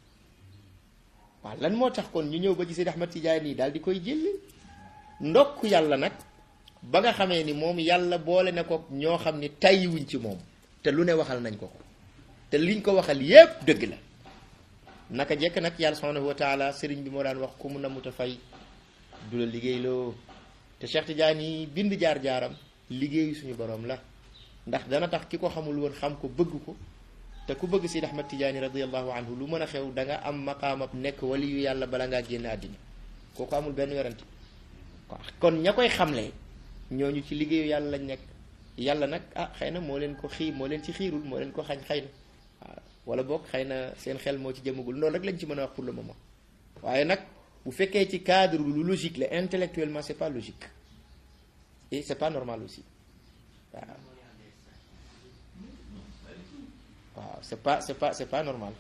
waaw lan moo tax kon ñu ñëw ba ci Seyd Ahmad Tijaani yi daal di koy jël ndokk yàlla nag ba nga xamee ni moom yàlla boole na ko ñoo xam ni tàyyiwuñ ci moom te lu ne waxal nañ ko ko te liñ ko waxal yépp dëgg la naka jekk nag yàlla subhanahu wa taala sëriñ bi moo daan wax ku mu namuta fay du la liggéeyloo te Cheikh Tidiane yi bind jaar-jaaram liggéeyu suñu borom la ndax dana tax ki ko xamul woon xam ko bëgg ko te ku bëgg Sidi Ahmad Tidiane radiallahu anhu lu mën a xew da nga am maqaamab nekk waliyu yàlla bala ngaa génn àddina kooku amul benn werante kon ña koy xamle ñooñu ci liggéeyu yàlla lañ nekk yàlla nag ah xëy na moo leen ko xii moo leen ci xiirul moo leen ko xañ xëy na waaw wala boog xëy na seen xel moo ci jëmagul loolu rek lañ ci mën a wax pour le moment waaye nag bu fekkee ci cadre lu logique la intellectuellement c'est pas logique et c'est pas normal aussi waaw waaw c'est pas c'est pas c'est pas normal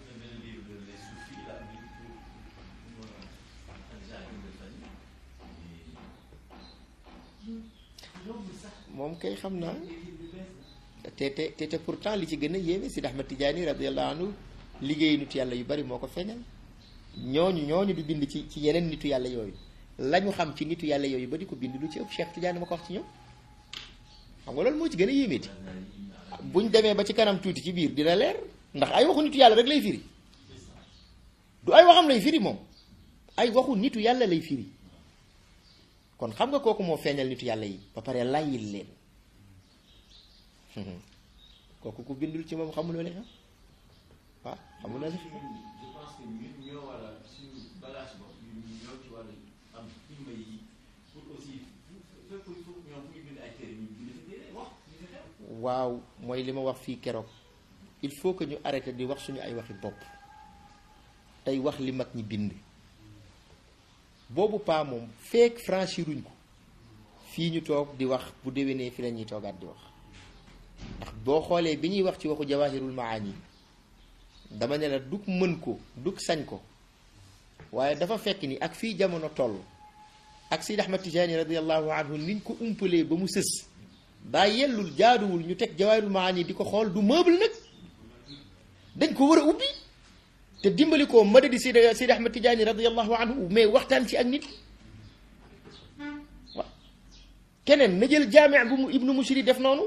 moom kay xam naa te te te te pourtant li ci gën a yéeme Sidi Ahmad Tidiane radiallahu anhu liggéeyu nitu yàlla yu bari moo ko feeñal ñooñu ñooñu di bind ci ci yeneen nitu yàlla yooyu la ñu xam ci nitu yàlla yooyu ba di ko bind lu ci ëpp Cheikh Tidiane ma ko wax ci ñoom xam nga loolu moo ci gën a yéemeeti buñ demee ba ci kanam tuuti ci biir dina leer ndax ay waxu nitu yàlla rek lay firi du ay waxam lay firi moom ay waxu nitu yàlla lay firi kon xam nga kooku moo feeñal nitu yàlla yi ba pare layil leen kooku ku bindul ci moom xamuloo leen waaw xamuloo leen je pense que ñun ñoo war a suñu bagage bopp ñun ñoo ci war a am himma yi pour aussi fépp il faut ñoom fu ñu bind ay téere ñu bind fi téere wax ñu fi xew waaw mooy li ma wax fii keroog il faut que ñu arrêté di wax suñu ay waxi bopp tey wax li mag ñi bind boobu paa moom feek franchiruñ ko fii ñu toog di wax bu déwénee fi la ñuy toogaat di wax ndax boo xoolee bi ñuy wax ci waxu jawahirul maani dama ne la dug mën ko dug sañ ko waaye dafa fekk ni ak fii jamono toll ak Sidi Ahmad Tijaani radiallahu anhu niñ ko umpalee ba mu sës daa yellul jaaduwul ñu teg jawahirul maani di ko xool du meuble nag dañ ko war a ubbi te dimbali ko madadi Sidi Sidi Ahmad Tijaani radiallahu anhu mais waxtaan ci ak nit waaw keneen na jël jaami bu mu ibnu mushri def noonu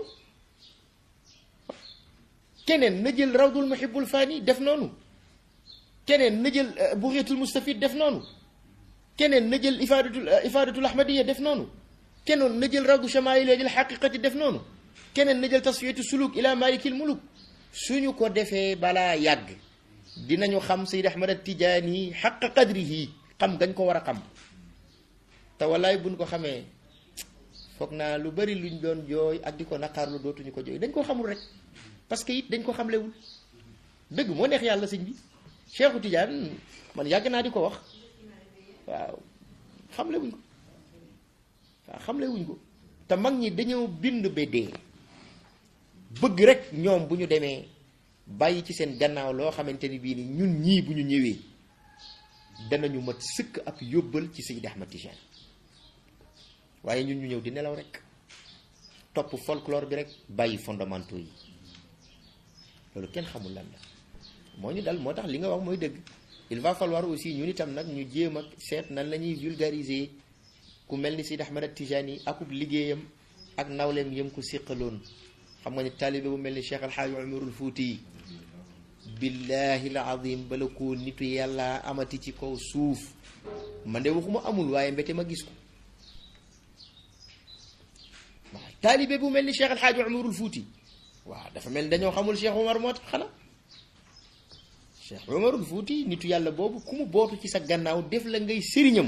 keneen na jël rawdul muhibbul fani def noonu keneen na jël buxiyatul mustafid def noonu keneen na jël ifadatul ifadatul ahmadiya def noonu keneen na jël rawdu shamail lil xaqiqati def noonu keneen na jël tasfiyatu suluk ila malikil muluk suñu ko defee balaa yàgg dinañu xam Seyd Ahmad al Tijaani xaqa qadrihi xam gañ ko war a xam te wallaay buñ ko xamee foog naa lu bari luñ doon jooy ak di ko naqaarlu dootuñu ko jooy dañ ko xamul rek parce que it dañ ko xamlewul dëgg moo neex yàlla sëñ bi Cheikhu Tidiane man yàgg naa di ko wax waaw xamlewuñ ko waaw xamlewuñ ko te mag ñi dañoo bind ba dee bëgg rek ñoom bu ñu demee bàyyi ci seen gannaaw loo xamante ni bii ni ñun ñii bu ñu ñëwee danañu mat sëkk ab yóbbal ci Seydi Ahmad Tijaan waaye ñun ñu ñëw di nelaw rek topp folklore bi rek bàyyi fondamentaux yi loolu kenn xamul lan la moo ñu dal moo tax li nga wax mooy dëgg il va falloir aussi ñun itam nag ñu jéem a seet nan la ñuy vulgariser ku mel ni Seydi Ahmad Tijaan akub liggéeyam ak nawleem yëm ko séqaloon xam nga ni taalibe bu mel ni Cheikh Alxaaji Umarul Fuuti yi billahi al azim bala ko nitu yàlla amati ci kaw suuf man de waxuma amul waaye mbete ma gis ko waaw taalibe bu mel ni Cheikh Alxaaji Umarul Fuuti waaw dafa mel ni dañoo xamul Cheikh Umar moo tax xanaa Cheikh Umarul Fuuti nitu yàlla boobu ku mu bootu ci sa gannaaw def la ngay sëriñam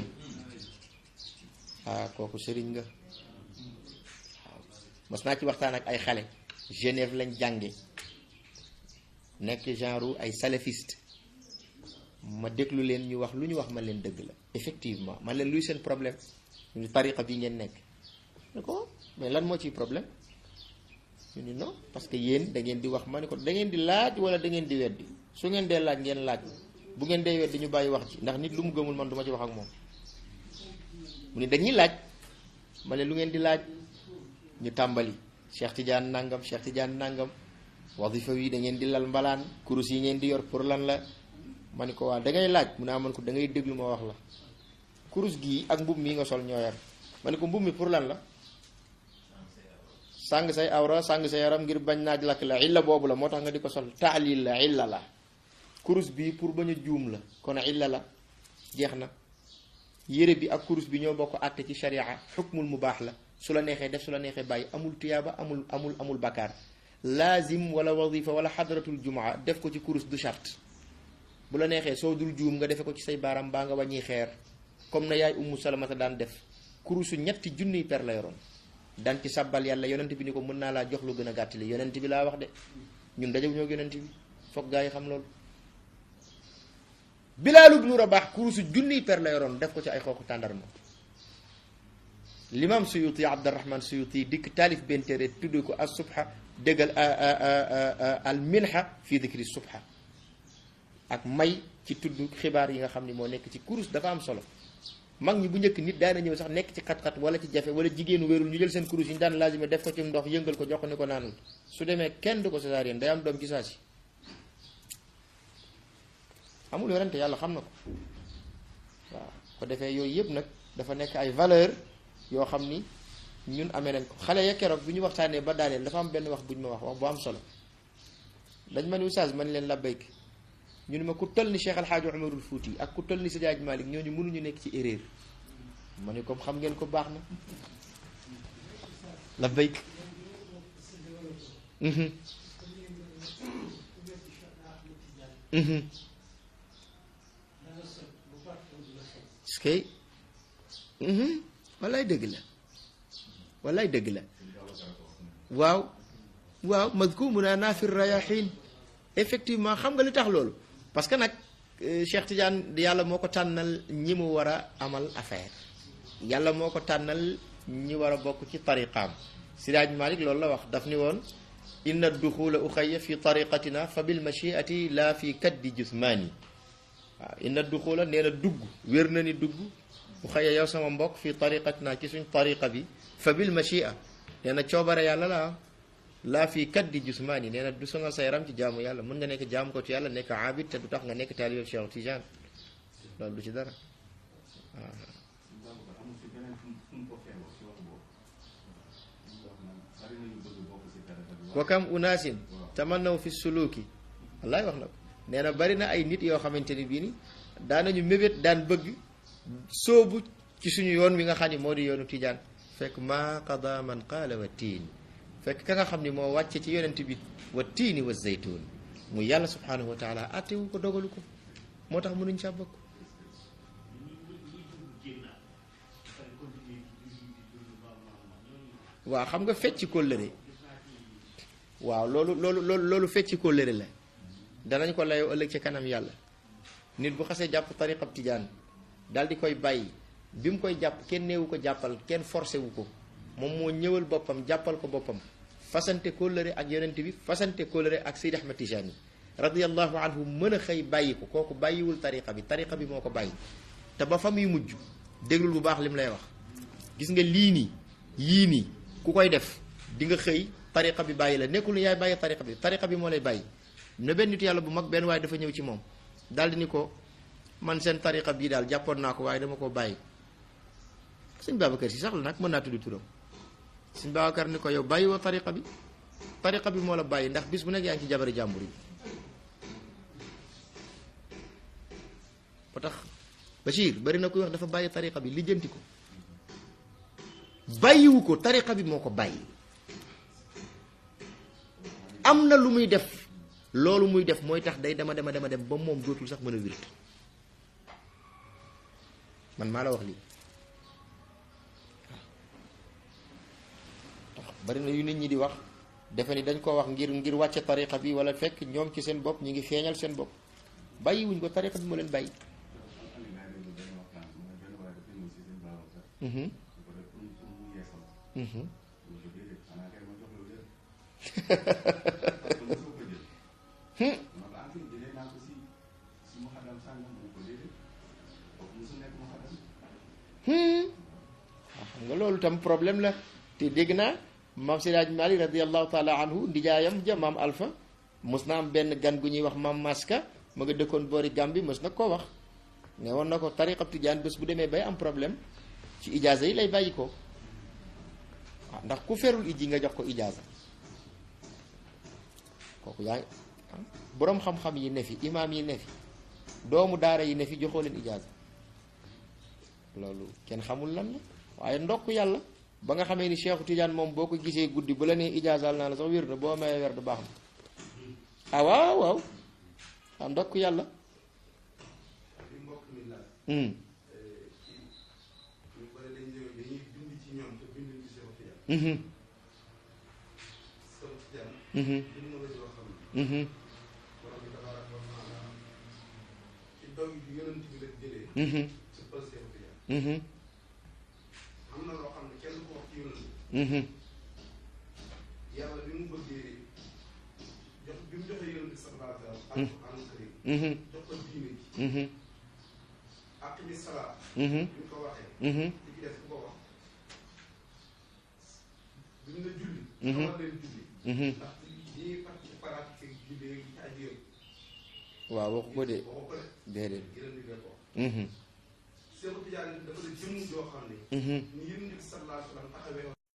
ah kooku sëriñ nga waaw mas naa ci waxtaan ak ay xale Genève lañ jànge nekk genre ay salafiste ma déglu leen ñu wax lu ñu wax ma leen dëgg la effectivement man leen luy seen problème ñu tariqa bi ngeen nekk ne ko mais lan moo ciy problème ñu ni non parce que yéen da ngeen di wax ma ne ko da ngeen di laaj wala da ngeen di weddi su ngeen dee laaj ngeen laaj bu ngeen dee weddi ñu bàyyi wax ci ndax nit lu mu gëmul man du ma ci wax ak moom mu ni dañuy laaj ma ne lu ngeen di laaj ñu tàmbali Cheikh Tidiane nangam Cheikh Tidiane nangam wadifa wi da ngeen di lal mbalaan kurus yi ngeen di yor pour lan la ma ne ko waa da ngay laaj mu ne amoon ko da ngay déglu ma wax la kurus gii ak mbub mii nga sol ñoo yar ma ne ko mbub mi pour lan la sàng say awra sàng say yaram ngir bañ naaj lakk la illa boobu la moo tax nga di ko sol taalil la illa la kurus bii pour bañ a juum la kon illa la jeex na yére bi ak kurus bi ñoo bokk àtte ci sharia xukmul mu baax la su la neexee def su la neexee bàyyi amul tuyaaba amul amul amul bakkaar laazim wala wadifa wala xadratul jumaa def ko ci kurus du charte bu la neexee soo dul juum nga defe ko ci say baaram baa nga wàññi xeer comme na yaay ummu salamata daan def kurusu ñetti junniy per la yoroon daan ci sabbal yàlla yonent bi ni ko mën naa laa jox lu gën a gàttali yonent bi laa wax de ñun dajew ñoo yonent bi foog gaa yi xam loolu Bilaal ibnu Rabaah kurusu junniy per la yoroon def ko ci ay xooxu tàndarma l'imam Suyuti Abdurrahman Suyuti dikk taalif benn téere tudd ko as subha déggal al minha fi dikri subha ak may ci tudd xibaar yi nga xam ni moo nekk ci kurus dafa am solo mag ñi bu njëkk nit daana ñëw sax nekk ci xat-xat wala ci jafe wala jigéenu wérul ñu jël seen kurus yi ñu daan laazime def ko ci ndox yëngal ko jox ko ni ko naanul su demee kenn du ko césarienne day am doom ci saa si amul yorante yàlla xam na ko waaw ko defee yooyu yëpp nag dafa nekk ay valeur yoo xam ni ñun amee nañ ko xale ya keroog bi ñu waxtaanee ba daaneel dafa am benn wax bu ñu ma wax wax bu am solo dañ ma ni oustaz man leen labbayk ñu ne ma ku toll ni Cheikh Alxaaji Umarul Fuuti ak ku toll ni Seydi Hadji Malick ñooñu mënuñu nekk ci erreur ma ne comme xam ngeen ko baax na la bayk mhm mhm est-ce que mhm wallaay dëgg la wallaay dëgg la waaw waaw madkumuna naafir rayahin effectivement xam nga li tax loolu parce que nag Cheikh Tidiane yàlla moo ko tànnal ñi mu war a amal affaire yàlla moo ko tànnal ñi war a bokk ci tariqaam Seydi Hadji Malick loolu la wax daf ni woon inna duxula uxaya fi tariqatina fa bil machiati la fi kaddi jusmaani waaw inna duxula nee na dugg wér na ni dugg uxaya yow sama mbokk fi tariqatina ci suñ tariqa bi fa bil machia nee na coobare yàlla la laa fii kaddi jusmaani nee na du sonal sa yaram ci jaamu yàlla mën nga nekk jaamu ko ci yàlla nekk abid te du tax nga nekk taalibe Cheikh Tijaan loolu du ci dara waaw wa kam unaasin tamannaw fi suluki wallaay wax na ko nee na bari na ay nit yoo xamante ni bii ni daanañu mébét daan bëgg sóobu ci suñu yoon wi nga xam ni moo di yoonu Tijaan fekk maa qada man qaala wa tiin fekk ka nga xam ni moo wàcce ci yonent bi wa tiini wa zaytuun mu yàlla subhanahu wa taala attewu ko dogalu ko moo tax mënuñ ca bokk waaw xam nga fecc kóllëre waaw loolu loolu loolu loolu fecc kóllëre la danañ ko layoo ëllëg ci kanam yàlla nit bu xasee jàpp tariqab tijaan daal di koy bàyyi bi mu koy jàpp kenn neewu ko jàppal kenn forcé wu ko moom moo ñëwal boppam jàppal ko boppam fasante kóllëre ak yonent bi fasante kóllëre ak Seydi Ahmad Tijani radiyallahu anhu mën a xëy bàyyi ko kooku bàyyiwul tariqa bi tariqa bi moo ko bàyyi te ba fa muy mujj déglul bu baax li mu lay wax gis nga lii nii yii nii ku koy def di nga xëy tariqa bi bàyyi la nekkul ni yaay bàyyi tariqa bi tariqa bi moo lay bàyyi ne benn nit yàlla bu mag benn waaye dafa ñëw ci moom daal di ni ko man seen tariqa bii daal jàppoon naa ko waaye dama ko bàyyi sëñ Babacar si sax la nag mën naa tudd turam sëñ Babacar ni ko yow bàyyi woo tariqa bi tariqa bi moo la bàyyi ndax bis bu nekk yaa ngi ci jabari jàmbur yi ba tax Bachir bari na koy wax dafa bàyyi tariqa bi lijjanti ko bàyyiwu ko tariqa bi moo ko bàyyi am na lu muy def loolu muy def mooy tax day dema dema dema dem ba moom dootul sax mën a wirt man maa la wax lii bari na yu nit ñi di wax defe ni dañ koo wax ngir ngir wàcce tariqa bi wala fekk ñoom ci seen bopp ñi ngi feeñal seen bopp bàyyi wuñ ko tariqa bi moo leen bàyyi waaw xam nga loolu tam problème la te dégg naa maam Seydi Hadji Malick radiallahu taala anhu ndijaayam ja maam Alpha mos na am benn gan gu ñuy wax maam Maska ma nga dëkkoon boori Gàmbi mos na koo wax ne woon na ko tariqab tijaan bés bu demee bay am problème ci ijaaza yi lay bàyyi ko waaw ndax ku ferul iji nga jox ko ijaaza kooku yaa ngi boroom xam-xam yi ne fi imaam yi ne fi doomu daara yi ne fi joxoo leen ijaaza loolu kenn xamul lan la waaye ndokk yàlla ba nga xamee ni Cheikhu Tidiane moom boo ko gisee guddi bu la nee ijaazaal naa la sax wér na boo mayee wer du baax na ah waaw waaw ah ndokk yàlla li mbokk mi laaj hmm ci ñu bëri dañ ñëw dañuy bind ci ñoom te binduñ ci Cheikh Tidiane mhm Cheikh Tidiane mhm bind na la yoo xam ne mhm borom bi tabaaraka wa taala ci dog yi yonent bi la jëlee mhm ci pël Cheikh Tidiane mhm am na loo xam ne kenn ko wax ci yonent bi mhm yàlla bi mu bëggee jox bi mu joxee yonent bi sallallahu alayhi wa sallam alquran karim mhm jox ko diine ji mhm aqimi salaat mhm bi mu ko waxee mhm li ci des ku ko wax bi mu ne julli Mhm. xamal leen julli mhm ndax ñi parti pratique julli yi ci aju yëpp waaw waxu ko de waxu ko de déedéet yeneen di leen ko wax mhm Cheikh Tidiane dafa la jëmm joo xam ne mhm ni yonent bi sallallahu alayhi wa sallam taxawee